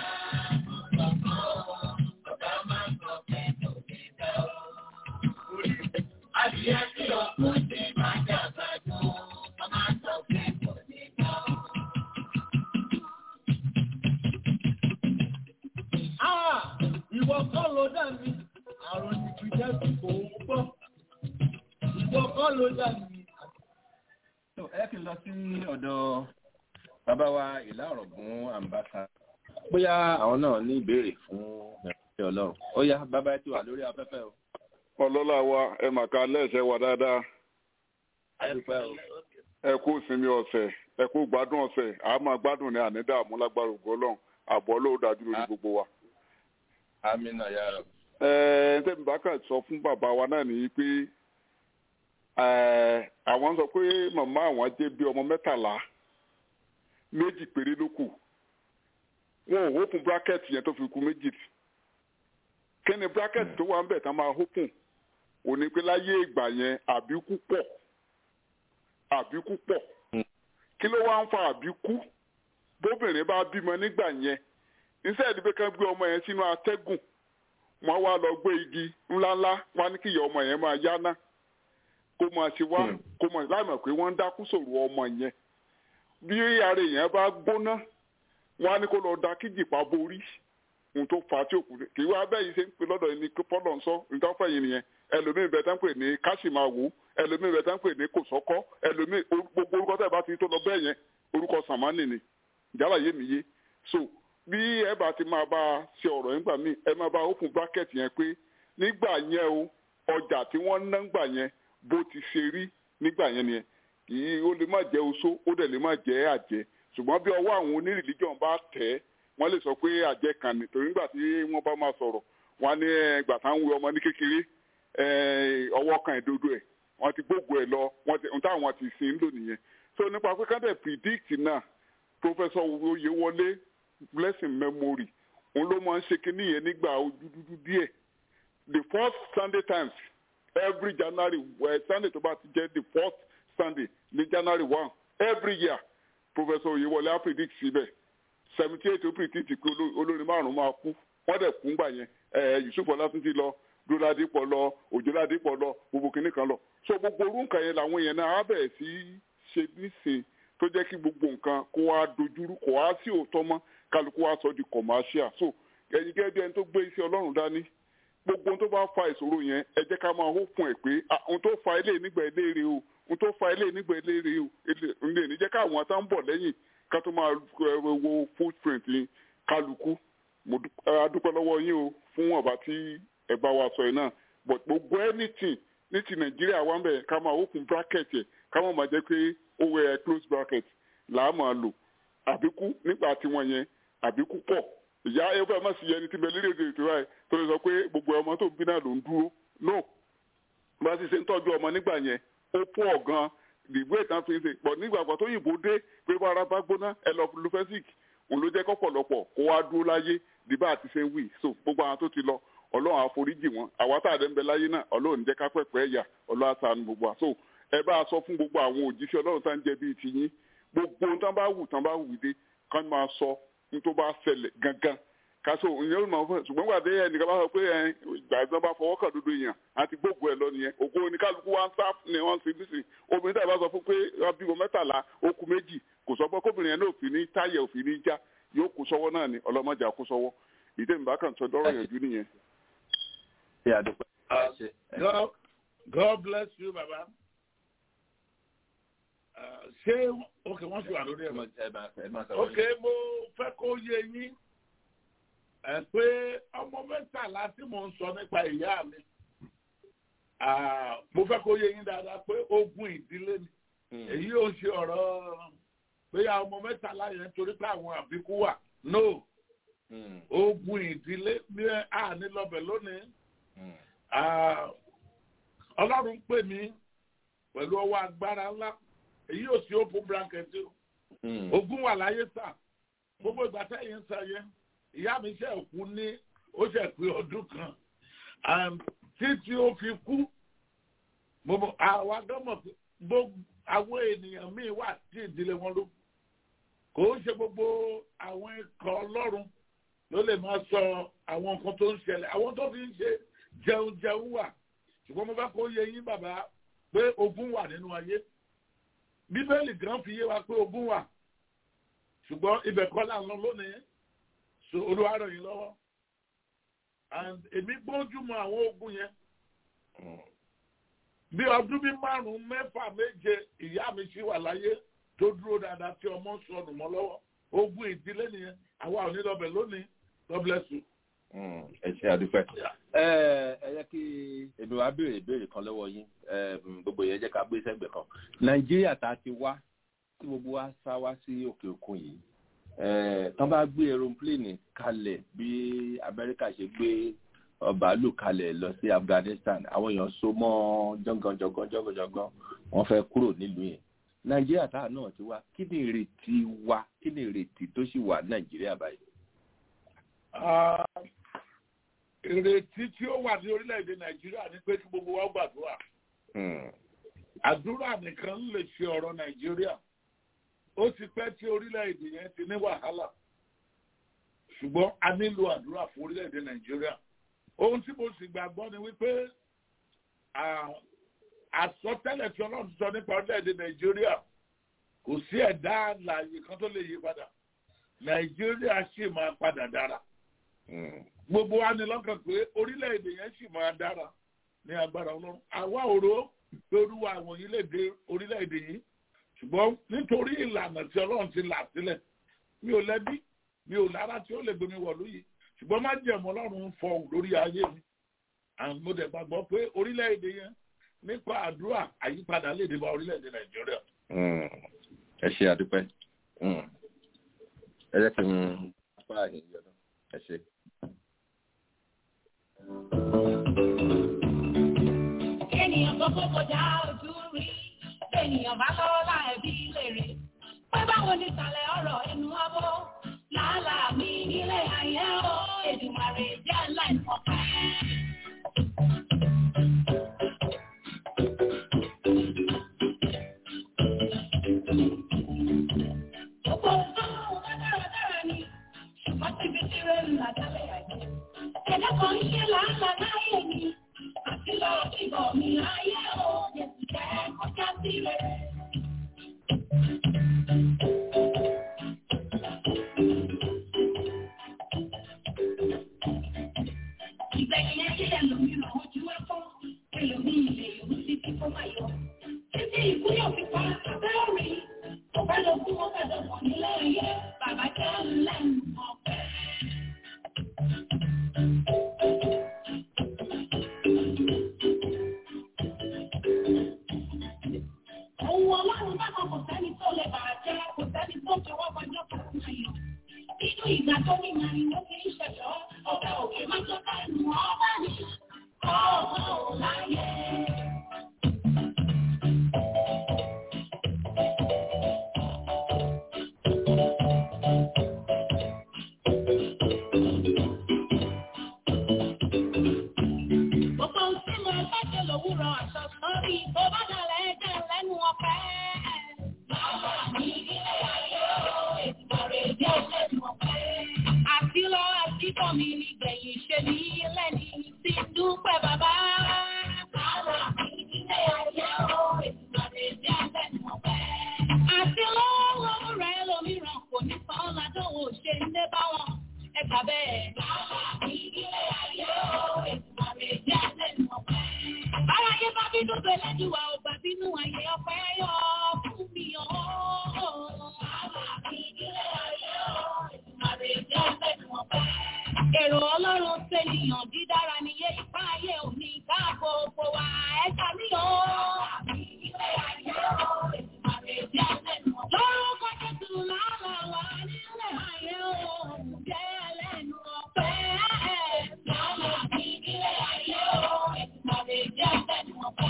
Adìyẹ tí òkú ti máa dàgbà jù, ọmọ àtọ̀ pé kò ní já o. Ah, ìwọ kọ́ ló dà mí àrùn ìpìjẹ́ tí kò ń gbọ́ ìwọ kọ́ ló dà mí. ẹ kì í lọ sí ọ̀dọ̀ bàbá wa ìlà ọ̀rọ̀gún àǹbáṣà bóyá àwọn náà ní ìbéèrè fún ìrìnàjò ọlọ́run ó yá bàbá ẹ ti wà lórí afẹ́fẹ́ o. ọlọ́lá wa ẹ mà ká lẹ́sẹ̀ wa dáadáa ẹ dúpẹ́ o. ẹ kú ìsinmi ọ̀sẹ̀ ẹ kú gbádùn ọ̀sẹ̀ a máa gbádùn ní ànídààmú lágbára ògo ọlọ́run àbọ̀ ló dájú lórí gbogbo wa. amina yàrá. ẹ ẹ tẹ́mi bá kà sọ fún bàbá wa náà nìyí pé ẹ àwọn sọ pé màmá àwọn jẹ́ bí ọmọ mẹ́tàlá méjì péré ló kù wọn ò hókun bírákẹ́tì yẹn tó fi kù méjì kí ni bírákẹ́tì tó wà ń bẹ̀ tá máa hókun òní pé láyé ìgbà yẹn àbíkú pọ̀ àbíkú pọ̀ kí ló wá ń fa àbíkú bóbìnrin bá bímọ nígbà yẹn iṣẹ́ ìdíbẹ́ kan gbé ọmọ yẹn sínú atẹ́gùn wọ́n wá lọ gbé igi ńláńlá wọ́n á ní kí ìyá ọmọ yẹn máa yáná kó máa ṣe wá kó máa láì mọ̀ pé wọ́n ń dákú sòrò ọmọ yẹn bí ara èèyàn bá gbóná wọ́n á ní kó lọ da kíjìpá borí ohun tó fà á tí òkú kì í wá bẹ́ẹ̀ yìí ṣe ń pè lọ́dọ̀ yìí ní pọ́lọ̀ ń sọ nǹkan fẹ̀yìn nìyẹn ẹlòmíín bẹ tán pè ní káṣímáwò ẹlòmíín bẹ tán pè ní kòsọ́kọ́ ẹlòmíín gbogbo orúkọ tẹ̀ bá ti tó lọ bẹ́ẹ̀ yẹn orúkọ sàmánì ni ìjálá yé mi yé so bí ẹ bá ti máa bá a ṣe ọ̀rọ̀ yẹn gbà mí ẹ máa bá open bracket yẹn pé nígbà yẹn o ọjà tí wọ́n ná gbà yẹn bó ti ṣe rí nígbà yẹn nìyẹn kì í ó lè má jẹ́ oṣó ó dẹ̀ lè má jẹ́ àjẹ́ ṣùgbọ́n bí ọwọ́ àwọn onírìlíjọ̀n bá tẹ̀ ẹ́ wọ́n lè sọ pé àjẹ́ kan ní torí nígbà tí wọ́n bá máa sọ̀rọ̀ wọ́n á ní ẹgbà tá à ń wé ọmọ ní kékeré ọwọ́ kan ìdodo ẹ̀ wọ́n ti gbógun ẹ̀ lọ wọ́n ti nta àwọn ti sin ń lò nìyẹn so nípa pé ká dẹ̀ predict náà professor oyewole blessing memory òun ló máa ń ṣe kinní yẹn nígbà ojú dúdú díẹ̀ the first sunday times every january well, sunday tó bá ti jẹ́ the first sunday ní january one every year professor oyewole á predict síbẹ̀ seventy eight ó predict pé olórin márùn-ún máa kú wọ́n dẹ̀ kú ńgbà yẹn yusuf ọlátúntì lọ dúrádìpọ̀ lọ òjòládìpọ̀ lọ gbogbo kìnnì kan lọ so gbogbo orú nǹkan yẹn làwọn yẹn náà á bẹ̀rẹ̀ sí ṣe nísìn tó jẹ́ kí gbogbo nǹkan kó wá dojúrú kó wá sí òótọ́ mọ́ kálukú wá sọ di commercial so ẹ̀yin gẹ́gẹ́ bí ẹni tó gbé iṣẹ́ ọlọ́run dání gbogbo ohun tó bá fa ìṣòro yẹn ẹ jẹ́ ká máa hó fún ẹ̀ pé ohun tó fa ilé nígbà eléèrè o n tó fa ilé nígbà eléré o ilé ní jẹ́ káwọn tó ń bọ̀ lẹ́yìn ká tó máa wo footprint kálukú mo dúpẹ́ lọ́wọ́ yín o fún ọ̀bá tí ẹ bá wa sọ yìí náà but gbogbo anything ní ti nàìjíríà wà ń bẹ̀ ká máa open bracket yẹ ká máa máa jẹ́ pé ó wẹ close bracket là á máa lò àbíkú nígbà tí wọ́n yẹn àbíkú pọ̀ ìyá ẹgbẹ́ má sì yẹ ẹni tí bẹ lédè èdè ètò ẹ̀ tó lè sọ pé gbogbo ọmọ tó ń bí náà ló ń dúró no bá sì ṣe ń tọ́jú ọmọ nígbà yẹn ó pọ̀ gan ìgbé ìtàn fi ń ṣe pọ̀ nígbà kan tó yìnbó dé pé bá ara bá gbóná ẹ lọ lufesic òun ló jẹ́ kọ́pọ̀lọpọ̀ kó wá dúró láyé dìbà àti ṣe ń wì so gbogbo àwọn tó ti lọ ọlọ́run àforíjì wọn àwa tá a dẹ́ ń bẹ láyé náà ọlọ́run jẹ́ ká pẹ̀pẹ́ ẹ̀yà ọlọ́run àṣàánú gbogbo wa so ẹ bá a sọ fún gbogbo àwọn òjíṣẹ́ ọlọ́run tá ń jẹ bíi tiyín gbogbo ohun tán bá wù tán bá wù dé kán máa sọ ní tó bá ṣẹlẹ̀ gangan kaso ìyẹn ló máa fọ ṣùgbọ́n gbàdé ẹnìkan bá sọ pé ẹ ìgbà ìgbà bá fọwọ́ kàn dodo èèyàn àti gbogbo ẹ lọ nìyẹn ògo oníkálukú wa ń sá ni wọ́n ti bí sí obìnrin tàbí bá sọ fún pé wọ́n bímọ mẹ́tàlá ó kù méjì kò sọ pé kóbìnrin yẹn náà òfin ní táyà òfin ní já yóò kó sọ́wọ́ náà ni ọlọ́mọdé àkó sọ́wọ́ ìdè mi bá kàn sọ dọ́rọ̀ yẹn jù nìyẹn. God, God bless you, Baba. Ṣé ok wọ́n ṣe wà lórí ẹ̀? Ok mo fẹ́ kó yé yín ẹ pé ọmọ mẹ́tàlá tí mò ń sọ nípa ìyá mi mo fẹ́ kó yé yín dáadáa pé ogun ìdílé ni èyí ò ṣe ọ̀rọ̀ pé ọmọ mẹ́tàlá yẹn torí pé àwọn àbíkú wà no ogun ìdílé ní àní lọ́bẹ̀ lónìí ọlọ́run pè mí pẹ̀lú ọwọ́ agbára ńlá èyí ò sí open blanket ogun wà láyé sà gbogbo ìgbà tẹ́yìn ń sọ yẹn ìyá mi ṣe kú ní ó ṣe pé ọdún kan títí ó fi kú àwa gọ́mọ̀ gbogbo àwọn ènìyàn míì wà tí ìdílé wọn ló kò ń ṣe gbogbo àwọn ikọ̀ ọlọ́run ló lè máa sọ àwọn nǹkan tó ń ṣẹlẹ̀ àwọn tó fi ń ṣe jẹun jẹun wà ṣùgbọ́n mo fẹ́ kó yé yín bàbá pé ogun wà nínú ayé bíbélì gan fi yé wa pé ogun wà ṣùgbọ́n ibẹ̀ kọ́ là ń lọ lónìí so olúwa ràn yín lọ́wọ́ and èmi gbójú mọ àwọn ogun yẹn bí ọdún bí márùn mẹ́fà méje ìyá mi ṣì wà láyé tó dúró dáadáa tí ọmọ sọnù mọ́ lọ́wọ́ ogun ìdílé nìyẹn àwa ò ní lọ́bẹ̀ lónìí God bless you. ẹ ṣe àdúpẹ́. ẹ ẹ yẹ kí èmi wá béèrè ìbéèrè kan lọ́wọ́ yín gbogbo yẹn jẹ́ ká gbé sẹ́gbẹ̀ẹ́ kan nàìjíríà tá a ti wá tí gbogbo wa sá wá sí òkè òkun yìí tán bá gbé aeroplane kalẹ̀ bí amẹ́ríkà ṣe gbé bàálù kalẹ̀ lọ sí afghanistan àwọn èèyàn so mọ́ jọ́ngànjọ́ngàn jọ́ngànjọ́ngàn wọ́n fẹ́ kúrò nílùú yẹn nàìjíríà táà náà ti wá kí ni ìrètí wa kí ni ìrètí tó sì wà nàìjíríà báyìí. ìrètí tí ó wà ní orílẹ̀-èdè nàìjíríà ni pé kí gbogbo wa gbàdúrà àdúrà nìkan lè ṣe ọ̀rọ̀ nàìjíríà ó ti pẹ́ tí orílẹ̀-èdè yẹn ti ní wàhálà ṣùgbọ́n a nílò àdúrà fún orílẹ̀-èdè nàìjíríà ohun tí mo sì gbàgbọ́ ni wípé àsọtẹ́lẹ̀ tí ọlọ́run sọ nípa orílẹ̀-èdè nàìjíríà kò sí ẹ̀dá àlàyé kan tó lè yí padà nàìjíríà sì máa padà dára gbogbo wa ní lọ́kàn pé orílẹ̀-èdè yẹn sì máa dára ní agbára ọlọ́run àwa òró pé olúwa àwọn yìí lè dé orílẹ̀-èdè yìí ṣùgbọ́n nítorí ìlànà tí ọlọ́run ti là sílẹ̀ mi ò lẹ́bí mi ò lára tí ó lè gbé mi wọ̀ lóyè ṣùgbọ́n má jẹ̀mọ́ ọlọ́run ń fọ lórí ayé mi àwọn mo dẹ̀ gbàgbọ́ pé orílẹ̀-èdè yẹn nípa àdúrà àyípadà lè dé bá orílẹ̀-èdè nàìjíríà. ẹ ṣe àdúpẹ́ ẹ jẹ́ kí n pa àyè yọ̀dọ̀ ẹ ṣe. ènìyàn tó kó kọjá ojú rí ènìyàn bá lọ́la ẹ̀bí lèrè pé báwo ni ìsàlẹ̀ ọ̀rọ̀ ẹnu abọ́ làálàá mi nílé ayé o Èdùmàrè jẹ́ láìpọ̀ pẹ́. Gbogbo nǹkan ọ̀hún bá dáradára ni ṣùgbọ́n síbi tí rẹ̀ ń là dálẹ̀ àjẹ́. Ẹ̀dá kan ń ṣe làálàá láyé mi àti lọ ìbọ̀ mi ayé o Jésù jẹ́ kọjá sí rẹ̀. Ìgbẹ̀yìn ayé ẹlòmíràn ojú ẹ̀fọ́, ẹlòmíì ilẹ̀ ìlú títí kó máa yọ. Títí ìgbà tó ní màrin ló kì í ṣẹ̀ṣọ́ ọba òkè má tó kẹ́nu ọba ní ọ̀hún láyé. Gbogbo ohun tí mo bá ṣe lòwúrọ̀ aṣọ sọ́rí tó bá dalẹ̀ ẹ̀jẹ̀ lẹ́nu ọ̀pẹ́. Bàbá mi ilé ayé o, ètò rẹ̀ jẹ́ lẹ́nu ọ̀pẹ́. Àti lọ àti bọ̀ mi ní gbẹ̀yìn ṣe ní lẹ́ni tí ń dúpẹ́ bàbá. Bàbá mi ilé ayé o, ètò rẹ̀ jẹ́ lẹ́nu ọ̀pẹ́. Àti lọ́wọ́ rẹ̀ lómìíràn kò ní sàn ládùn ò ṣe ń dé bá wọn. Ẹ gbà bẹ́ẹ̀. Bàbá mi ilé ayé o, ètò rẹ̀ jẹ́ lẹ́nu ọ̀pẹ́. Bára yé bá bínú tó ẹlẹ́dùwà ò bá bínú ayé ọpẹ́ yọ fún mi ọ́. Bàbá mi ilé ayé o, ètò rẹ̀ jẹ́ lẹ́nu ọ̀pẹ́. Èrò Ọlọ́run ṣènìyàn dídára níye ipá ayé òní ká gbogbo wa ẹ̀ka mi ọ́. Bàbá mi ilé ayé o, ètò rẹ̀ jẹ́ lẹ́nu ọ̀pẹ́. Lórúkọ Jésù lálọ́ wa nílé ayé o, jẹ́ lẹ́nu ọ̀pẹ́. Bàbá mi ilé ayé o, ètò rẹ̀ jẹ́ lẹ́nu ọ̀pẹ́.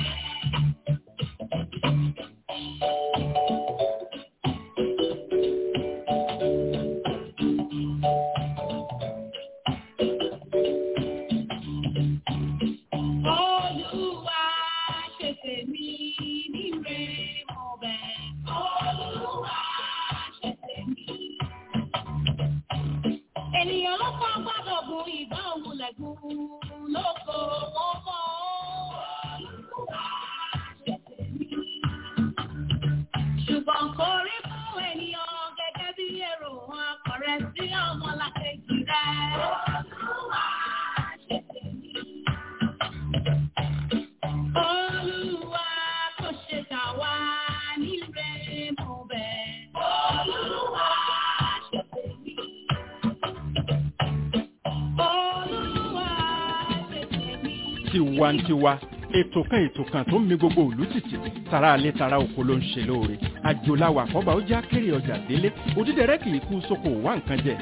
Olúwa ṣe tèmi níre mo bẹ̀. Olúwa ṣe tèmi. Ènìyàn ló kọ́ gbọ́dọ̀ gun ìgbà òun lẹ́gùn lóko wọn mọ́. Olúwa ṣe tèmi. Ṣùgbọ́n kò rí fún ènìyàn gẹ́gẹ́ bí èrò akọ̀rẹ́ sí ọmọlàkejì rẹ̀. Olúwa ṣe tèmi. Olúwa kò ṣe kà wá níre mo bẹ̀. Olúwa ṣe tèmi. Olúwa ṣe tèmi. tiwantiwa ètò kan ètò kan tó ń mi gbogbo òlú tìtì tara alẹ́ tara oko ló ń ṣe lóore àjòláwà àkọ́bà ó já kéré ọjà délé òdídẹrẹ́ kì í kú sóko wá nǹkan jẹ.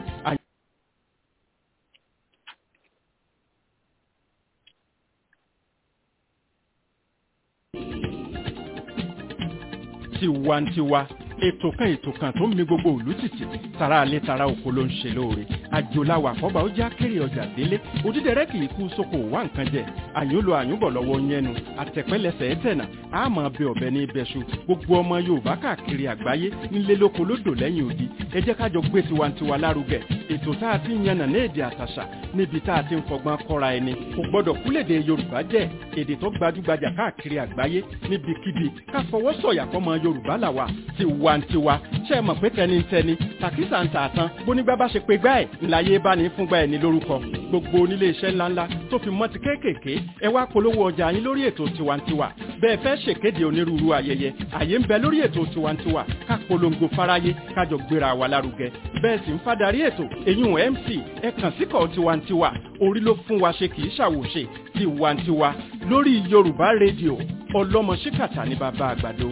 tiwantiwa ètò kan ètò kan tó ń mi gbogbo òlú tìtì tara alẹ́ tara oko ló ń ṣe lóore àjòláwà àkọ́bà ó já kéré ọjà délé òdídẹrẹ́ kì í kú sóko wá nǹkan jẹ àyùnlò àyùnbọ̀ lọ́wọ́ yẹnu àtẹ̀pẹ́lẹsẹ̀ ẹ̀tẹ̀nà àmọ́ bẹ ọ̀bẹ ní ibẹ̀ṣu gbogbo ọmọ yorùbá káàkiri àgbáyé nílé lóko lódò lẹ́yìn odi ẹ jẹ́ ká jọ gbé tiwantiwa lárugẹ ètò tá a ti ń yànnà ní èdè àtàṣà níbi tá a ti ń fọgbọ́n kọ́ra ẹni kò gbọ́dọ̀ kúlèdè yorùbá jẹ́ èdè tó gbajúgbajà káàkiri àgbáyé níbikíbi ká fọwọ́ sọ̀yà fọmọ yorùbá làwà tiwantiwa ṣe é mọ̀ pé tẹnitẹni tàkísà ń tà tán bónígbà bá ṣe pé gbá ẹ̀ ńláyé bá ní fúngbà ẹ̀ ní lórúkọ gbogbo onílé iṣẹ́ ńláńlá tó fi mọ́ ti kéékèèké ẹ wá polówó ọjà yín lórí ètò tiwantiwa bẹ́ẹ̀ fẹ́ ṣèkéde onírúurú ayẹyẹ àyè ń bẹ lórí ètò tiwantiwa ká polongo fáráyé kájọ gbéra wa lárugẹ bẹ́ẹ̀ sì ń fadarí ètò èyún mc ẹ kàn síkọ̀ tiwantiwa orí ló fún wa ṣe kì í ṣàwòṣe tiwantiwa lórí yorùbá rédíò ọlọ́mọ ṣíkàtà ní bàbá àgbàdo.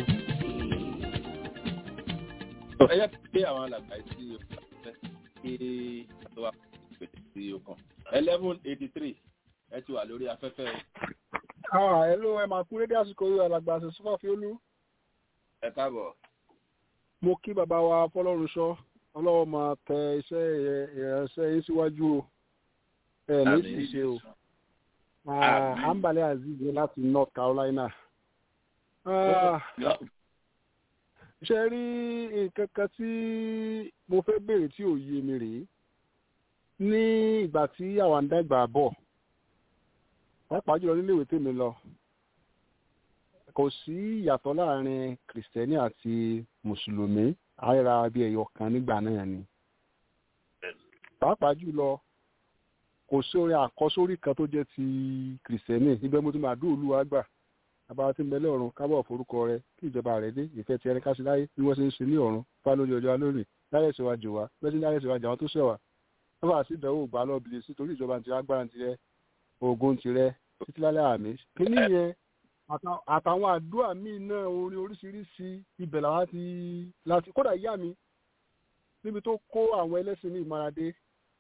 ẹ yẹ pé àwọn alàgbà sí ọ̀fẹ́ kí àtọwà pèsè sí ọkàn eleven eighty three ẹ ti wà lórí afẹ́fẹ́ o. ẹ ló ẹ máa kú rédíò àsìkò yìí alàgbà àti sọfà fiolú. ẹ káàbọ̀. mo kí bàbá wa fọlọ́runṣọ́ ọlọ́wọ́ máa tẹ iṣẹ́ ìrẹsẹ̀ yín síwájú o ẹ ní sì ṣe o àǹbálẹ̀ azeez ní láti north carolina. ṣe rí nǹkan kan tí mo fẹ́ béèrè tí ò yé mi rèé ní ìgbà tí àwọn àǹdàgbà bọ̀ pàápàá jùlọ níléèwé tèmi lọ kò sí ìyàtọ̀ láàrin kìrìsìtẹ́nì àti mùsùlùmí àìra bíi ẹ̀yọ̀ kan nígbà náà ni pàápàá jùlọ kò sí orin àkọsórí kan tó jẹ́ ti kìrìsìtẹ́nì ibẹ̀ mo ti máa dúró olúwa gbà abáwá tí ń bẹ lọ́run kábọ̀ forúkọ rẹ kí ìjọba rẹ dé ìfẹ́ ti ẹni káṣí láyé bí wọ́n ṣe ń ṣe ní ọ̀run fá lórí ọjọ́ lónìí láyé ìṣèwájú wa bẹ́ẹ̀ sí láyé ìṣèwájú àwọn tó ṣẹ̀wà wọ́n fà sí ìdánwò gbà lọ́ọ̀bìlì sí torí ìjọba ti agbára ti rẹ ogun ti rẹ títí lálẹ́ àmì kíní yẹn àtàwọn àdúrà míì náà orin oríṣiríṣi ibẹ̀ làwọn ti láti kódà ìyá mi níbi tó kó àwọn ẹlẹ́sìn ní ìmáradé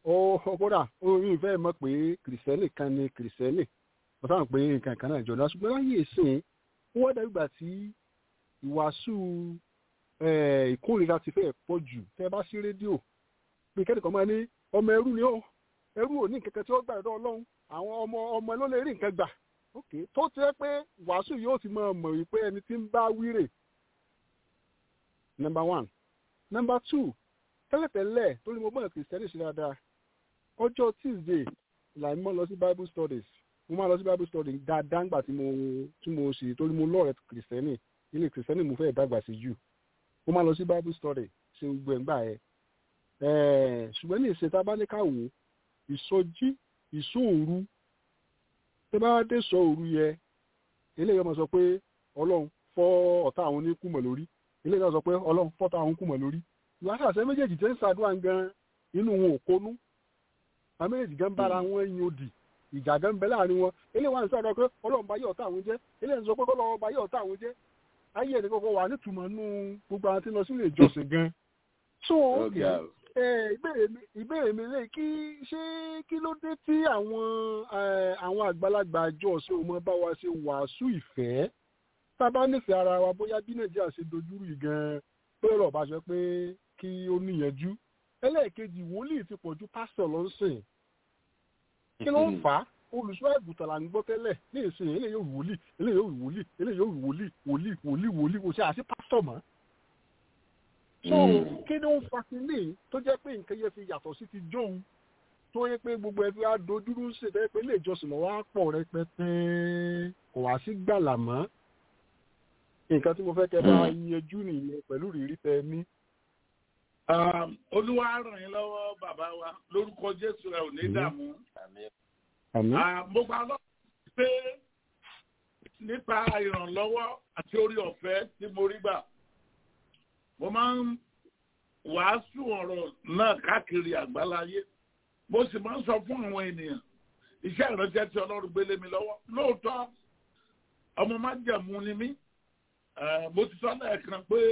ó kódà orí ìfẹ́ mọ̀ pé kìrìsìtẹ́nì kan ni kìrìsìtẹ́nì wọ́n sábà pé nǹkan kan náà jọ̀dá ṣùgbọ́n láyé ìsìn ó wọ́n dàbí ìgbà tí ìwàásù ìkórìíra ti fẹ́ pọ̀ jù tẹ́ bá sí rédíò pé kẹ́nìkan máa ní ọmọ ẹrú ni ó ẹrú ò ní nǹkan tí ó gbà lọ́dọ̀ ọlọ́run àwọn ọmọ ọmọ ló lè rí nǹkan gbà ok tó ti rẹ pé wàásù yóò ti máa mọ̀ wípé ẹni tí ń bá wíre number one number two tẹ́lẹ̀tẹ́lẹ̀ torí mo gbọ́dọ̀ kìrìsìtẹ́nì ṣe dáadáa ọjọ́ tuesday là ń mọ́ lọ sí bible studies mo máa lọ sí bible studies dáadáa ńgbà tí mo tí mo ṣe torí mo lọ́ọ̀rẹ́ kìrìsìtẹ́nì ilé kìrìsìtẹ́nì mo fẹ́ dàgbà sí jù mo máa lọ sí bible study ṣe gbogbo ẹ̀ngbà ẹ̀ ṣùgbọ́n ní ìṣe tá a bá ní ká wò ó ìsọjí ìsóòru tó bá dé sọ òru yẹ eléyìí ọmọ sọ pé ọlọ́run fọ́ ọ̀tá àwọn oníkùmọ̀ lórí eléyìí náà sọ pé ọlọ́run fọ́tá àwọn oníkùmọ̀ lórí ìwádìí àṣẹ méjèèjì tẹ́ ń ṣàdúrà gan inú wọn ò kónú àwọn méjèèjì gan bára wọn yin òdì ìjà gan bẹ láàrin wọn eléyìí wà ní sọ̀rọ̀ pé ọlọ́run bá yẹ ọ̀tá àwọn jẹ́ eléyìí sọ pé ọlọ́run bá yẹ ọ̀tá àwọn jẹ́ ayé ẹni kọ́kọ́ wà nítumọ̀ nú gbogbo àwọn tí ń lọ sílé ìjọsìn gan so ìbéèrè mi lè kí ṣé kí ló dé tí àwọn àwọn àgbàlagbà àjọ ọ̀sẹ̀ òun bá wa ṣe wàásù ìfẹ́ tá a bá nífẹ̀ẹ́ ara wa bóyá bí nàìjíríà ṣe dojúrú yìí gan pé ọ̀rọ̀ bá ṣe pé kí ó níyànjú ẹlẹ́ẹ̀kejì wòlíì ti pọ̀jù pásítọ̀ ló ń sìn kí ló ń fà á olùṣọ́ àgùntàn là ń gbọ́ tẹ́lẹ̀ ní ìsìn eléyìí yóò wòlíì eléyìí yóò wòlíì eléyìí yóò wòlíì wòlíì wòlíì wòlíì kò ṣe àṣì pásítọ̀ mọ́. so kí ni ó ń fa kínní tó jẹ́ pé nǹkan yẹn fi yàtọ̀ sí ti jóun tó yẹ pé gbogbo ẹbí wa dojúrú ń ṣètẹ́ pé ilé ìjọsìn lọ́wọ́ á pọ̀ rẹpẹtẹ kò wá sí gbàlà mọ́. nǹkan tí mo fẹ́ kẹ́ bá yanjú nìyẹn pẹ̀lú rírí tẹ ní. olúwa ràn yín lọ́wọ́ bàbá wa lórúkọ jésù ẹ ò ní dààmú mo gba lọ pé nípa ìrànlọ́wọ́ àti orí ọ̀fẹ́ tí mo rí gbà mo máa ń wàásù ọ̀rọ̀ náà káàkiri àgbáláyé mo sì máa ń sọ fún àwọn ènìyàn iṣẹ́ ìránṣẹ́ tí ọlọ́run gbélé mi lọ́wọ́ lóòótọ́ ọmọ májẹ̀mú ni mí mo ti sọ lẹ́ẹ̀kan pé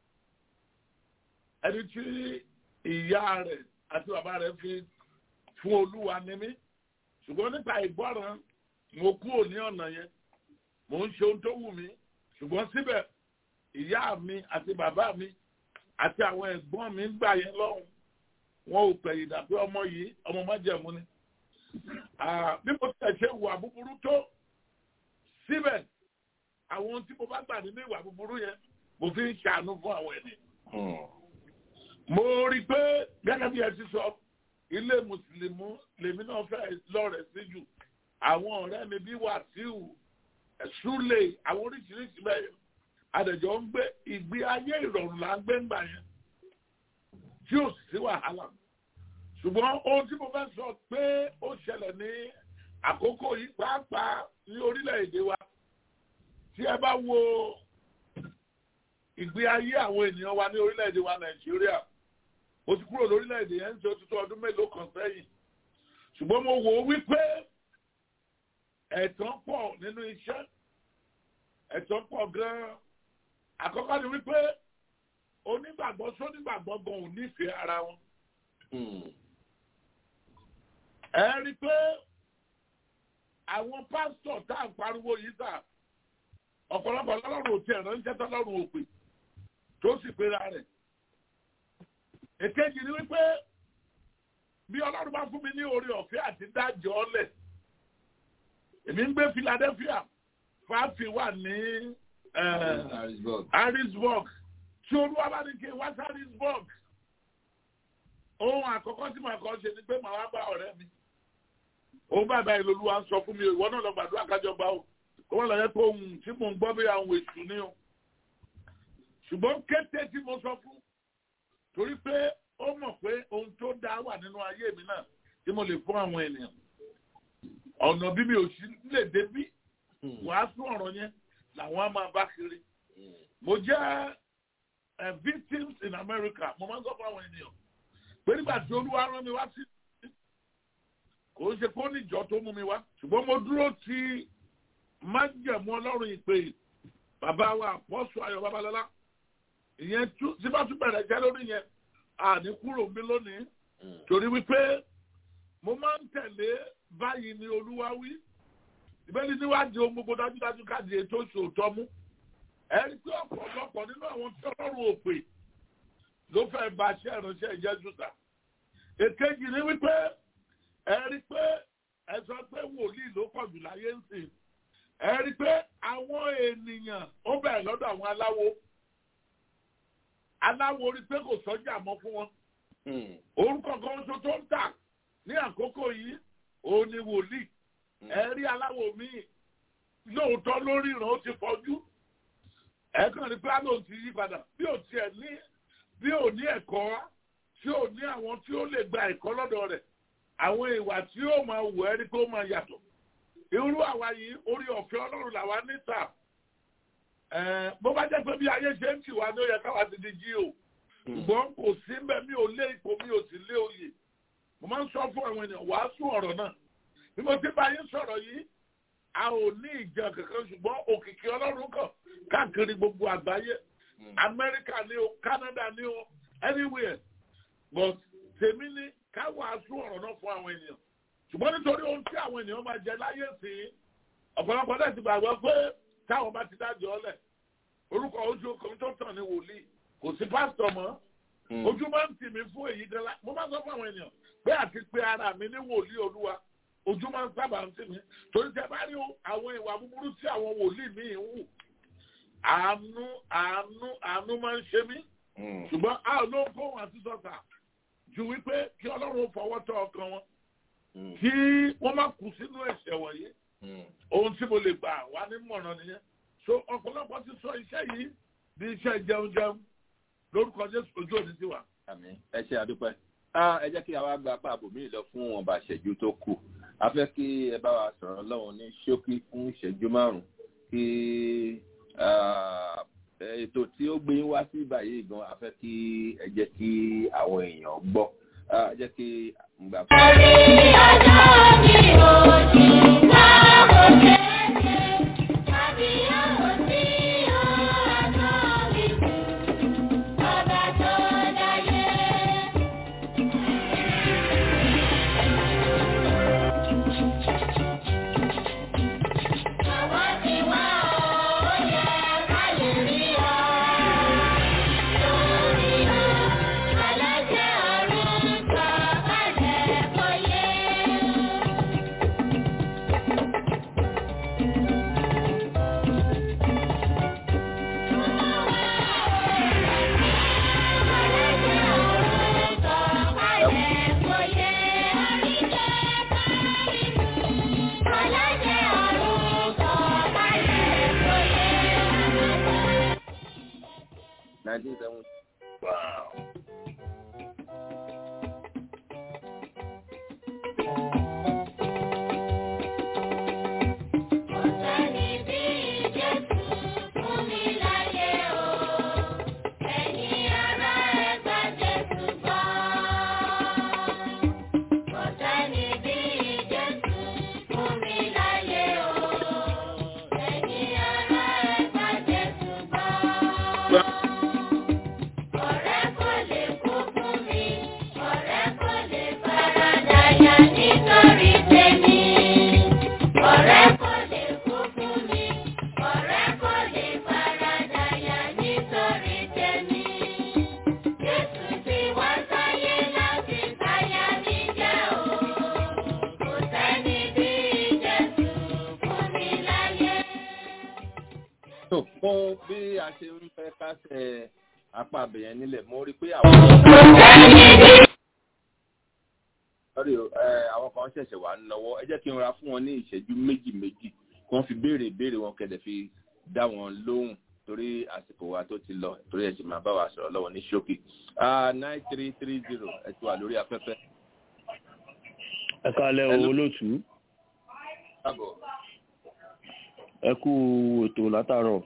ẹni tí ìyá rẹ̀ àti bàbá rẹ̀ fi fún olúwa ni mí ṣùgbọ́n nípa ìgbọ́ràn mo kúrò ní ọ̀nà yẹn mò ń ṣe ohun tó wù mí ṣùgbọ́n síbẹ̀ ìyá mi àti bàbá mi àti àwọn ẹ̀gbọ́n mi ń gbà yẹn lọ́hùn wọn ò pẹ̀yìn dà pé ọmọ yìí ọmọ májẹ̀mú ni bí mo tẹ̀ ṣe wà búburú tó síbẹ̀ àwọn ohun tí mo bá gbà nínú ìwà búburú yẹn mo fi ń ṣàánú fún àwọn ẹni. mo rí i pé gẹ́gẹ́ bí ẹ ti sọ ilé mùsùlùmí lèmi náà fẹ́ lọ́rẹ̀ sí jù àwọn ọ̀rẹ́ mi bí wàsíù ṣúlẹ̀ àwọn oríṣiríṣi bẹ́ẹ̀ adẹ̀jọ́ ń gbé ìgbé ayé ìrọ̀rùn là ń gbé ńgbà yẹn tí ò sí wàhálà ṣùgbọ́n ohun tí mo fẹ́ sọ pé ó ṣẹlẹ̀ ní àkókò yìí pàápàá ní orílẹ̀-èdè wa tí ẹ bá wo ìgbé ayé àwọn ènìyàn wa ní orílẹ̀-èdè wa nàìjíríà mo ti kúrò lórílẹ̀-èdè yẹn ń ṣe òtútù ọdún mélòó kan sẹ́yìn ṣùgbọ́n mo wò ó wípé ẹ̀tàn pọ̀ nínú iṣẹ́ ẹ̀tàn pọ̀ gan-an àkọ́kọ́ ni wípé onígbàgbọ́ sónígbàgbọ́ gan ò nífẹ̀ẹ́ ara wọn. ẹ rí i pé àwọn pásítọ̀ tá à ń pariwo yìí sà ọ̀pọ̀lọpọ̀ lọ́rùn ò tiẹ̀ ránṣẹ́ tọ́lọ́run ò pè tó sì pera rẹ̀ èkejì ni wípé bí ọlọ́run bá fún mi ní orí ọ̀fẹ́ àti dájọ́ ọlẹ̀ èmi ń gbé Philadelphia fáfi wà ní Harrisburg tí olúwa bá ní kí n wá sí Harrisburg ohun àkọ́kọ́ tí màá kọ́ ṣe ni pé màá wá bá ọ̀rẹ́ mi òun bàbá ìlú olúwa ń sọ fún mi ìwọ náà lọ gbàdúrà kájọ gbà ó kó wọ́n lọ yẹ pé ohun tí mò ń gbọ́ bí àwọn èṣù ni o ṣùgbọ́n kété tí mo sọ fún torí pé ó mọ̀ pé ohun tó dá wà nínú ayé mi náà tí mo lè fún àwọn ènìyàn ọ̀nà bí mi ò sí lè débí wàá fún ọ̀rọ̀ yẹn làwọn á máa bá kiri mo jẹ́ victims in America mo máa ń sọ fún àwọn ènìyàn pé nígbà tí olúwa rán mi wá sí kò ń ṣe kó níjọ tó mú mi wá ṣùgbọ́n mo dúró ti májẹ̀mú ọlọ́run ìpè bàbá wa àpọ́sù ayọ̀ babalọ́lá ìyẹn tí bá tún bẹ̀rẹ̀ jẹ́ lórí yẹn àní kúrò mi lónìí torí wípé mo máa ń tẹ̀lé báyìí ni olúwa wí ìbẹ́ni níwájú ohun gbogbo dájúdájú káàdì ètò ìṣòótọ́ mú ẹ rí pé ọ̀pọ̀lọpọ̀ nínú àwọn tí ọlọ́run ò pè ló fẹ́ ba iṣẹ́ ìránṣẹ́ Jésù ta èkejì ni wípé ẹ rí pé ẹ sọ pé wòlíì ló pọ̀ jù láyé ń sìn ẹ rí pé àwọn ènìyàn ó bẹ̀rẹ̀ lọ́dọ̀ àwọn aláwo aláwo rí pé kò sọ́jà mọ́ fún wọn orúkọ kan tó tó ń tà ní àkókò yìí òun ni wòlíì ẹ rí aláwo míì lóòótọ́ lórí ìran ó ti fọjú ẹ kàn rí pé àlọ́ ti yí padà bí ò tiẹ̀ ní bí ò ní ẹ̀kọ́ tí ò ní àwọn tí ó lè gba ẹ̀kọ́ lọ́dọ̀ rẹ̀ àwọn ìwà tí ó máa wù ẹ́ rí pé ó máa yàtọ̀ irú àwa yìí orí ọ̀fẹ́ ọlọ́run làwa níta bó bá jẹ́ pé bí ayé ṣe ń tì wá ní ó yẹ káwa ti di jí o ṣùgbọ́n kò sí mbẹ́ mi ò lé ipò mi ò sì lé oyè mo máa ń sọ fún àwọn ènìyàn wàásù ọ̀rọ̀ náà bí mo ti bá yín sọ̀rọ̀ yìí a ò ní ìjọ kankan ṣùgbọ́n òkìkí ọlọ́run kan káàkiri gbogbo àgbáyé amẹ́ríkà ni o canada ni o anywhere but tèmi ni ká wàásù ọ̀rọ̀ náà fún àwọn ènìyàn ṣùgbọ́n nítorí ohun tí àwọn ènìyàn máa jẹ láyé sí i ọ̀pọ̀lọpọ̀ náà ti gbàgbọ́ pé táwọn bá ti dájọ́ ọlẹ̀ orúkọ ojú kan tó tàn ní wòlíì kò sí pásítọ̀ mọ́ ojú máa ń tì mí fún èyí gan la mo máa sọ fún àwọn ènìyàn pé àti pé ara mi ní wòlíì olúwa ojú máa ń sábà ń tì mí torí tẹ bá rí àwọn ìwà búburú tí àwọn wòlíì míì ń wù àánú àánú àánú máa ń ṣe mí ṣùgbọ́n a ò ló ń kó wọn àti sọ́sà ju wípé kí ọlọ́run fọwọ́ tọ́ ọkàn wọn kí wọ́n má kú sínú ẹ̀ṣẹ̀ wọ̀nyí ohun tí mo lè gbà wá ní mọ̀ràn nìyẹn so ọ̀pọ̀lọpọ̀ ti sọ iṣẹ́ yìí bí iṣẹ́ jẹun jẹun lórúkọ jésù ojú òní ti wà. àmín ẹ ṣe àdúpẹ́ ẹ jẹ́ kí àwa gba apá àbòmí lọ fún ọba ìṣẹ́jú tó kù a fẹ́ kí ẹ bá wa sọ̀rọ̀ lọ́wọ́ ní ṣókí fún ìṣẹ́jú márùn-ún kí ètò tí ó gbé wá sí báyìí gan a fẹ́ kí ẹ jẹ́ kí àwọn èèyàn gbọ́ ẹ jẹ́ kí n gbà fún. orí ọjọ́ mi ò jì láàbò kéèké tàbí yóò sí ọ̀rọ̀ mi ọba tó dáyé. Àwa ti wá ó yẹ ká lè rí ọ lórí ọ alájẹ ọ̀run sọ kalẹ̀ kọ́yé. nineteen seventy. Wow. Ọ̀sẹ̀ni bí Jésù fún mi láyé o, ẹ̀yin ará ẹ gba Jésù gbọ́. Ọ̀sẹ̀ni bí Jésù fún mi láyé o, ẹ̀yin ará ẹ gba Jésù gbọ́. Ọ̀rẹ́ kò lè kú fún mi, ọ̀rẹ́ kò lè faradà yá nítorí tèmi. Ọ̀rẹ́ kò lè kú fún mi, ọ̀rẹ́ kò lè faradà yá nítorí tèmi. Jésù ti wá sáyé láti báyà mi jẹ́ o. Kò sẹ́ni bí Jésù fún mi láyé. tó fún bí a ṣe ń fẹ́ kásẹ̀ apá abẹ̀yẹn nílẹ̀ mo rí i pé àwọn. Sorry o, ẹ, àwọn kan ṣẹ̀ṣẹ̀ wà ń lọ́wọ́ ẹ jẹ́ kí n ra fún wọn ní ìṣẹ́jú méjì méjì kí wọ́n fi béèrè ìbéèrè wọn kẹ̀dẹ̀ fi dá wọn lóhùn torí àsìkò wa tó ti lọ torí ẹ̀ sì máa bá wa sọ̀rọ̀ lọ́wọ́ ní ṣókì. nine three three zero ẹ ti wà lórí afẹ́fẹ́. ẹ kálẹ́ o olóòtú káàbọ̀. ẹ kú ètò látàárọ̀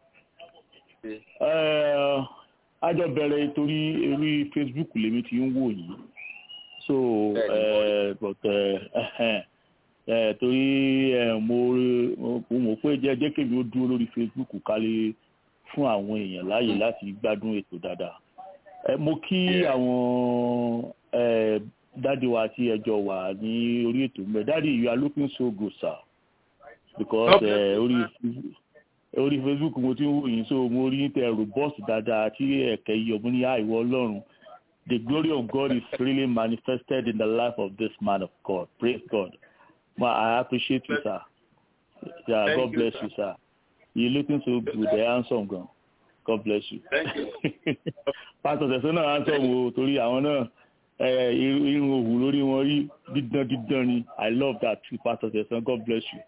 Eh, a jọ bẹ̀rẹ̀ torí orí facebook lèmi ti ń wò yìí so eh, but eh, eh, eh, torí eh, mo mo mọ̀ pé jẹ́ jẹ́ kèmi ó dúró lórí facebook ká lè fún àwọn èèyàn láàyè láti gbádùn ètò dáadáa Eh, mo kí àwọn eh, dáàdi wa tí ẹjọ́ wà ní orí ètò mbẹ dáàdi you are looking so good sir because uh, orí orí facebook mo ti ń wò yín so mo rí tẹ robust dáadáa tí ẹ̀kẹ́ yìí ọ̀mú ní àìwọ́ ọlọ́run the glory of God is really manifested in the life of this man of God praise God ma I appreciate you sir yeah Thank God you, bless sir. you sir you looking so good ẹ handsome gan God bless you. Thank you. pásítọ̀ tẹ̀sán náà handsome o torí àwọn náà ẹ, irun irun òwú lórí wọn rí dídán dídán ni I love that too pásítọ̀ tẹ̀sán God bless you.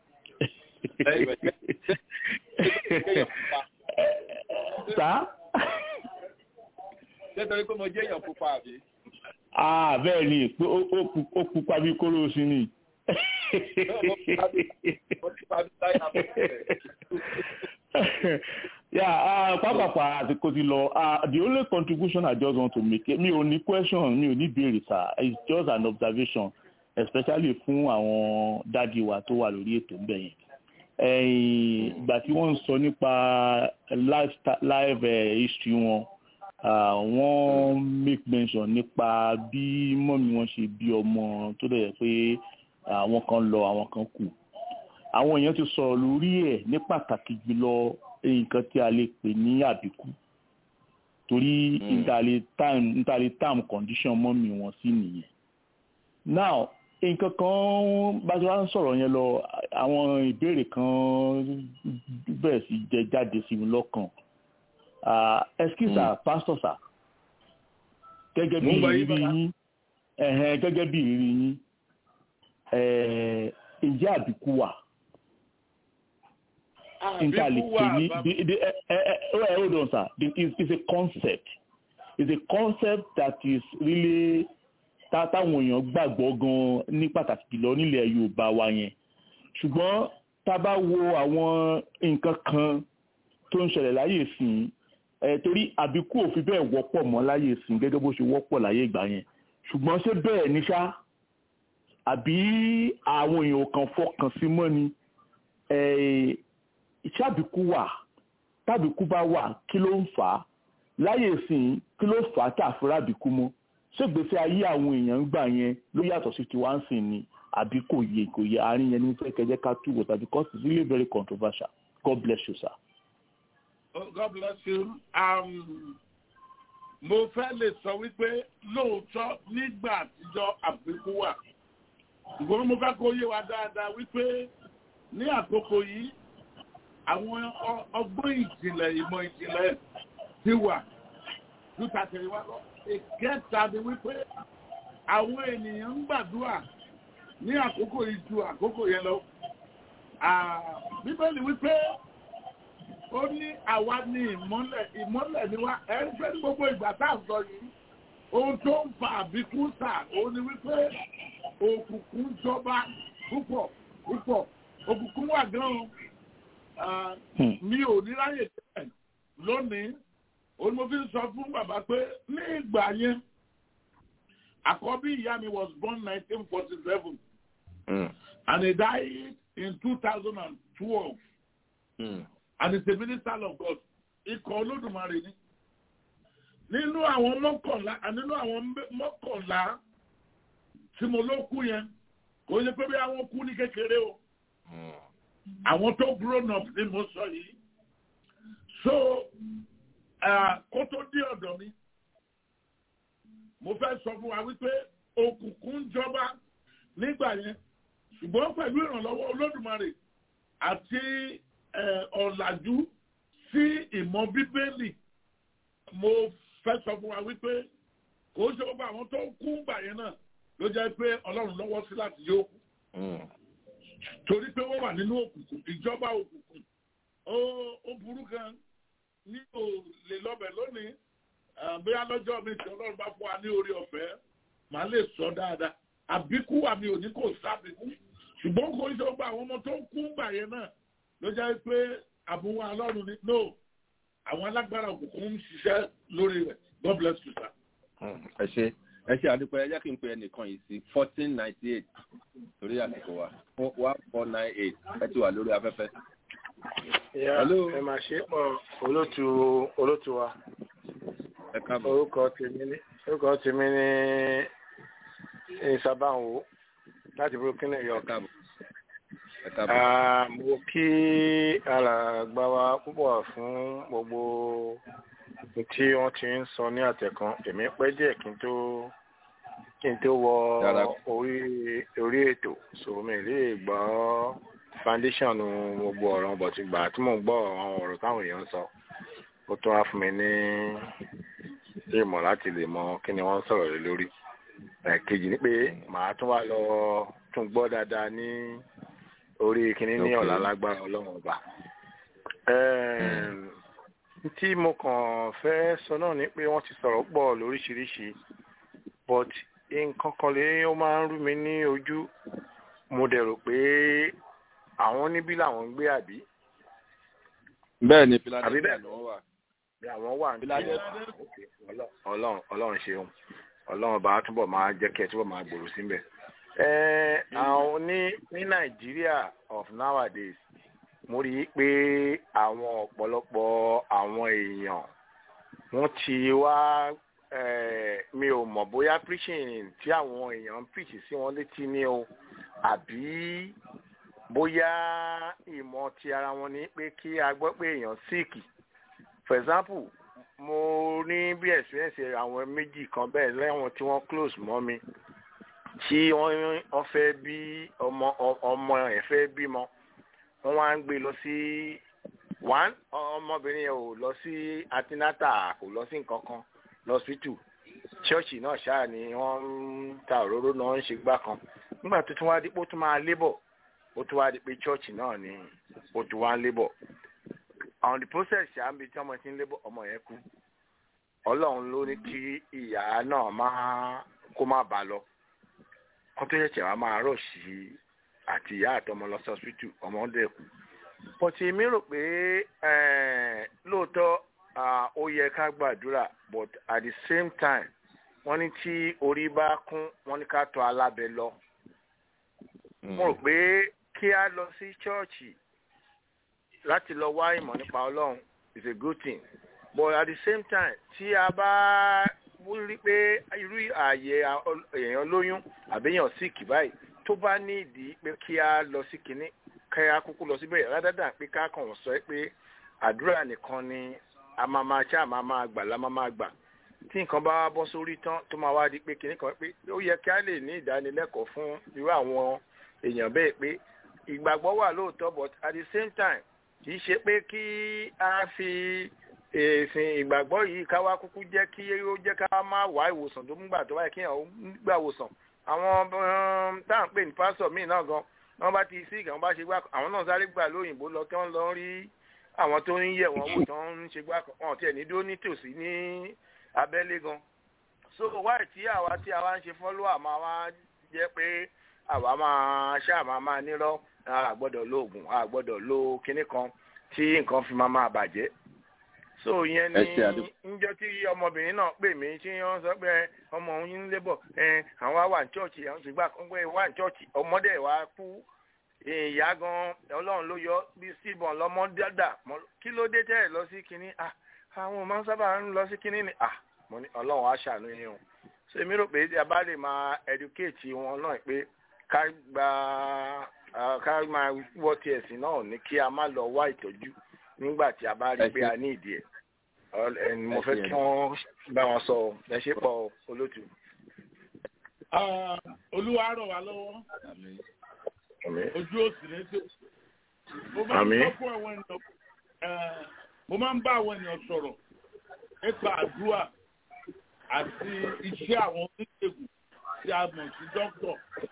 sá nítorí pé mo jẹ́ èèyàn pupa àbí. ah bẹ́ẹ̀ ni pé ó- ó pu- ó pupa bí kóró sí ni. mo ti pa bí táyà mọ́ ẹ̀. yeah uh, pápápá àsìkò ti lọ uh, the only contribution i just want to make mi ò ní question mi ò ní béèrè sir it's just an observation especially fún àwọn dádì wa tó wà lórí ètò ńbẹ yẹn ẹ̀yìn ìgbà tí wọ́n ń sọ nípa life life eh, history wọn uh, wọ́n make mention nípa bí mọ́mí wọn ṣe bí ọmọ tó dẹ̀ yẹ pé àwọn kan lọ àwọn kan kù àwọn èèyàn ti sọ̀rọ̀ lórí ẹ̀ ní pàtàkì jùlọ nǹkan tí a lè pè ní àbíkú torí ntàlẹ̀ time ntàlẹ̀ time condition mọ́mì wọn sí nìyẹn now nǹkan kan bá ti wá ń sọ̀rọ̀ yẹn lọ àwọn ìbéèrè kan bẹ̀rẹ̀ sí jẹ jáde sí mi lọ́kàn Ah, excuse sir pastor sir gẹ́gẹ́ bí Mo ń gbọ́ yín ìrírí bàbá. yín ẹ̀hẹ́n, gẹ́gẹ́ bí ìrírí yín eh, ǹjẹ́ àbíkú wà? nta lè pè ní the the ẹ ẹ ẹ hold on sir the is is a concept is a concept that is really tá táwọn èèyàn gbàgbọ́ gan ní pàtàkì jùlọ nílẹ̀ Yorùbá wa yẹn ṣùgbọ́n tá a bá wo àwọn nǹkan kan tó ń ṣẹlẹ̀ láyé ìsìn ẹ torí àbíkú ò fi bẹ́ẹ̀ wọ́pọ̀ mọ́ láyé ìsìn gẹ́gẹ́ bó ṣe wọ́pọ̀ láyé ìgbà yẹn ṣùgbọ́n ṣé bẹ́ẹ̀ ni ṣá àbí àwọn èèyàn kan fọkàn sí mọ́ ni ẹ ìṣàbíkú wà tábìkú bá wà kí ló ń fà á láyé ìsìn kí ló fà á tá a fi rábìkú mọ́ ṣègbésí ayé àwọn èèyàn ń gbà yẹn ló yàtọ̀ sí tiwa ń sìn ni àbí kò yẹ kò yẹ àárín yẹn ní fẹ́ kẹjẹ ká túwò tàbí because it's really very controversial God bless you sir. Oh, God bless you. Um, mo fẹ́ lè sọ wípé lóòótọ́ nígbà àtijọ́ àbíkú wà. Ṣùgbọ́n mo fẹ́ kó yé wa dáadáa wípé ní àkókò yìí àwọn ọ- ọgbọ́n ìjìnlẹ̀ ìmọ̀ ìjìnlẹ̀ ti wà ju tàtẹ̀yìnwá lọ. Ìkẹta ni wípé àwọn ènìyàn ń gbàdúrà ní àkókò yìí ju àkókò yẹn lọ. Ah, Bíbélì wípé ó ní àwa ní ìmọ́lẹ̀ ìmọ́lẹ̀ ni wá ẹ̀ ń fẹ́ ní gbogbo ìgbà tá à ń sọ yìí ohun tó ń fa àbíkú sà ó ní wípé òkùnkùn jọba púpọ̀ púpọ̀ òkùnkùn wà gan-an Ah, mi ò ní ráyè tẹ̀ lónìí ó ní mo fi ń sọ fún bàbá pé ní ìgbà yẹn àkọ́bí ìyá mi was born nineteen forty seven and he died in two thousand and twelve and he's a minister of God ikọ̀ olódùmarè ni nínú àwọn mọ́kànlá nínú àwọn mbẹ- mọ́kànlá tí mo ló kú yẹn kò yẹ pé bí àwọn kú ní kékeré o àwọn tó grown up ni mo sọ yìí so ah, kó tó dé ọ̀dọ̀ mi mo fẹ́ sọ fún wa wípé òkùnkùn ń jọba nígbà yẹn ṣùgbọ́n pẹ̀lú ìrànlọ́wọ́ olódùmarè àti eh, ọ̀làjú sí ìmọ̀ bíbélì mo fẹ́ sọ fún wa wípé kò ṣe gbogbo àwọn tó kú gbà yẹn náà ló jẹ́ pé ọlọ́run lọ́wọ́ sí láti yóò kú torí pé wọ́n wà nínú òkùnkùn ìjọba òkùnkùn ó ó burú gan ní ò lè lọ́bẹ̀ lónìí ah, bóyá lọ́jọ́ mi tí ọlọ́run bá fún wa ní orí ọ̀fẹ́ màá lè sọ dáadáa àbíkú wa mi ò ní kò sábìkú ṣùgbọ́n kò ṣe gbogbo àwọn ọmọ tó ń kú gbà yẹn náà ló jẹ́ pé àbúwọ́ ọlọ́run ni no àwọn alágbára òkùnkùn ń ṣiṣẹ́ lórí rẹ̀ God bless you sir. ẹ ṣe ẹ ṣe àdúpẹ́ ẹ jẹ́ kí n pe ẹnìkan yìí sí fourteen ninety eight torí àsìkò wa one four nine eight ẹ ti wà lórí afẹ́fẹ́. Ya, Hello. ẹ máa ṣe pọ̀ olótú olótú wa. ẹ káàbọ̀. Orúkọ tèmi ní orúkọ tèmi ní ìsàbáwò láti brooklyn new york. ẹ káàbọ̀. mo kí alàgbà wa púpọ̀ fún gbogbo tí wọ́n ti ń sọ ní àtẹ̀kan èmi pẹ́ díẹ̀ kí n tó kí n tó wọ orí orí ètò so mi lè gbọ́ foundation gbogbo ọ̀rọ̀ bọ̀ ti gbà tí mò ń gbọ́ àwọn ọ̀rọ̀ táwọn èèyàn ń sọ ó tún wá fún mi ní ìmọ̀ láti lè mọ kí ni wọ́n ń sọ̀rọ̀ lé lórí kejì ni pé màá tún wá lọ tún gbọ́ dáadáa ní orí kíní ní ọ̀la lágbára ọlọ́run ọba tí mo kàn fẹ́ sọ náà ni pé wọ́n ti sọ̀rọ̀ pọ̀ lóríṣiríṣi but nǹkan kan lè ó máa ń rú mi ní ojú mo dẹ̀ rò pé àwọn níbí làwọn ń gbé àbí. bẹ́ẹ̀ ni àbí philadelphia bẹ́ẹ̀ ló wà. bí àwọn wà ní ọlọ́run ọlọ́run ṣeun ọlọ́run bá túbọ̀ máa jẹ́ kí ẹ túbọ̀ máa gbòòrò síbẹ̀. ẹ àwọn ní ní nàìjíríà of nowadays mo rí i pé àwọn ọ̀pọ̀lọpọ̀ àwọn èèyàn wọ́n ti wá eh, mi ò mọ̀ bóyá preaching tí àwọn èèyàn ń preach sí wọn létí ni o àbí bóyá ìmọ̀ ti ara wọn ni pé kí a gbọ́ pé èèyàn sick for example mo ní bí experience àwọn méjì kan bẹ́ẹ̀ lẹ́wọ̀n tí wọ́n close mọ́ mi tí wọ́n wọ́n fẹ́ bí ọmọ ọmọ ẹ̀ fẹ́ bímọ wọ́n wá ń gbé lọ sí one ọmọbìnrin yẹn ò lọ sí antinata kò lọ sí nǹkan kan lọ́sítù ṣọ́ọ̀ṣì náà ṣáà ni wọ́n ń ta òróró náà ń ṣe gbá kan nígbà tó tún wá dípò tún máa lébọ̀ ó tún wá di pé ṣọ́ọ̀ṣì náà ni ó tún wá ń lébọ̀ on the process ṣáà ń bi tí ọmọ ti ń lébọ̀ ọmọ yẹn kú ọlọ́run ló ní kí ìyá náà máa kó má bàa lọ kó tó ṣẹ̀ṣẹ̀ wá máa rọ̀ sí àti ìyá àtọmọ lọ sí hospital ọmọ ń dẹ̀kú pọ̀tì mi rò pé lóòótọ́ ó yẹ ká gbàdúrà but at the same time wọ́n ní tí orí bá kún wọ́n ní ká tọ̀ alábẹ́ lọ. mo rò pé kí a lọ sí chọ́ọ̀chì láti lọ wá ìmọ̀ nípa ọlọ́run is a good thing but at the same time tí a bá rí pé irú ààyè èèyàn lóyún àbẹ́yàn sick báyìí tó bá ní ìdí pé kí a lọ sí kinní kẹ́ a kúkú lọ síbẹ̀ rádádà pé ká kàn sọ pé àdúrà nìkan ni a máa máa ṣá máa máa gbà lá máa máa gbà tí nǹkan bá bọ́ sórí tán tó máa wá di pé kinní kan pé ó yẹ kí a lè ní ìdánilẹ́kọ̀ọ́ fún irú àwọn èèyàn bẹ́ẹ̀ pé ìgbàgbọ́ wà lóòótọ́ but at the same time kì í ṣe pé kí a fi èsìn ìgbàgbọ́ yìí ká wá kúkú jẹ́ kí ó jẹ́ ká má wá ìwòsàn tó ń gbà tó wáyé kí èèyàn gbà wòsàn àwọn tá à ń pè ní pásítọ̀ míì náà gan wọ́n bá ti sí ìgbà wọ́n bá ṣe gbà àwọn náà sáré gbà lóyìnbó lọ kí wọ́n lọ rí àwọn tó ń yẹ̀ wọ́n wò tó ń ṣe gbà wọn tiẹ̀ ní dúró nítòsí ní abẹ́lé gan so wáyé tí àwa tí àwa ń ṣe fọ́lọ́wà máa wá jẹ́ pé àwa máa ṣáà máa máa nírọ́ àgbọ́dọ̀ lo oògùn àgbọ́dọ̀ lo kinní kan tí nǹkan fi máa máa bàjẹ́ so ìyẹn ni njọ tí ọmọbìnrin náà pè mí tí wọ́n sọ pé ọmọ òun ń lébọ̀ àwọn wà ní chọọchì àwọn sì gbà pé wà ní chọọchì ọmọdé wa kú ìyá gan Ọlọ́run ló yọ bí síbọn lọmọ dàdà kí ló dé tẹ́ ẹ̀ lọ sí kinní àwọn máa ń sábà ń lọ sí kinní ni mo ní Ọlọ́run á ṣàánú yín o so èmi rò pé a bá lè máa educate wọn náà pé ká gba ká máa wọ́ ti ẹ̀sìn náà ní kí a má lọ wá ìtọ́jú nígbà tí a bá rí pé a ní ìdí ẹ̀ ẹni mo fẹ́ kí wọ́n bá wọn sọ ẹ ṣe pọ̀ olótù. olúwa rọ̀ wá lọ́wọ́ ojú òsì ní tó mo máa ń sọ fún àwọn ènìyàn mo máa ń bá àwọn ènìyàn sọ̀rọ̀ nípa àdúrà àti iṣẹ́ àwọn oníṣègùn tí a mọ̀ sí dókítà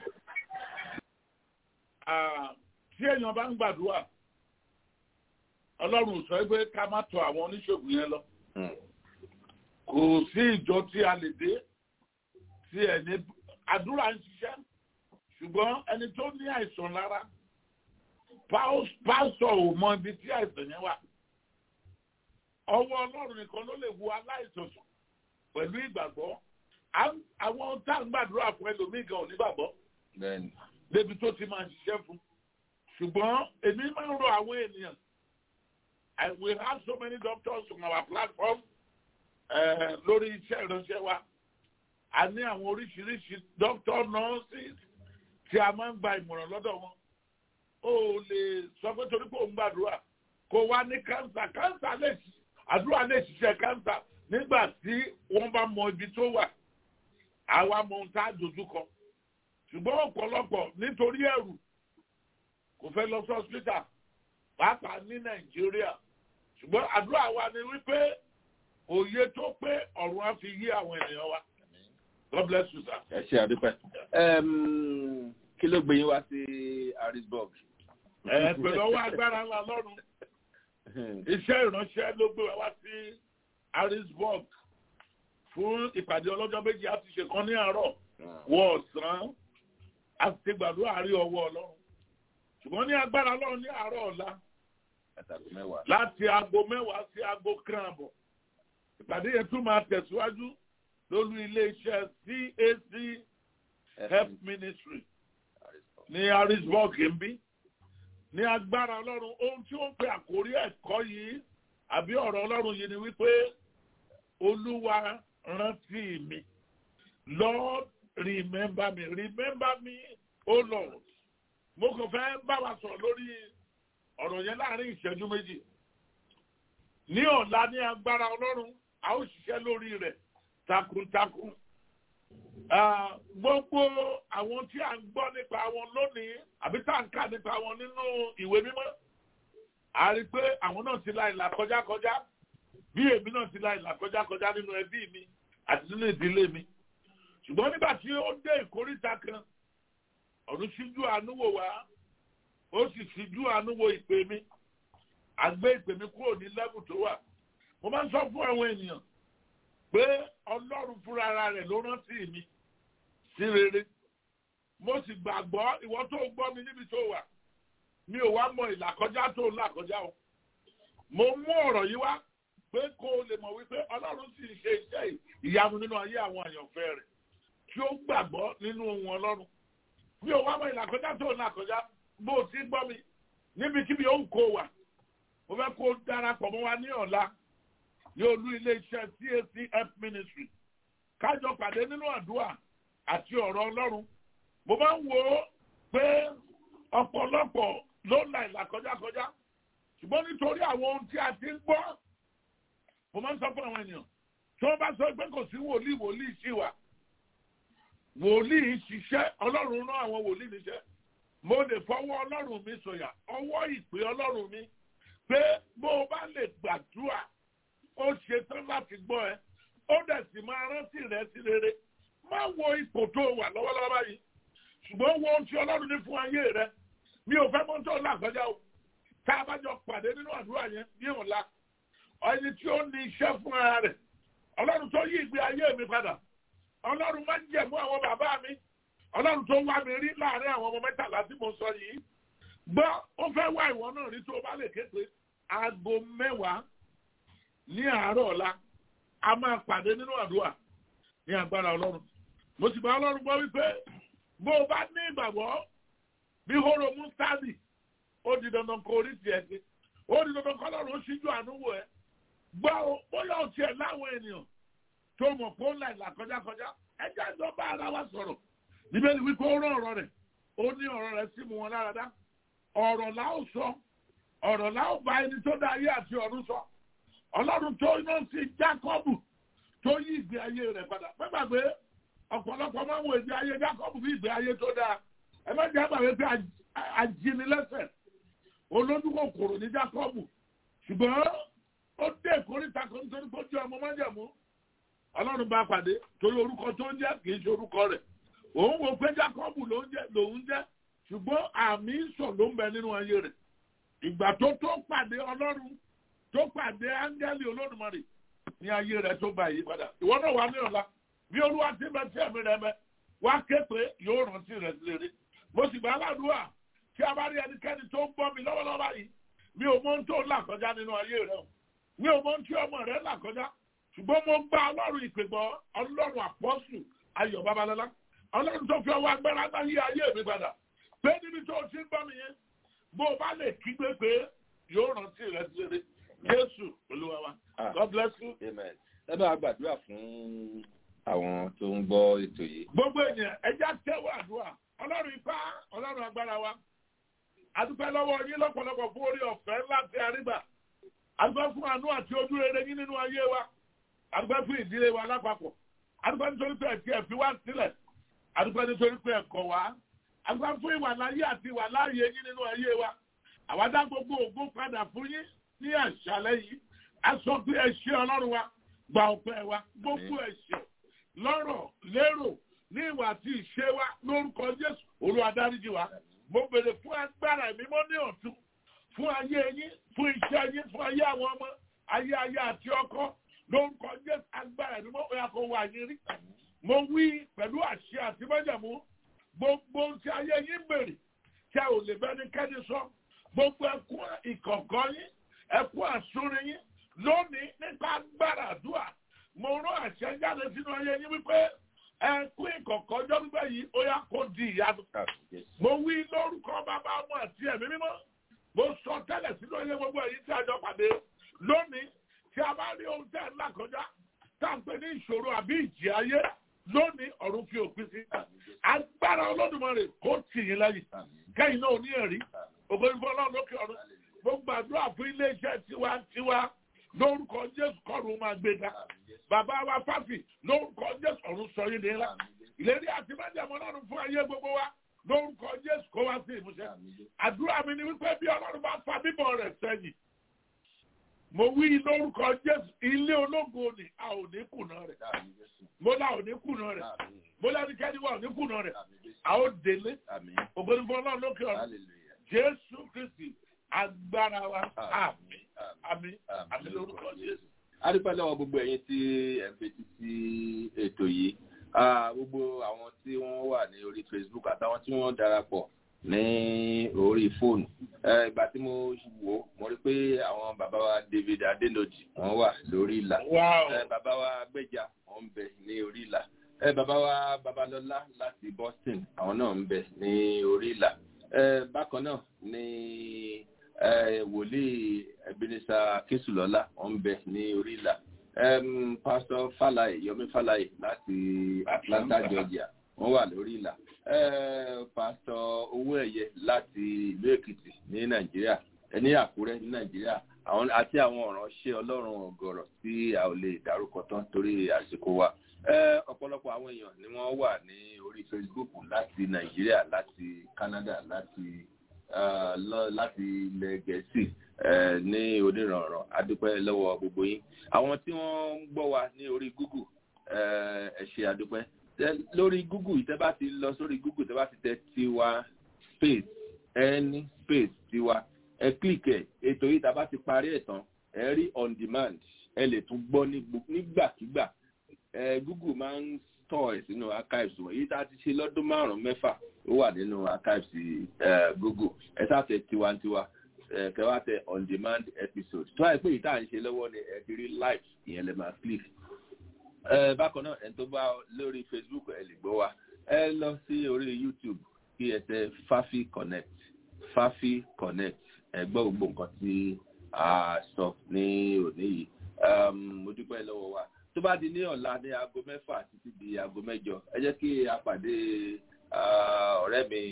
tí èèyàn bá ń gbàdúrà ọlọ́run sọ pé ká má tọ̀ àwọn oníṣègùn yẹn lọ kò sí ìjọ tí a lè dé tí ẹni àdúrà ń ṣiṣẹ́ ṣùgbọ́n ẹni tó ní àìsàn lára pásọ̀ ò mọ ibi tí àìsàn yẹn wà ọwọ́ ọlọ́run nìkan ló lè wo aláìsàn sùn pẹ̀lú ìgbàgbọ́ àwọn tá à ń gbàdúrà fún ẹlòmíì gan ò ní gbàgbọ́ débi tó ti máa ṣiṣẹ́ fún ṣùgbọ́n èmi máa ń rọ àwọn ènìyàn and we have so many doctors on our platform uh, lórí iṣẹ́ ìránṣẹ́ wa a ní àwọn oríṣiríṣi doctor nurses tí a máa ń gba ìmọ̀ràn lọ́dọ̀ wọn ó lè sọ pé torí pé òun gbàdúrà kó wá ní kánsà kánsà lè ṣi- àdúrà lè ṣiṣẹ́ kánsà nígbà tí wọ́n bá mọ ibi tó wà àwa mọ ohun tá a dojú kọ ṣùgbọ́n ọ̀pọ̀lọpọ̀ nítorí ẹ̀rù kò fẹ́ lọ sí hospital pàápàá ní nàìjíríà ṣùgbọ́n àdúrà wa ni wípé òye tó pé ọ̀run á fi yí àwọn ènìyàn wa god bless you sir. ẹ ṣe àdúpẹ́ Ẹm, kí ló gbé yín wá sí harrisburg. ẹ pẹ̀lú ọwọ́ agbára ńlá lọ́rùn iṣẹ́ ìránṣẹ́ ló gbé wa wá sí harrisburg fún ìpàdé ọlọ́jọ́ méjì á ti ṣe kan ní àárọ̀ wọ ọ̀sán a ti gbàdúrà rí ọwọ́ ọlọ́run ṣùgbọ́n ní agbára ọlọ́run ní àárọ̀ ọ̀la àtàkùn mẹ́wàá. láti aago mẹ́wàá sí aago kan àbọ̀ ìpàdé yẹn tún máa tẹ̀síwájú lórí iléeṣẹ́ cac health ministry ní harrisburg ń bí ní agbára ọlọ́run ohun tí ó ń pe àkórí ẹ̀kọ́ yìí àbí ọ̀rọ̀ ọlọ́run yìí ni wípé olúwa rántí mi lord remember me remember me o lord mo kàn fẹ́ bá wa sọ̀rọ̀ lórí ọ̀rọ̀ yẹn láàrin ìṣẹ́jú méjì ní ọ̀la ní agbára ọlọ́run a ó ṣiṣẹ́ lórí rẹ̀ takuntakun Ah, gbogbo àwọn tí a ń gbọ́ nípa wọn lónìí àbí tá à ń kà nípa wọn nínú ìwé mímọ́ a rí i pé àwọn náà ti la ìlà kọjá kọjá bí èmi náà ti la ìlà kọjá kọjá nínú ẹbí mi àti nínú ìdílé mi ṣùgbọ́n nígbà tí ó dé ìkóríta kan ọ̀run ṣíjú àánú wò wá ó sì ṣíjú àánú wo ìpè mi àgbé ìpè mi kúrò ní lẹ́bù tó wà mo máa ń sọ fún àwọn ènìyàn pé ọlọ́run fúnra ara rẹ̀ ló rántí mi sí rere mo sì gbàgbọ́ ìwọ tó gbọ́ mi níbi tó wà mi ò wá mọ ìlàkọjá tó ń làkọjá o mo mú ọ̀rọ̀ yìí wá pé kó o lè mọ̀ wípé ọlọ́run sì ń ṣe iṣẹ́ ìyanu nínú ayé àwọn àyànfẹ́ rẹ̀ tí ó gbàgbọ́ nínú ohun ọlọ́run mi ò wá mọ ìlàkọjá tó ń làkọjá bó o ti gbọ́ mi níbikíbi ó ń kó wà mo fẹ́ kó o darapọ̀ mọ́ wa ní ọ̀la yóò lú iléeṣẹ́ cac help ministry kájọ pàdé nínú àdúrà àti ọ̀rọ̀ ọlọ́run mo máa ń wo pé ọ̀pọ̀lọpọ̀ ló ń la ìlà kọjákọjá ṣùgbọ́n nítorí àwọn ohun tí a ti ń gbọ́ mo máa ń sọ fún àwọn ènìyàn tí wọ́n bá sọ pé kò sí wòlíì wòlíì sí wa wòlíì ṣiṣẹ́ ọlọ́run rán àwọn wòlíì níṣẹ́ mo lè fọwọ́ ọlọ́run mi sọ̀yà ọwọ́ ìpè ọlọ́run mi pé bó o bá lè gbàdúrà ó ṣe tán láti gbọ́ ẹ ó dẹ̀ sì máa rántí rẹ sí rere má wo ipò tó wà lọ́wọ́lọ́wọ́ báyìí ṣùgbọ́n wo ohun tí ọlọ́run ní fún ayé rẹ mi ò fẹ́ mọ́ tó làkọjá o tá a bá jọ pàdé nínú àdúrà yẹn ní ọ̀la ẹni tí ó ní iṣẹ́ fún ara rẹ̀ ọlọ́run tó yí ìgbé ayé mi padà ọlọ́run má jẹ̀mú àwọn bàbá mi ọlọ́run tó wá mi rí láàrin àwọn ọmọ mẹ́tàlá tí mo sọ yìí gbọ́ ó fẹ́ wá ìwọ náà rí tó o bá lè ké pé aago mẹ́wàá ní àárọ̀ ọ̀la a máa pàdé nínú àdúrà ní agbára ọlọ́run mo sì bá ọlọ́run gbọ́ wípé bó o bá ní ìgbàgbọ́ bí hóró mustadi ó di dandan kó orí tiẹ̀ sí ó di dandan kó ọlọ́run ó ṣíjú àánú wò ẹ́ gbọ́ o bóyá o tiẹ̀ láwọn ènìyàn tó mọ̀ pé ó ń la ìlà kọjákọjá ẹjẹ́ ìjọba ara wa sọ̀rọ̀ níbẹ̀ ni wípé ó rán ọ̀rọ̀ rẹ̀ ó ní ọ̀rọ̀ rẹ̀ sí mu wọn lára dá ọ̀rọ̀ là ó sọ ọ̀rọ̀ là ó bá ẹni tó dá ayé àti ọ̀run sọ ọlọ́run tó iná sí jákọ́bù tó yí ìgbé ayé rẹ̀ padà pẹ́gbàgbé ọ̀pọ̀lọpọ̀ máa ń wo ìgbé ayé jákọ́bù bí ìgbé ayé tó dáa ẹ má jẹ́ àgbàgbé pé ajínilẹ́sẹ̀ olódùkòkòrò ní jákọ́bù ṣùgbọ́n ó dé ìkórìtà kan nítorí pé ó jẹ́ ọmọ májẹ̀mú ọlọ́run bá pàdé torí orúkọ tó ń jẹ́ kì í ṣe orúkọ rẹ̀ òun wò pé jákọ́bù lòun jẹ́ ṣùgbọ́n àmì ìsọ̀ ló ń bẹ nínú ayé rẹ̀ ìgbà tó tó pàdé ọlọ́run tó pàdé áńgẹ́lì olódùmarè ní ayé rẹ̀ tó gba ìyípadà ìwọ náà wà ní ọ̀la bí olúwa ti bẹ tí ẹ̀mí rẹ mẹ wá ké pé yóò rántí rẹ̀ lérí mo sì gbà aládùúrà tí a bá rí ẹnikẹ́ni tó ń gbọ́ mi lọ́wọ́lọ́wọ́ báyìí mi ò mọ ohun tó là kọjá nínú ayé rẹ o mi ò mọ ohun tí ọmọ rẹ là kọjá ṣùgbọ́n mo gba ọlọ́run ìpègbọ́ ọlọ́run àpọ́sù ayọ̀ babalọ́lá ọlọ́run tó fi ọwọ́ agbára náà yí ayé mi padà pé níbi tó ti ń bọ́ mi yẹn bó o bá lè kígbe pé yóò rántí rẹ̀ lérí jésù olúwa wa god bless you. amen ẹ bá gbàdúrà fún àwọn tó ń gbọ́ ètò yìí. gbogbo ènìyàn ẹja tẹ́wọ́ àdúrà ọlọ́run ipá ọlọ́run agbára wa adúpẹ́ lọ́wọ́ yín lọ́pọ̀lọpọ̀ fún orí ọ̀fẹ́ ńlá tí a rí gbà adúpẹ́ fún àánú àti ojú rere yín nínú ayé wa adúpẹ́ fún ìdílé wa lápapọ̀ adúpẹ́ nítorí pé ẹ̀tí ẹ̀fí wá sílẹ̀ adúpẹ́ nítorí pé ẹ̀kọ́ wa adúpẹ́ fún ìwà láyé àti ìwà láàyè yín nínú ayé wa àwa dá gbogbo ògo padà fún yín ní àṣálẹ́ yìí a sọ pé ẹ ṣé ọlọ́run wa gba ọpẹ́ wa gbogbo ẹ̀ṣẹ̀ lọ́rọ̀ lérò ní ìwà àti ìṣe wa lórúkọ jésù olúwa dáríjì wa mo bèrè fún agbára mímọ́ ní ọ̀tún fún ayé yín fún iṣẹ́ yín fún ayé àwọn ọmọ ayé ayé àti ọkọ lórúkọ jésù agbára mímọ́ òyà kò wà yín rí mo wí pẹ̀lú àṣẹ àti májẹ̀mú gbogbo tí ayé yín bèrè tí a ò lè bẹ́ni kẹ́ni sọ gbogbo ẹkún ìkọ̀kọ̀ yín ẹkún àsúnrin yín lónìí nípa agbára àdúrà mo rán àṣẹ jáde sínú ayé yín wípé ẹkún ìkọ̀kọ̀ ọjọ́ gbígbẹ́ yìí ó yá kó di ìyanu. mo wí lórúkọ bàbá ọmọ àti ẹ̀mí mímọ́ mo sọ tẹ́lẹ̀ sínú ayé gbogbo èyí tí a jọ pàdé lónìí tí a bá rí ohun tẹ́ ẹ̀ ńlá kọjá tá à ń pè ní ìṣòro àbí ìjì ayé lónìí ọ̀run fi òpin sí. agbára olódùmarè kó tì yín lẹ́yìn kẹ́yìn náà ní ẹ̀rí ògbóni ọlọ́run lókè ọ̀run mo gbàdúrà fún iléeṣẹ́ tiwantiwa lórúkọ jésù kọ́run máa gbé ga bàbá wa fáfì lórúkọ jésù ọ̀run sọ yín nílá ìlérí àti májàmọ́ ọlọ́run fún ayé gbogbo wa lórúkọ jésù kó wá sí ìmúṣẹ àdúrà mi ni wípé bí ọlọ́run bá fa bíbọ̀ rẹ̀ sẹ́yìn mo wí lórúkọ jésù ilé ológo ni a ò ní kùnà rẹ̀ mo la ò ní kùnà rẹ̀ mo lẹ́nikẹ́ni wa ò ní kùnà rẹ̀ a ó délé ògbóni fún ọlọ́run lókè ọ̀run jésù kristi agbára wa àmì àmì àmì lórúkọ jésù. a dúpẹ́ lọ́wọ́ gbogbo ẹ̀yin tí ẹ̀ ń fetí sí ètò yìí gbogbo àwọn tí wọ́n wà ní orí facebook àtàwọn tí wọ́n darapọ̀ ní orí fóònù ìgbà tí mo wò ó mo rí pé àwọn bàbá wa david adenoji wọ́n wà lórí ìlà bàbá wa gbẹjà wọ́n ń bẹ ní orí ìlà bàbá wa babalọlá láti boston àwọn náà ń bẹ ní orí ìlà bákan náà ní wòlíì ebenezer késùlọ́lá wọ́n ń bẹ ní orí ìlà pastor falaye yomi falaye láti atlanta georgia wọ́n wà lórí ìlà pastor owó ẹ̀yẹ láti ìlú èkìtì ní nàìjíríà ní àkúrẹ́ ní nàìjíríà àwọn àti àwọn ọ̀ránṣẹ́ ọlọ́run ọ̀gọ̀rọ̀ tí a ò lè dárúkọ tán torí àsìkò wa ọ̀pọ̀lọpọ̀ àwọn èèyàn ni wọ́n wà ní orí facebook láti nàìjíríà láti canada láti láti ilẹ̀ gẹ̀ẹ́sì ní onírànràn adúpẹ́ lọ́wọ́ gbogbo yín àwọn tí wọ́n ń gbọ́ wa ní orí google ẹ ṣe adúpẹ́ lórí google tẹ́ bá ti lọ sórí google tẹ́ bá ti tẹ tiwa space any space tiwa ẹ click ẹ ètò yìí tá a bá ti parí ẹ̀ tán ẹ rí on demand ẹ lè tún gbọ́ nígbàkigbà google máa ń tọ̀ ẹ̀ sínú archives wọ̀nyí yìí tá a ti ṣe lọ́dún márùn-ún mẹ́fà ó wà nínú archives google ẹ sáfẹ́ tiwantiwa kẹwàá tẹ on demand episode tó àìpé yìí tá à ń ṣe lọ́wọ́ ni ẹ ti rí live ìyẹn lè máa click bákan náà ẹni tó bá lórí facebook ẹ lè gbọ́ wa ẹ lọ sí orí youtube kí ẹ tẹ fafi connect fafi connect ẹ gbọ́ gbogbo nǹkan tí a sọ ní òní yìí mo dúpẹ́ lọ́wọ́ wa tó bá di ní ọ̀la ní aago mẹ́fà títí di aago mẹ́jọ ẹ jẹ́ kí a pàdé ọ̀rẹ́ mi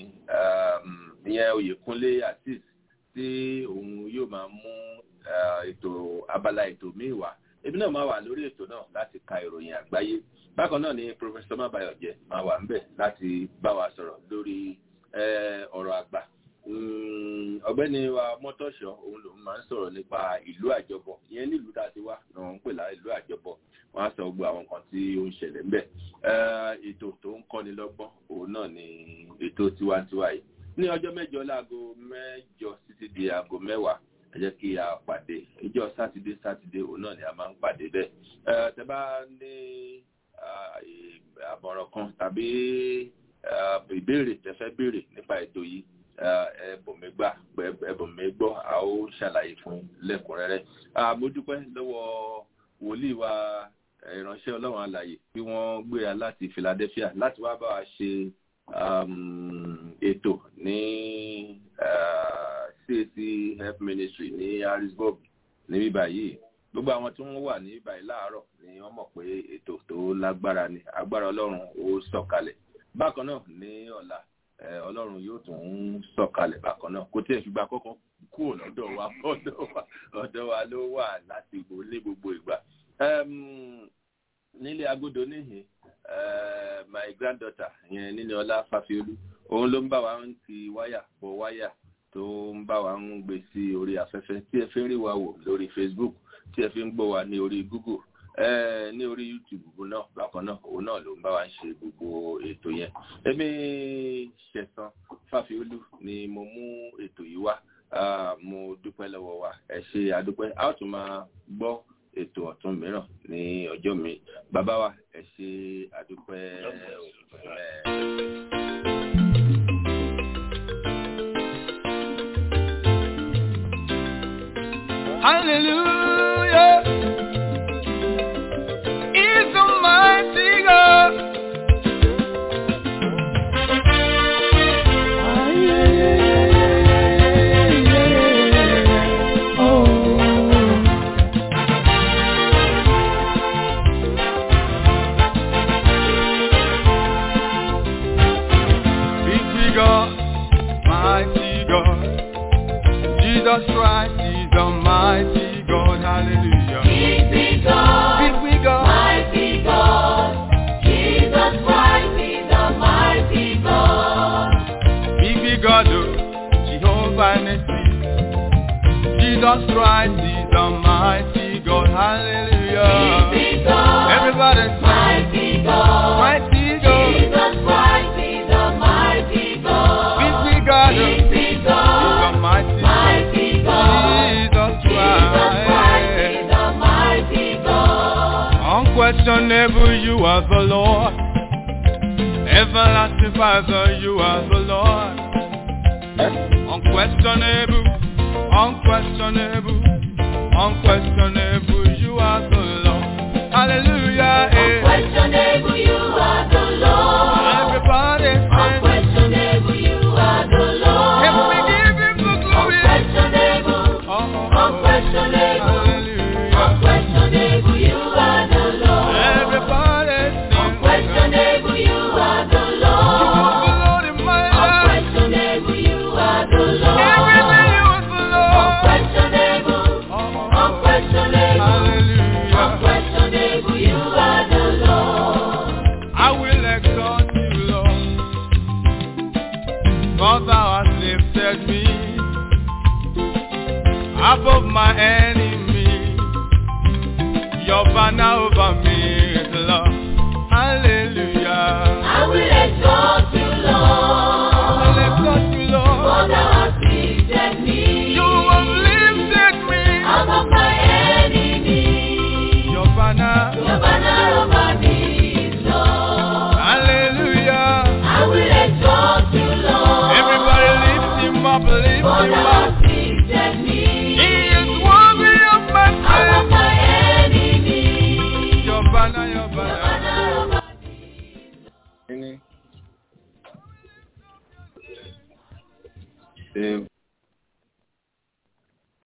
ìyẹn oyèkúnlé azeez tí òun yóò máa mú ètò abala ètò míì wá èmi náà máa wà lórí ètò náà láti ka ìròyìn àgbáyé bákan náà ni professor mabayọjẹ máa wà ńbẹ láti bá wa sọ̀rọ̀ lórí ọ̀rọ̀ àgbà ọ̀gbẹ́ni wa mọ́tọ́ṣọ́ òun lòun máa ń sọ̀rọ̀ nípa ìlú àjọbọ̀ ìyẹn nílùú tá a ti wá ni wọ́n ń pè lá ìlú àjọbọ̀ wọ́n á sọ gbogbo àwọn nǹkan tí ó ń ṣẹlẹ̀ ńbẹ̀ ètò tó ń kọ́ni lọ́gbọ́n òun náà ni ètò tiwantiwa yìí ní ọjọ́ mẹ́jọ láago mẹ́jọ títí di aago mẹ́wàá ẹ jẹ́ kí a pàdé ìjọ sátidé sátidé òun náà ni a máa ń pàdé bẹ́ẹ̀ tẹ bá ní àmọ̀ràn kan tàbí ìbéèrè tẹ fẹ́ béèrè nípa ètò yìí ẹbùnmi gbà ẹbùnmi gbọ́ a ó ṣàlàyé fún lẹ́kùnrẹ́rẹ́ mo dúpẹ́ lọ́wọ́ wòlíì wa ìránṣẹ́ ọlọ́run àlàyé bí wọ́n gbéra láti philadelphia láti wá bá wa ṣe ètò ní cac health ministry ní harrisburg níbí báyìí gbogbo àwọn tí wọ́n wà ní ìbàyí láàárọ̀ ni wọ́n mọ̀ pé ètò tó lágbára ni agbára ọlọ́run ó sọ̀kalẹ̀ bákan náà ní ọ̀la ọlọ́run yóò tún sọ̀kalẹ̀ bákan náà kó tí ẹ̀ ṣùgbọ́n àkọ́kọ́ kúrò lọ́dọ̀ wa ọ̀dọ̀ wa ló wà láti ní gbogbo ìgbà nílé agodo níhìn my granddaughter yẹn níní ọlá fàfiolú òun ló ń bá wa ń ti wáyà bọ wáyà tó ń bá wa ń gbé sí orí afẹ́fẹ́ tí ẹ fi ń rí wa wò lórí facebook tí ẹ fi ń gbọ́ wa ní orí google ní orí youtube náà bákan náà òun náà ló ń bá wa ṣe gbogbo ètò yẹn èmi ṣẹ̀san fàfiolú ni mo mú ètò yìí wá mo dúpẹ́ lọ́wọ́ wa ẹ ṣe àdúpẹ́ a ó tún máa gbọ́ ètò ọ̀tún mìíràn ní ọjọ́ mi bàbá wa ẹ ṣe àdúpẹ́ Hallelujah is the mighty God. Jesus Christ is the mighty God, hallelujah. Big, big God, Big we God, mighty God. Jesus Christ is the mighty God. big we God, oh, Jehovah Nissi. Jesus Christ is the mighty God, hallelujah. Big, big God, Everybody say, mighty God. mighty God, Jesus Christ is the mighty God. big we God, oh, Big, big God, the mighty, mighty God. Jesus Jesus Christ Christ. is the mighty God. Unquestionable, you are the Lord. Everlasting Father, you are the Lord. Unquestionable, unquestionable, unquestionable, you are the Lord. Hallelujah. eh. Unquestionable, you are the Lord. Everybody say, Unquestionable, you are the Lord. if we give him the glory. Unquestionable, Oh, oh, oh. unquestionable, Hallelujah. unquestionable, you are the Lord. Everybody sing. Unquestionable, you are the You Lord. are the Lord in my life. Unquestionable, you are the Lord. Everything you are the Lord. Unquestionable, Oh, oh, oh. unquestionable, Hallelujah. unquestionable, you are the Lord. I will exalt you, Lord. For thou hast lifted me above my enemy. Your banner over me is love. Hallelujah. I will exalt you, I will Lord. exalt you, For Lord. thou hast lifted me You have lifted me. above my enemy. Your banner. Your banner over me is love. Hallelujah. I will exalt you, Lord. Everybody lift him up, lift For him thou up. hast lifted me He is worthy of my above praise. my enemy. Your banner, your Your banner. banner over Kíní. Ṣé